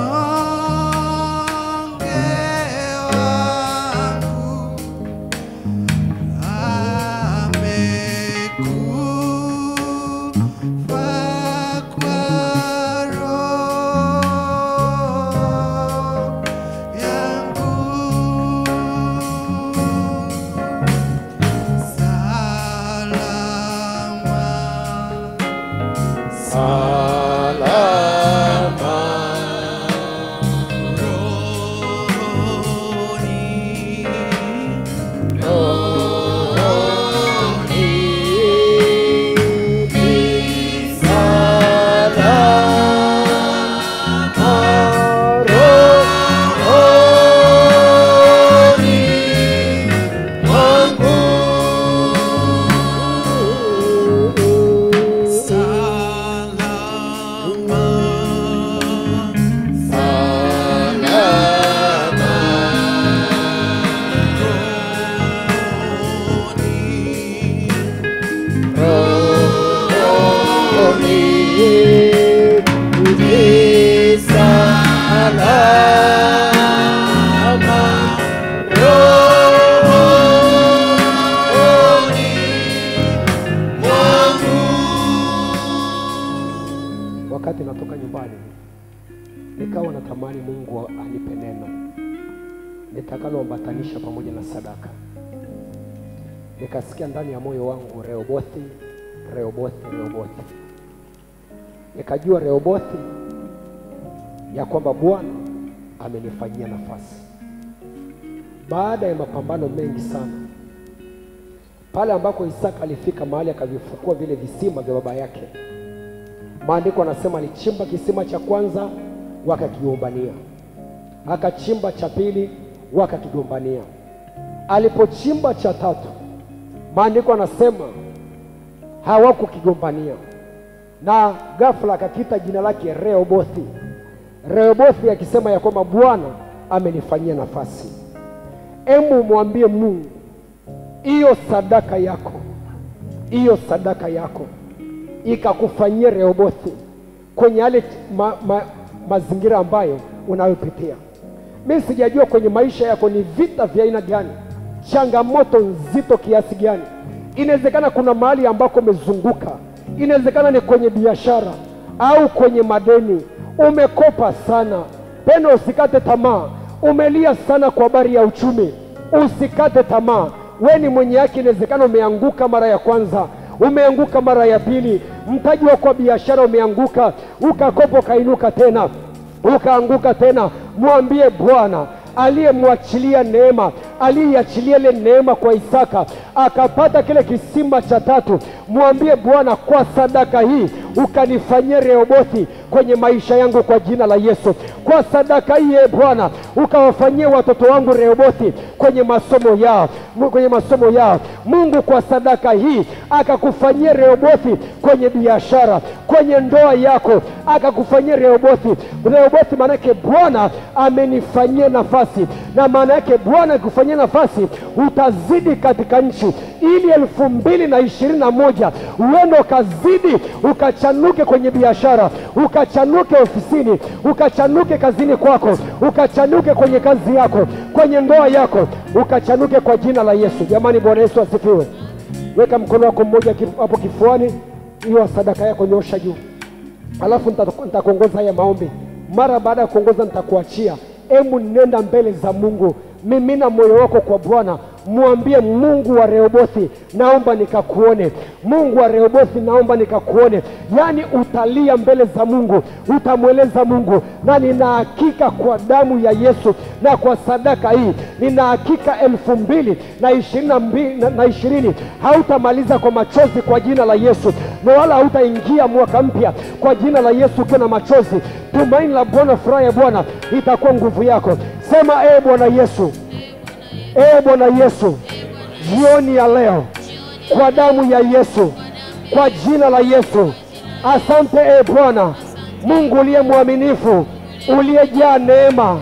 wangu, amekufa kwa roho yangu. Wakati natoka nyumbani, nikawa natamani Mungu anipe neno nitakaloambatanisha pamoja na sadaka. Nikasikia ndani ya moyo wangu Rehobothi, Rehobothi, Rehobothi. Nikajua Rehobothi ya kwamba Bwana amenifanyia nafasi baada ya mapambano mengi sana, pale ambako Isaka alifika mahali akavifukua vile visima vya baba yake. Maandiko anasema alichimba kisima cha kwanza wakakigombania, akachimba cha pili wakakigombania, alipochimba cha tatu, maandiko anasema hawakukigombania, na ghafla akakita jina lake Rehobothi. Rehobothi akisema ya kwamba Bwana amenifanyia nafasi. Emu mwambie Mungu, hiyo sadaka yako, hiyo sadaka yako ikakufanyia Rehobothi kwenye yale ma, ma, mazingira ambayo unayopitia. Mi sijajua kwenye maisha yako ni vita vya aina gani, changamoto nzito kiasi gani. Inawezekana kuna mahali ambako umezunguka, inawezekana ni kwenye biashara au kwenye madeni, umekopa sana. Pendo, usikate tamaa. Umelia sana kwa habari ya uchumi, usikate tamaa. We ni mwenye yake, inawezekana umeanguka mara ya kwanza, umeanguka mara ya pili, mtaji wako wa biashara umeanguka, ukakopa ukainuka tena, ukaanguka tena, mwambie Bwana aliyemwachilia neema, aliyeiachilia ile neema kwa Isaka akapata kile kisima cha tatu, mwambie Bwana, kwa sadaka hii ukanifanyia Rehobothi kwenye maisha yangu kwa jina la Yesu. Kwa sadaka hii e Bwana, ukawafanyie watoto wangu Rehobothi kwenye masomo yao, Mu- kwenye masomo yao. Mungu, kwa sadaka hii akakufanyia Rehobothi kwenye biashara, kwenye ndoa yako, akakufanyia Rehobothi. Rehobothi maanake Bwana amenifanyia nafasi, na maana yake Bwana akikufanyia nafasi utazidi katika nchi, ili elfu mbili na ishirini na moja uende ukazidi ukachanuke kwenye biashara, ukachanuke ofisini, ukachanuke kazini kwako, ukachanuke kwenye kazi yako, kwenye ndoa yako, ukachanuke kwa jina la Yesu. Jamani, Bwana Yesu asifiwe. Weka mkono wako mmoja kif- hapo kifuani, hiyo sadaka yako nyosha juu alafu nita- nitakuongoza haya maombi. Mara baada ya kuongoza, nitakuachia. Hebu nenda mbele za Mungu, mimina moyo wako kwa Bwana, mwambie Mungu wa Rehobothi, naomba nikakuone. Mungu wa Rehobothi, naomba nikakuone. Yaani utalia mbele za Mungu, utamweleza Mungu, na nina hakika kwa damu ya Yesu na kwa sadaka hii, nina hakika elfu mbili na ishirini na mbili na- na ishirini hautamaliza kwa machozi kwa jina la Yesu, na wala hautaingia mwaka mpya kwa jina la Yesu ukiwa na machozi. Tumaini la Bwana, furaha ya Bwana itakuwa nguvu yako. Sema ee Bwana Yesu, ee Bwana Yesu, jioni ya leo kwa damu ya Yesu, kwa jina la Yesu, asante ee Bwana Mungu uliye mwaminifu, uliyejaa neema,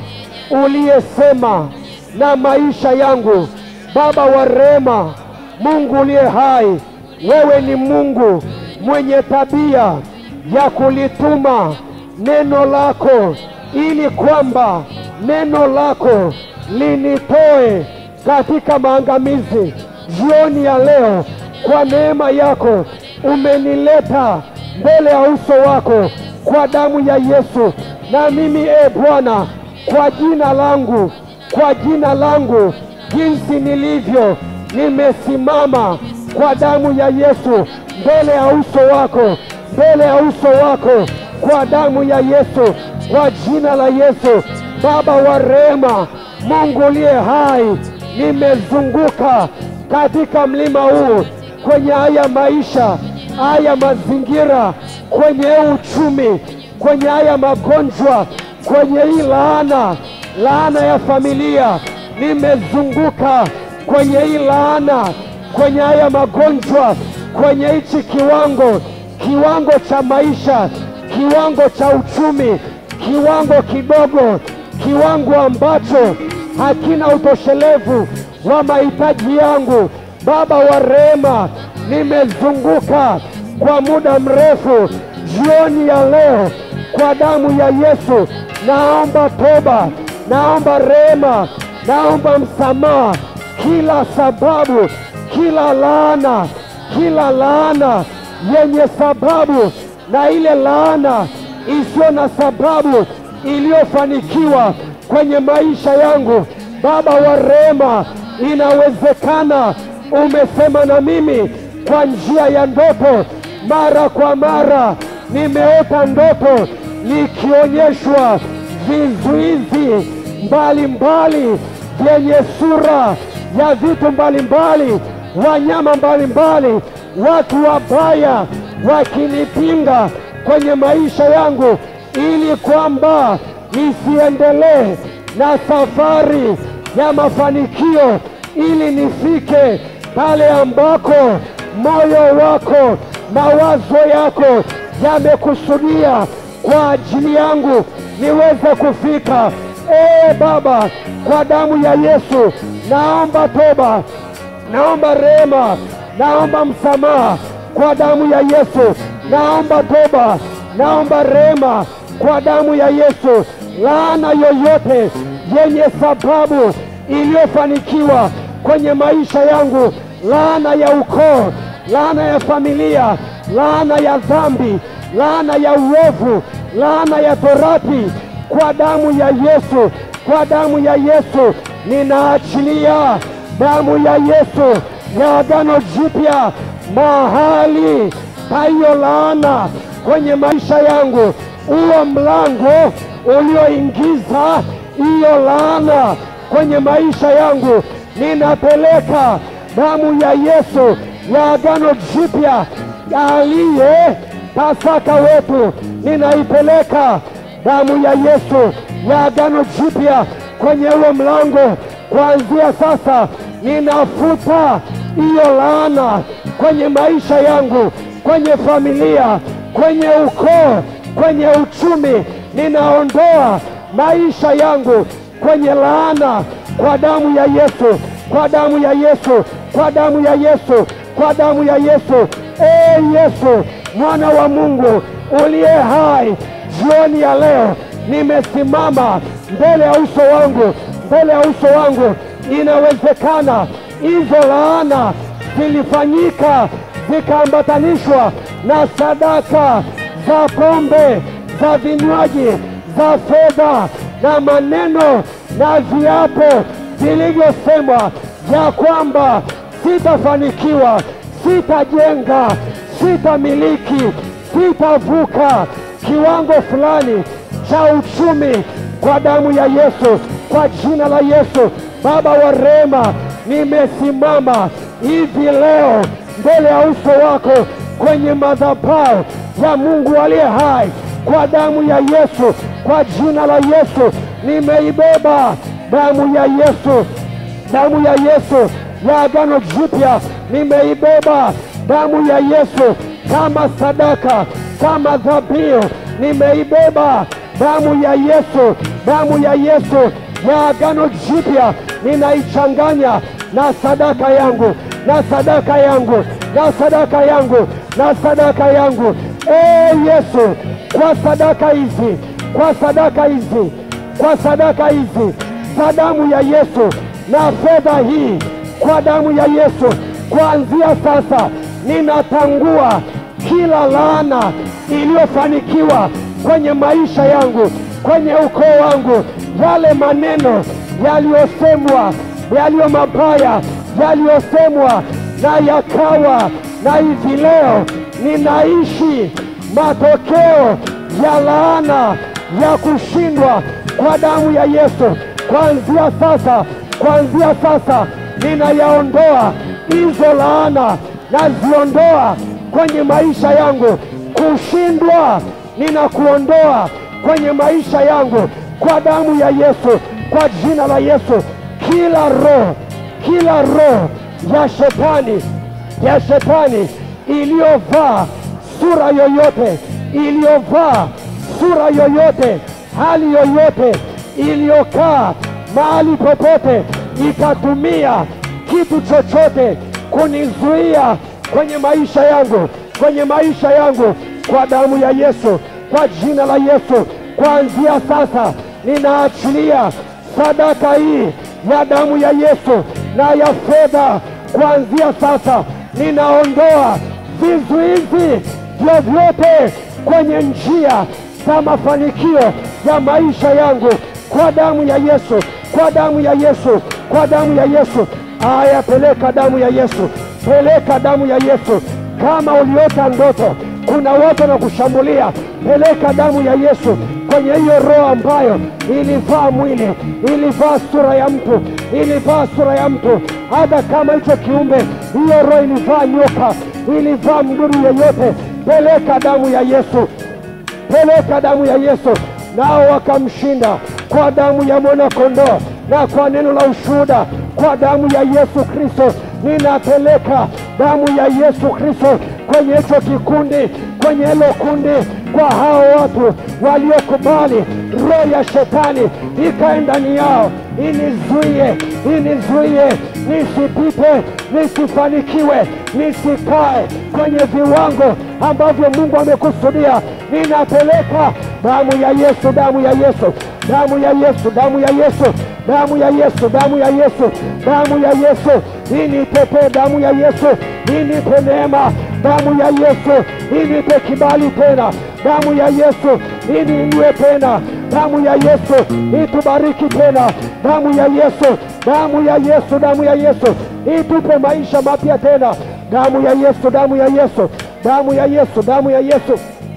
uliyesema na maisha yangu, Baba wa rehema, Mungu uliye hai, wewe ni Mungu mwenye tabia ya kulituma neno lako ili kwamba neno lako linitoe katika maangamizi. Jioni ya leo, kwa neema yako umenileta mbele ya uso wako kwa damu ya Yesu, na mimi e Bwana, kwa jina langu, kwa jina langu jinsi nilivyo, nimesimama kwa damu ya Yesu mbele ya uso wako, mbele ya uso wako, kwa damu ya Yesu, kwa jina la Yesu. Baba wa rehema, Mungu uliye hai, nimezunguka katika mlima huu, kwenye haya maisha, haya mazingira, kwenye huu uchumi, kwenye haya magonjwa, kwenye hii laana, laana ya familia, nimezunguka kwenye hii laana, kwenye haya magonjwa, kwenye hichi kiwango, kiwango cha maisha, kiwango cha uchumi, kiwango kidogo, kiwango ambacho hakina utoshelevu wa mahitaji yangu. Baba wa rehema, nimezunguka kwa muda mrefu. Jioni ya leo, kwa damu ya Yesu, naomba toba, naomba rehema, naomba msamaha, kila sababu, kila laana, kila laana yenye sababu na ile laana isiyo na sababu iliyofanikiwa kwenye maisha yangu. Baba wa rehema, inawezekana umesema na mimi kwa njia ya ndoto. Mara kwa mara nimeota ndoto nikionyeshwa vizuizi mbalimbali vyenye sura ya vitu mbalimbali, wanyama mbalimbali, watu wabaya wakinipinga kwenye maisha yangu, ili kwamba nisiendelee na safari ya mafanikio, ili nifike pale ambako moyo wako, mawazo yako yamekusudia kwa ajili yangu niweze kufika. Ee Baba, kwa damu ya Yesu naomba toba, naomba rehema, naomba msamaha kwa damu ya Yesu, naomba toba, naomba rehema kwa damu ya Yesu. Laana yoyote yenye sababu iliyofanikiwa kwenye maisha yangu, laana ya ukoo, laana ya familia, laana ya dhambi, laana ya uovu, laana ya torati, kwa damu ya Yesu, kwa damu ya Yesu ninaachilia damu ya Yesu ya agano jipya mahali pa hiyo laana kwenye maisha yangu, huo mlango ulioingiza hiyo laana kwenye maisha yangu, ninapeleka damu ya Yesu ya agano jipya aliye Pasaka wetu, ninaipeleka damu ya Yesu ya agano jipya kwenye huo mlango. Kuanzia sasa, ninafuta hiyo laana kwenye maisha yangu, kwenye familia, kwenye ukoo, kwenye uchumi. Ninaondoa maisha yangu kwenye laana kwa damu ya Yesu, kwa damu ya Yesu, kwa damu ya Yesu, kwa damu ya Yesu. Ee Yesu, mwana wa Mungu uliye hai, jioni ya leo nimesimama mbele ya uso wangu, mbele ya uso wangu. Inawezekana hizo laana zilifanyika zikaambatanishwa na sadaka za pombe, za vinywaji, za fedha na maneno na viapo vilivyosemwa ya kwamba sitafanikiwa, sitajenga, sitamiliki, sitavuka kiwango fulani cha uchumi kwa damu ya Yesu, kwa jina la Yesu. Baba wa rehema, nimesimama hivi leo mbele ya uso wako kwenye madhabahu ya Mungu aliye hai, kwa damu ya Yesu, kwa jina la Yesu, nimeibeba damu ya Yesu, damu ya Yesu ya agano jipya, nimeibeba damu ya Yesu kama sadaka, kama dhabihu, nimeibeba damu ya Yesu, damu ya Yesu ya agano jipya, ninaichanganya na sadaka yangu, na sadaka yangu, na sadaka yangu, na sadaka yangu. Ee Yesu, kwa sadaka hizi, kwa sadaka hizi, kwa sadaka hizi za damu ya Yesu na fedha hii kwa damu ya Yesu, kuanzia sasa ninatangua kila laana iliyofanikiwa kwenye maisha yangu, kwenye ukoo wangu, yale maneno yaliyosemwa, yaliyo mabaya yaliyosemwa na yakawa, na hivi leo ninaishi matokeo ya laana ya kushindwa kwa damu ya Yesu. Kuanzia sasa, kuanzia sasa ninayaondoa hizo laana, naziondoa kwenye maisha yangu. Kushindwa ninakuondoa kwenye maisha yangu kwa damu ya Yesu, kwa jina la Yesu. Kila roho, kila roho ya shetani, ya shetani iliyovaa sura yoyote, iliyovaa sura yoyote, hali yoyote iliyokaa mahali popote, ikatumia kitu chochote kunizuia kwenye maisha yangu, kwenye maisha yangu, kwa damu ya Yesu, kwa jina la Yesu, kuanzia sasa ninaachilia sadaka hii ya damu ya Yesu na ya fedha. Kuanzia sasa ninaondoa vizuizi vyovyote kwenye njia za mafanikio ya maisha yangu kwa damu ya Yesu, kwa damu ya Yesu, kwa damu ya Yesu. Aya, peleka damu ya Yesu, peleka damu ya Yesu. Kama uliota ndoto, kuna watu wanakushambulia, peleka damu ya Yesu kwenye hiyo roho ambayo ilivaa mwili, ilivaa sura ya mtu, ilivaa sura ya mtu. Hata kama hicho kiumbe, hiyo roho ilivaa nyoka, ilivaa mdudu yeyote, peleka damu ya Yesu peleka damu ya Yesu, nao wakamshinda kwa damu ya mwana-kondoo na kwa neno la ushuhuda, kwa damu ya Yesu Kristo. Ninapeleka damu ya Yesu Kristo kwenye hicho kikundi, kwenye hilo kundi, kwa hao watu waliokubali roho ya shetani ikae ndani yao, inizuie, inizuie nisipite, nisifanikiwe, nisikae kwenye viwango ambavyo Mungu amekusudia. Ninapeleka damu ya Yesu, damu ya Yesu, damu ya Yesu, damu ya Yesu, damu ya Yesu, damu ya Yesu, damu ya Yesu, initetee damu ya Yesu, inipe neema damu ya Yesu, inipe kibali tena damu ya Yesu, iniinue tena damu ya Yesu, itubariki tena damu ya Yesu, damu ya Yesu, damu ya Yesu, itupe maisha mapya tena damu ya Yesu, damu ya Yesu, damu ya Yesu, damu ya Yesu.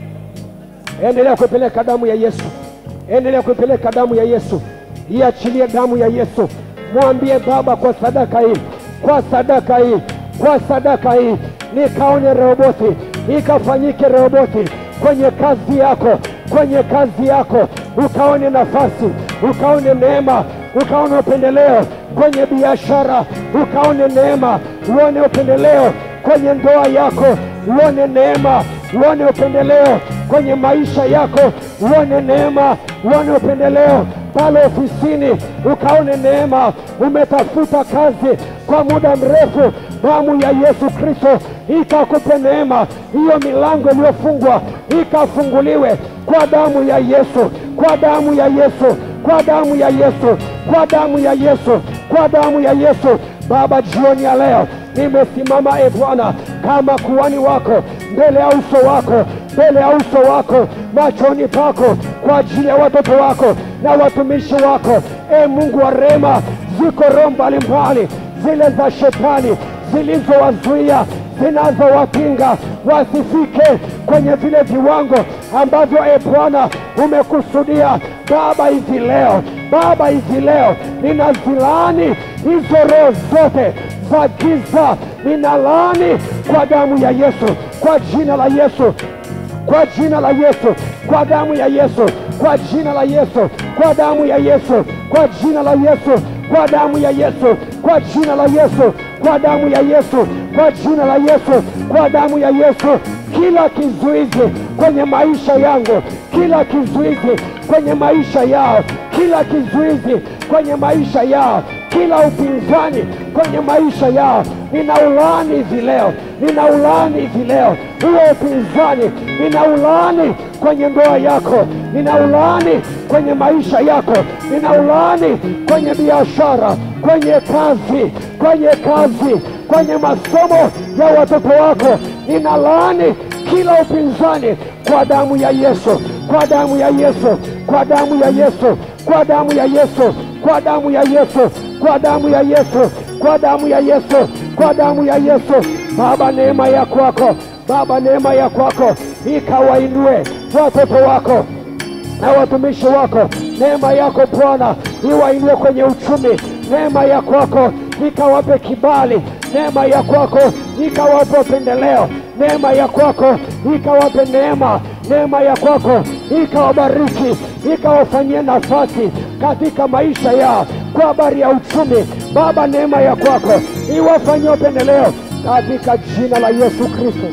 Endelea kuipeleka damu ya Yesu, endelea kuipeleka damu ya Yesu, iachilie damu ya Yesu. Mwambie Baba, kwa sadaka hii, kwa sadaka hii, kwa sadaka hii, nikaone Rehoboti, ikafanyike Rehoboti kwenye kazi yako, kwenye kazi yako, ukaone nafasi, ukaone neema, ukaone upendeleo kwenye biashara, ukaone neema, uone upendeleo kwenye ndoa yako, uone neema, uone upendeleo kwenye maisha yako, uone neema, uone upendeleo pale ofisini, ukaone neema. Umetafuta kazi kwa muda mrefu, damu ya Yesu Kristo ikakupe neema, hiyo milango iliyofungwa ikafunguliwe kwa damu ya Yesu, kwa damu ya Yesu, kwa damu ya Yesu, kwa damu ya Yesu, kwa damu ya Yesu. Baba, jioni ya leo nimesimama e Bwana kama kuhani wako mbele ya uso wako, mbele ya uso wako, machoni pako, kwa ajili ya watoto wako na watumishi wako. E Mungu wa rehema, ziko roho mbalimbali zile za shetani zilizowazuia zinazowapinga wasifike kwenye vile viwango ambavyo e Bwana umekusudia. Baba, hivi leo Baba, hivi leo ninazilaani hizo roho zote za giza, ninalaani kwa damu ya Yesu, kwa jina la Yesu kwa jina la Yesu, kwa damu ya Yesu, kwa jina la Yesu, kwa damu ya Yesu, kwa jina la Yesu, kwa damu ya Yesu, kwa jina la Yesu, kwa damu ya Yesu, kwa jina la Yesu, kwa damu ya Yesu. Kila kizuizi kwenye maisha yangu, kila kizuizi kwenye maisha yao, kila kizuizi kwenye maisha yao, kila upinzani kwenye maisha yao, ninaulaani hivi leo, ninaulaani hivi leo huo upinzani, ninaulaani kwenye ndoa yako, ninaulaani kwenye maisha yako, ninaulaani kwenye biashara, kwenye kazi, kwenye kazi, kwenye masomo ya watoto wako, ninalaani kila upinzani kwa damu ya Yesu, kwa damu ya Yesu, kwa damu ya Yesu, kwa damu ya Yesu, kwa damu ya Yesu, kwa damu ya Yesu, kwa damu ya Yesu, kwa damu ya Yesu. Baba, neema ya kwako Baba, neema ya kwako ikawainue watoto wako na watumishi wako. Neema yako Bwana iwainue kwenye uchumi. Neema ya kwako ikawape kibali. Neema ya kwako ikawape upendeleo. Neema ya kwako ikawape neema. Neema ya kwako ikawabariki, ikawafanyie nafasi katika maisha yao kwa habari ya uchumi. Baba, neema ya kwako iwafanyie upendeleo katika jina la Yesu Kristo.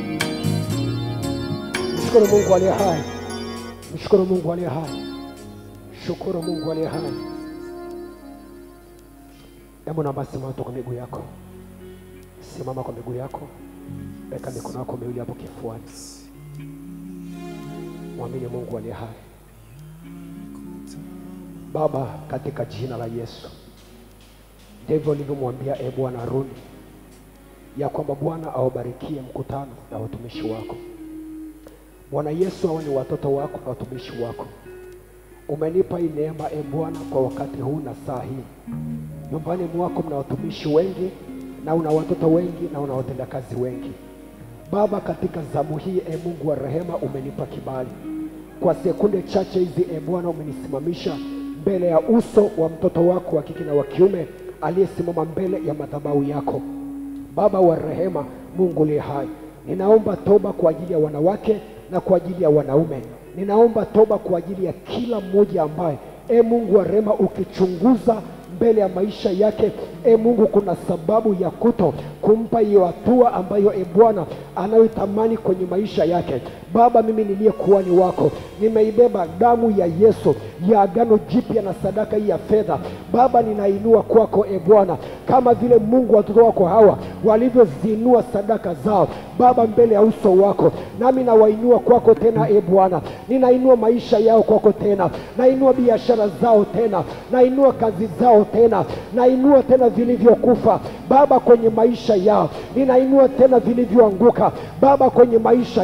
Mshukuru Mungu aliye hai, mshukuru Mungu aliye hai, shukuru Mungu aliye hai. Hebu naomba simama tu kwa miguu yako, simama kwa miguu yako, weka mikono yako miwili hapo kifuani, mwamini Mungu aliye hai. Baba, katika jina la Yesu, ndivyo ulivyomwambia e Bwana Haruni ya kwamba Bwana awabarikie mkutano na watumishi wako. Bwana Yesu, hawa ni watoto wako na watumishi wako. Umenipa hii neema e Bwana kwa wakati huu na saa hii. Nyumbani mwako mna watumishi wengi na una watoto wengi na una watendakazi wengi. Baba, katika zamu hii e Mungu wa rehema, umenipa kibali kwa sekunde chache hizi e Bwana, umenisimamisha mbele ya uso wa mtoto wako wa kike na wa kiume aliyesimama mbele ya madhabahu yako. Baba wa rehema, Mungu uliye hai, ninaomba toba kwa ajili ya wanawake na kwa ajili ya wanaume. Ninaomba toba kwa ajili ya kila mmoja ambaye, e Mungu wa rehema, ukichunguza mbele ya maisha yake, e Mungu, kuna sababu ya kuto kumpa hiyo hatua ambayo e Bwana anayotamani kwenye maisha yake. Baba, mimi niliye kuhani wako nimeibeba damu ya Yesu ya agano jipya na sadaka hii ya fedha. Baba, ninainua kwako e Bwana, kama vile Mungu watoto wako hawa walivyoziinua sadaka zao Baba mbele ya uso wako, nami nawainua kwako tena e Bwana, ninainua maisha yao kwako tena, nainua biashara zao tena, nainua kazi zao tena, nainua tena vilivyokufa Baba kwenye maisha yao, ninainua tena vilivyoanguka Baba kwenye maisha yao,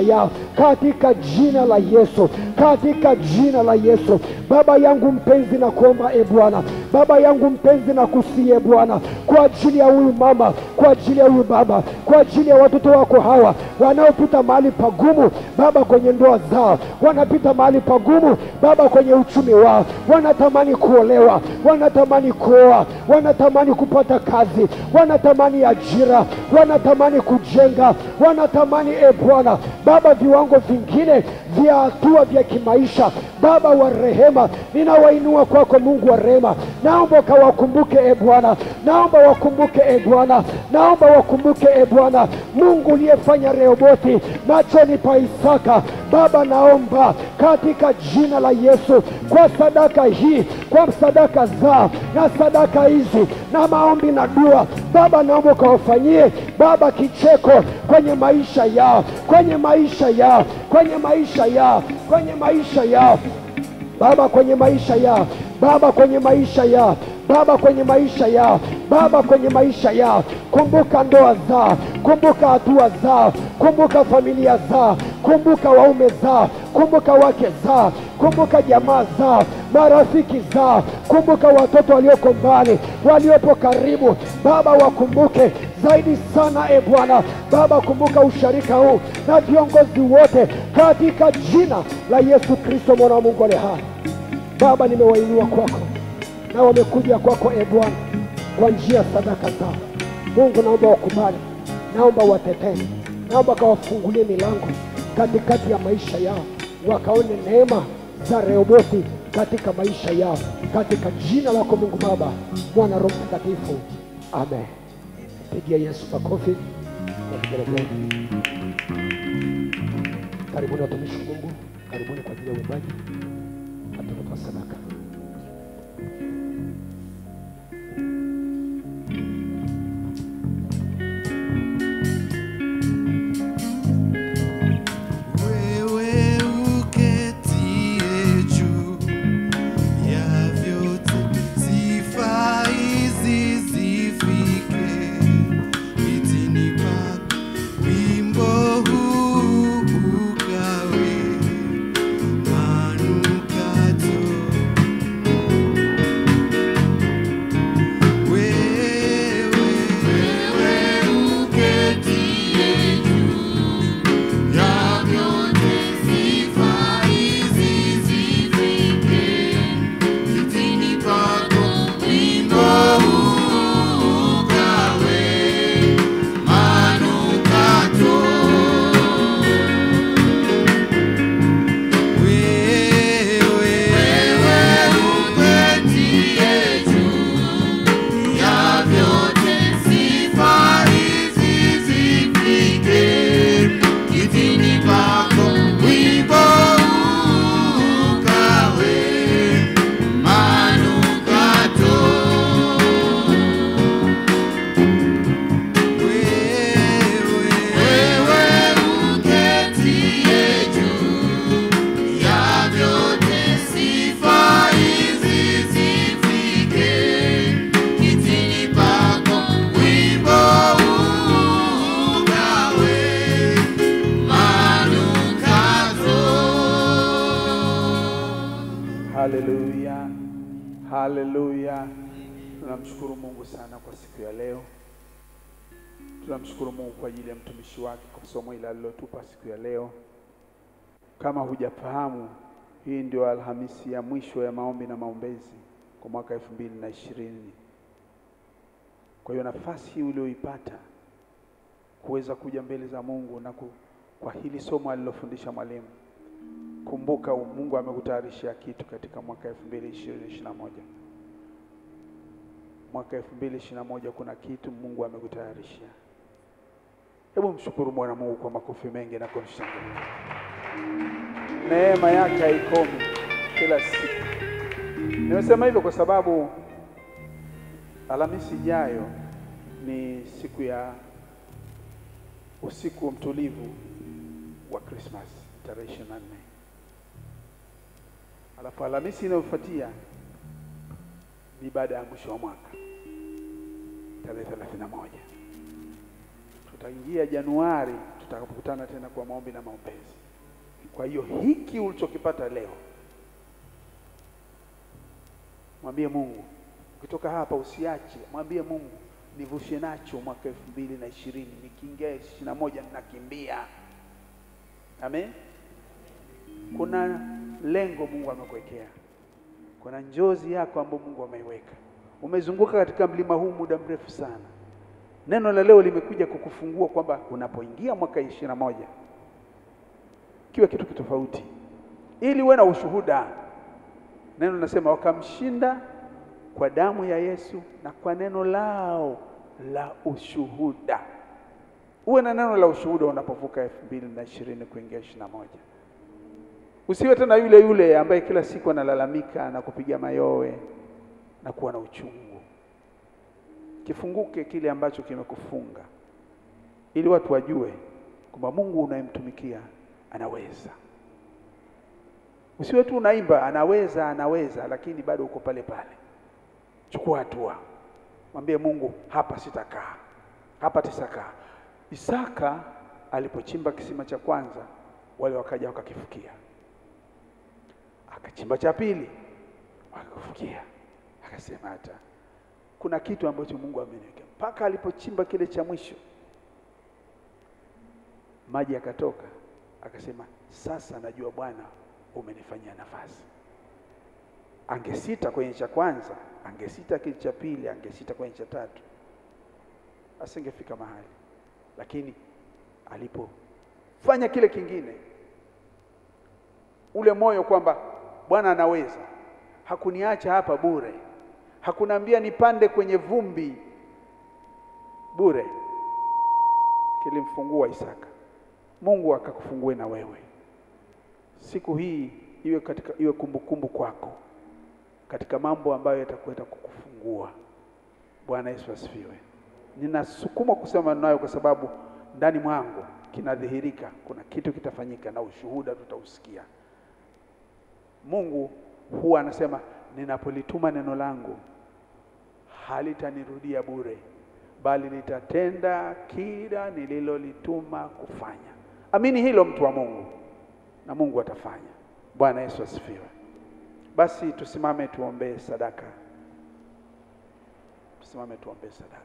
katika jina la Yesu, katika jina la Yesu. Baba yangu mpenzi, na kuomba e Bwana, Baba yangu mpenzi, na kusie Bwana, kwa ajili ya huyu mama, kwa ajili ya huyu baba, kwa ajili ya watoto wako hawa wanaopita mahali pagumu Baba, kwenye ndoa zao, wanapita mahali pagumu Baba, kwenye uchumi wao, wanatamani kuolewa, wanatamani kuoa, wanatamani kupata kazi, wanatamani ajira, wanatamani kujenga, wanatamani e Bwana Baba, viwango vingine vya hatua vya kimaisha. Baba wa rehema, ninawainua kwako, Mungu wa rehema, naomba ukawakumbuke e Bwana, naomba wakumbuke e Bwana, naomba wakumbuke e Bwana, Mungu uliyefanya Rehobothi machoni pa Isaka. Baba, naomba katika jina la Yesu, kwa sadaka hii, kwa sadaka zao na sadaka hizi na maombi na dua, Baba, naomba ukawafanyie Baba kicheko kwenye maisha yao, kwenye maisha yao, kwenye maisha yao, kwenye maisha yao Baba, kwenye maisha yao Baba, kwenye maisha yao Baba, kwenye maisha yao Baba, kwenye maisha yao. Kumbuka ndoa zao, kumbuka hatua zao, kumbuka familia zao, kumbuka waume zao, kumbuka wake zao, kumbuka jamaa zao, marafiki zao, kumbuka watoto walioko mbali, waliopo karibu. Baba, wakumbuke zaidi sana e Bwana. Baba, kumbuka usharika huu na viongozi wote katika jina la Yesu Kristo mwana wa Mungu aliye hai. Baba, nimewainua kwako na wamekuja kwako e Bwana kwa njia ya sadaka zao. Mungu, naomba wakubali, naomba watetee, naomba kawafungulie milango katikati ya maisha yao, wakaone neema za Rehobothi katika maisha yao, katika jina lako Mungu Baba, Mwana, Roho Mtakatifu, amen. Pigia Yesu makofi na vigelegele. Karibuni watumishi wa Mungu, karibuni kwa ajili ya uimbaji na tutatoa sadaka. Wewe uketie juu ya vyote, sifa hizi zifike kitini pako, wimbo huu ukawe manukato. Wewe uketie juu ya vyote, sifa hizi zifike kitini pako, wimbo huu ukawe manukato. Wewe uketie juu ya vyote, sifa hizi zifike kitini pako, wimbo ukawe manukato. Wewe uketie juu ya vyote, sifa hizi zifike kitini pako, wimbo ukawe manukato. Haleluya, haleluya. Tunamshukuru Mungu sana kwa siku ya leo. Tunamshukuru Mungu kwa ajili ya mtumishi wake kwa somo hili alilotupa siku ya leo. Kama hujafahamu, hii ndio Alhamisi ya mwisho ya maombi na maombezi kwa mwaka elfu mbili na ishirini. Kwa hiyo nafasi hii ulioipata kuweza kuja mbele za Mungu na ku, kwa hili somo alilofundisha mwalimu Kumbuka Mungu amekutayarishia kitu katika mwaka 2021. Mwaka 2021 kuna kitu Mungu amekutayarishia. Hebu mshukuru Bwana Mungu kwa makofi mengi na kumshangilia. Neema yake haikomi kila siku. Nimesema hivyo kwa sababu Alhamisi ijayo ni siku ya usiku mtulivu wa Christmas tarehe 24. Alafu Alhamisi inayofuatia ni ibada ya mwisho wa mwaka tarehe 31. Tutaingia Januari tutakapokutana tena kwa maombi na maombezi. Kwa hiyo hiki ulichokipata leo, mwambie Mungu. Ukitoka hapa usiache, mwambie Mungu, nivushe nacho mwaka elfu mbili na ishirini nikiingia ishirini na moja ninakimbia. Amen. Kuna lengo Mungu amekuwekea, kuna njozi yako ambayo Mungu ameiweka. Umezunguka katika mlima huu muda mrefu sana. Neno la leo limekuja kukufungua kwamba unapoingia mwaka ishirini na moja kiwe kitu kitofauti, ili uwe na ushuhuda. Neno linasema wakamshinda kwa damu ya Yesu na kwa neno lao la ushuhuda. Uwe na neno la ushuhuda unapovuka elfu mbili na ishirini kuingia ishirini na moja. Usiwe tena yule yule ambaye kila siku analalamika na kupiga mayowe na kuwa na uchungu. Kifunguke kile ambacho kimekufunga, ili watu wajue kwamba Mungu unayemtumikia anaweza. Usiwe tu unaimba anaweza, anaweza, lakini bado uko pale pale. Chukua hatua, mwambie Mungu, hapa sitakaa, hapa tisakaa. Isaka alipochimba kisima cha kwanza, wale wakaja wakakifukia, akachimba cha pili, wakakifukia, akasema hata kuna kitu ambacho Mungu ameniweka. Mpaka alipochimba kile cha mwisho, maji yakatoka, akasema sasa najua Bwana umenifanyia nafasi. Angesita kwenye cha kwanza, angesita kile cha pili, angesita kwenye cha tatu, asingefika mahali. Lakini alipofanya kile kingine, ule moyo kwamba Bwana anaweza, hakuniacha hapa bure, hakuniambia nipande kwenye vumbi bure, kilimfungua Isaka. Mungu akakufungue na wewe siku hii iwe katika iwe kumbukumbu kwako katika mambo ambayo yatakwenda kukufungua. Bwana Yesu asifiwe. Ninasukuma kusema nayo kwa sababu ndani mwangu kinadhihirika, kuna kitu kitafanyika na ushuhuda tutausikia. Mungu huwa anasema ninapolituma neno langu halitanirudia bure, bali litatenda kila nililolituma kufanya. Amini hilo, mtu wa Mungu, na Mungu atafanya. Bwana Yesu asifiwe. Basi tusimame tuombee sadaka, tusimame tuombee sadaka.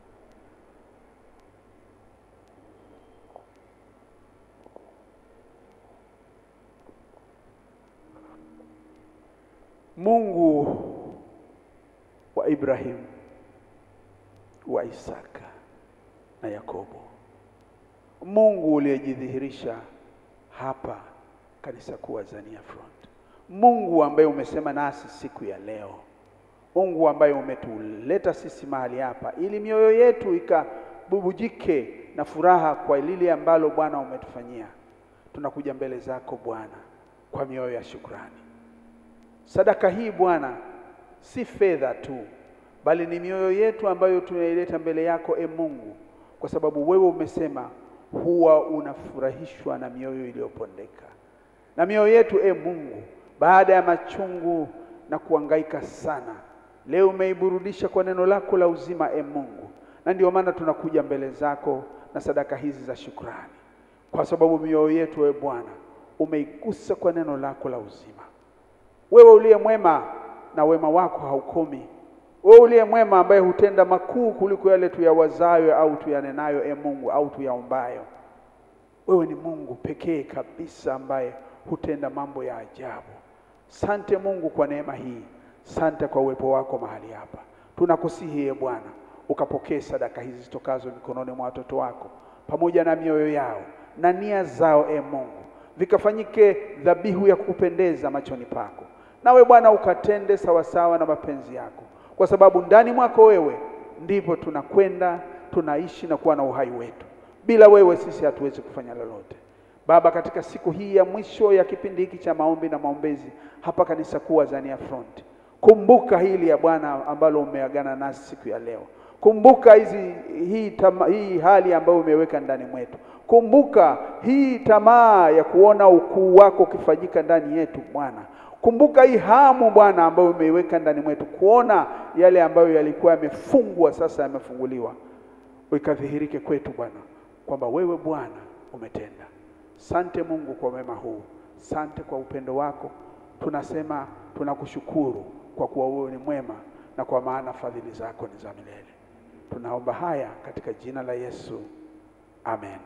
Mungu wa Ibrahimu, wa Isaka na Yakobo, Mungu uliyejidhihirisha hapa kanisa kuu Azania Front, Mungu ambaye umesema nasi siku ya leo, Mungu ambaye umetuleta sisi mahali hapa ili mioyo yetu ikabubujike na furaha kwa lile ambalo Bwana umetufanyia. Tunakuja mbele zako Bwana kwa mioyo ya shukrani. Sadaka hii Bwana si fedha tu, bali ni mioyo yetu ambayo tunaileta mbele yako, e Mungu, kwa sababu wewe umesema huwa unafurahishwa na mioyo iliyopondeka. Na mioyo yetu e Mungu, baada ya machungu na kuangaika sana, leo umeiburudisha kwa neno lako la uzima, e Mungu, na ndio maana tunakuja mbele zako na sadaka hizi za shukrani, kwa sababu mioyo yetu e Bwana umeigusa kwa neno lako la uzima. Wewe uliye mwema na wema wako haukomi. Wewe uliye mwema ambaye hutenda makuu kuliko yale tuyawazayo au tuyanenayo, e Mungu, au tuyaombayo. Wewe ni Mungu pekee kabisa ambaye hutenda mambo ya ajabu. Sante Mungu kwa neema hii, sante kwa uwepo wako mahali hapa. Tunakusihi e Bwana, ukapokee sadaka hizi zitokazo mikononi mwa watoto wako pamoja na mioyo yao na nia zao, e Mungu, vikafanyike dhabihu ya kupendeza machoni pako, nawe Bwana ukatende sawasawa na mapenzi yako, kwa sababu ndani mwako wewe ndipo tunakwenda tunaishi na kuwa na uhai wetu. Bila wewe sisi hatuwezi kufanya lolote. Baba, katika siku hii ya mwisho ya kipindi hiki cha maombi na maombezi hapa kanisa kuu Azania Front, kumbuka hili ya Bwana ambalo umeagana nasi siku ya leo. Kumbuka hizi hii, tama, hii hali ambayo umeweka ndani mwetu. Kumbuka hii tamaa ya kuona ukuu wako ukifanyika ndani yetu Bwana. Kumbuka hii hamu Bwana ambayo umeiweka ndani mwetu kuona yale ambayo yalikuwa yamefungwa sasa yamefunguliwa, ikadhihirike kwetu Bwana kwamba wewe Bwana umetenda. Sante Mungu kwa wema huu, sante kwa upendo wako. Tunasema tunakushukuru kwa kuwa wewe ni mwema na kwa maana fadhili zako ni za milele. Tunaomba haya katika jina la Yesu, amen.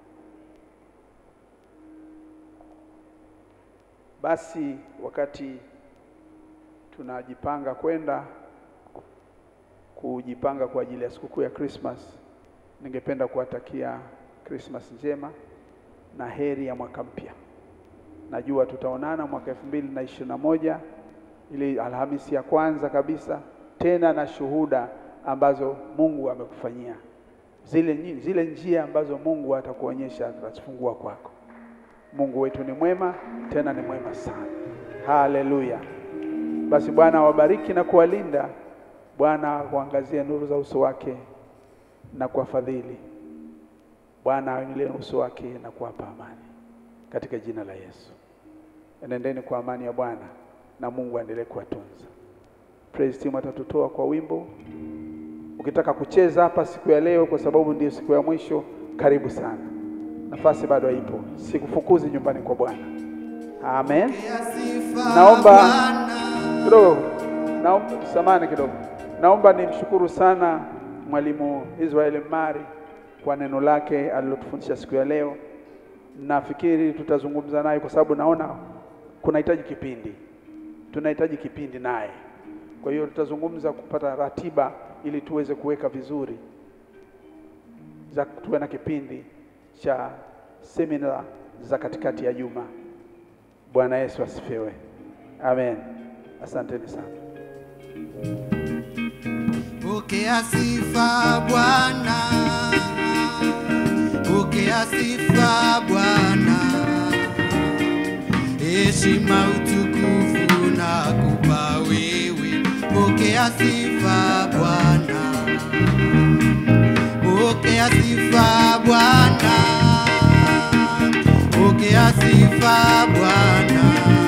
Basi wakati tunajipanga kwenda kujipanga kwa ajili ya sikukuu ya Christmas, ningependa kuwatakia Christmas njema na heri ya mwaka mpya. Najua tutaonana mwaka elfu mbili na ishirini na moja ili Alhamisi ya kwanza kabisa, tena na shuhuda ambazo Mungu amekufanyia zile, nyi- zile njia ambazo Mungu atakuonyesha atazifungua kwako. Mungu wetu ni mwema, tena ni mwema sana. Haleluya! Basi Bwana awabariki na kuwalinda. Bwana kuangazie nuru za uso wake na kuwafadhili. Bwana ainulie uso wake na kuwapa amani, katika jina la Yesu. Enendeni kwa amani ya Bwana na Mungu aendelee kuwatunza. Praise team atatutoa kwa wimbo. Ukitaka kucheza hapa siku ya leo, kwa sababu ndiyo siku ya mwisho, karibu sana, nafasi bado ipo, sikufukuzi nyumbani kwa Bwana. Amen. Naomba kidogo, naomba samani kidogo, naomba nimshukuru sana mwalimu Israel Mari kwa neno lake alilotufundisha siku ya leo. Nafikiri tutazungumza naye kwa sababu naona kunahitaji kipindi, tunahitaji kipindi naye. Kwa hiyo tutazungumza kupata ratiba ili tuweze kuweka vizuri za tuwe na kipindi cha semina za katikati ya juma. Bwana Yesu asifiwe. Amen. Asanteni sana. Pokea sifa Bwana, pokea sifa Bwana, heshima utukufu na kupa wewe. Pokea sifa Bwana, pokea sifa Bwana, pokea sifa Bwana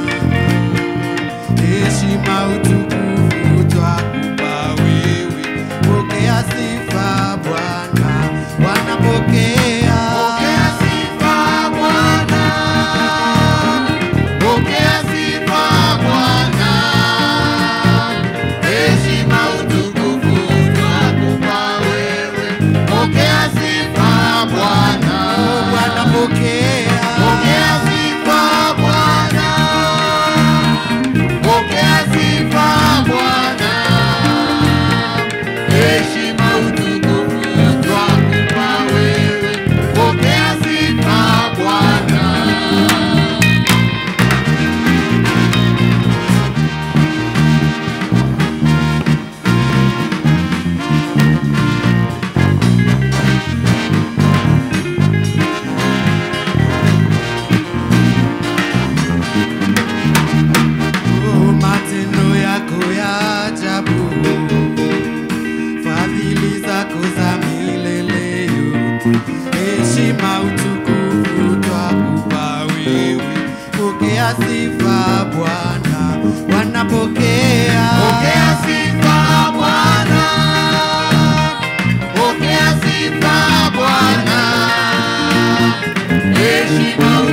heshima utukufu twakupa wewe, pokea sifa Bwana, Bwana pokea, Pokea sifa Bwana, pokea sifa Bwana, heshima utukufu twakupa wewe. Pokea sifa Bwana, Bwana pokea, pokea sifa Bwana, pokea sifa Bwana, heshima utukufu twakupa wewe. Pokea sifa Bwana. oh, matendo yako ya ajabu, fadhili zako za milele yote, heshima utukufu twakupa wewe, pokea sifa Bwana, Bwana pokea, Pokea sifa Bwana, pokea sifa Bwana, heshima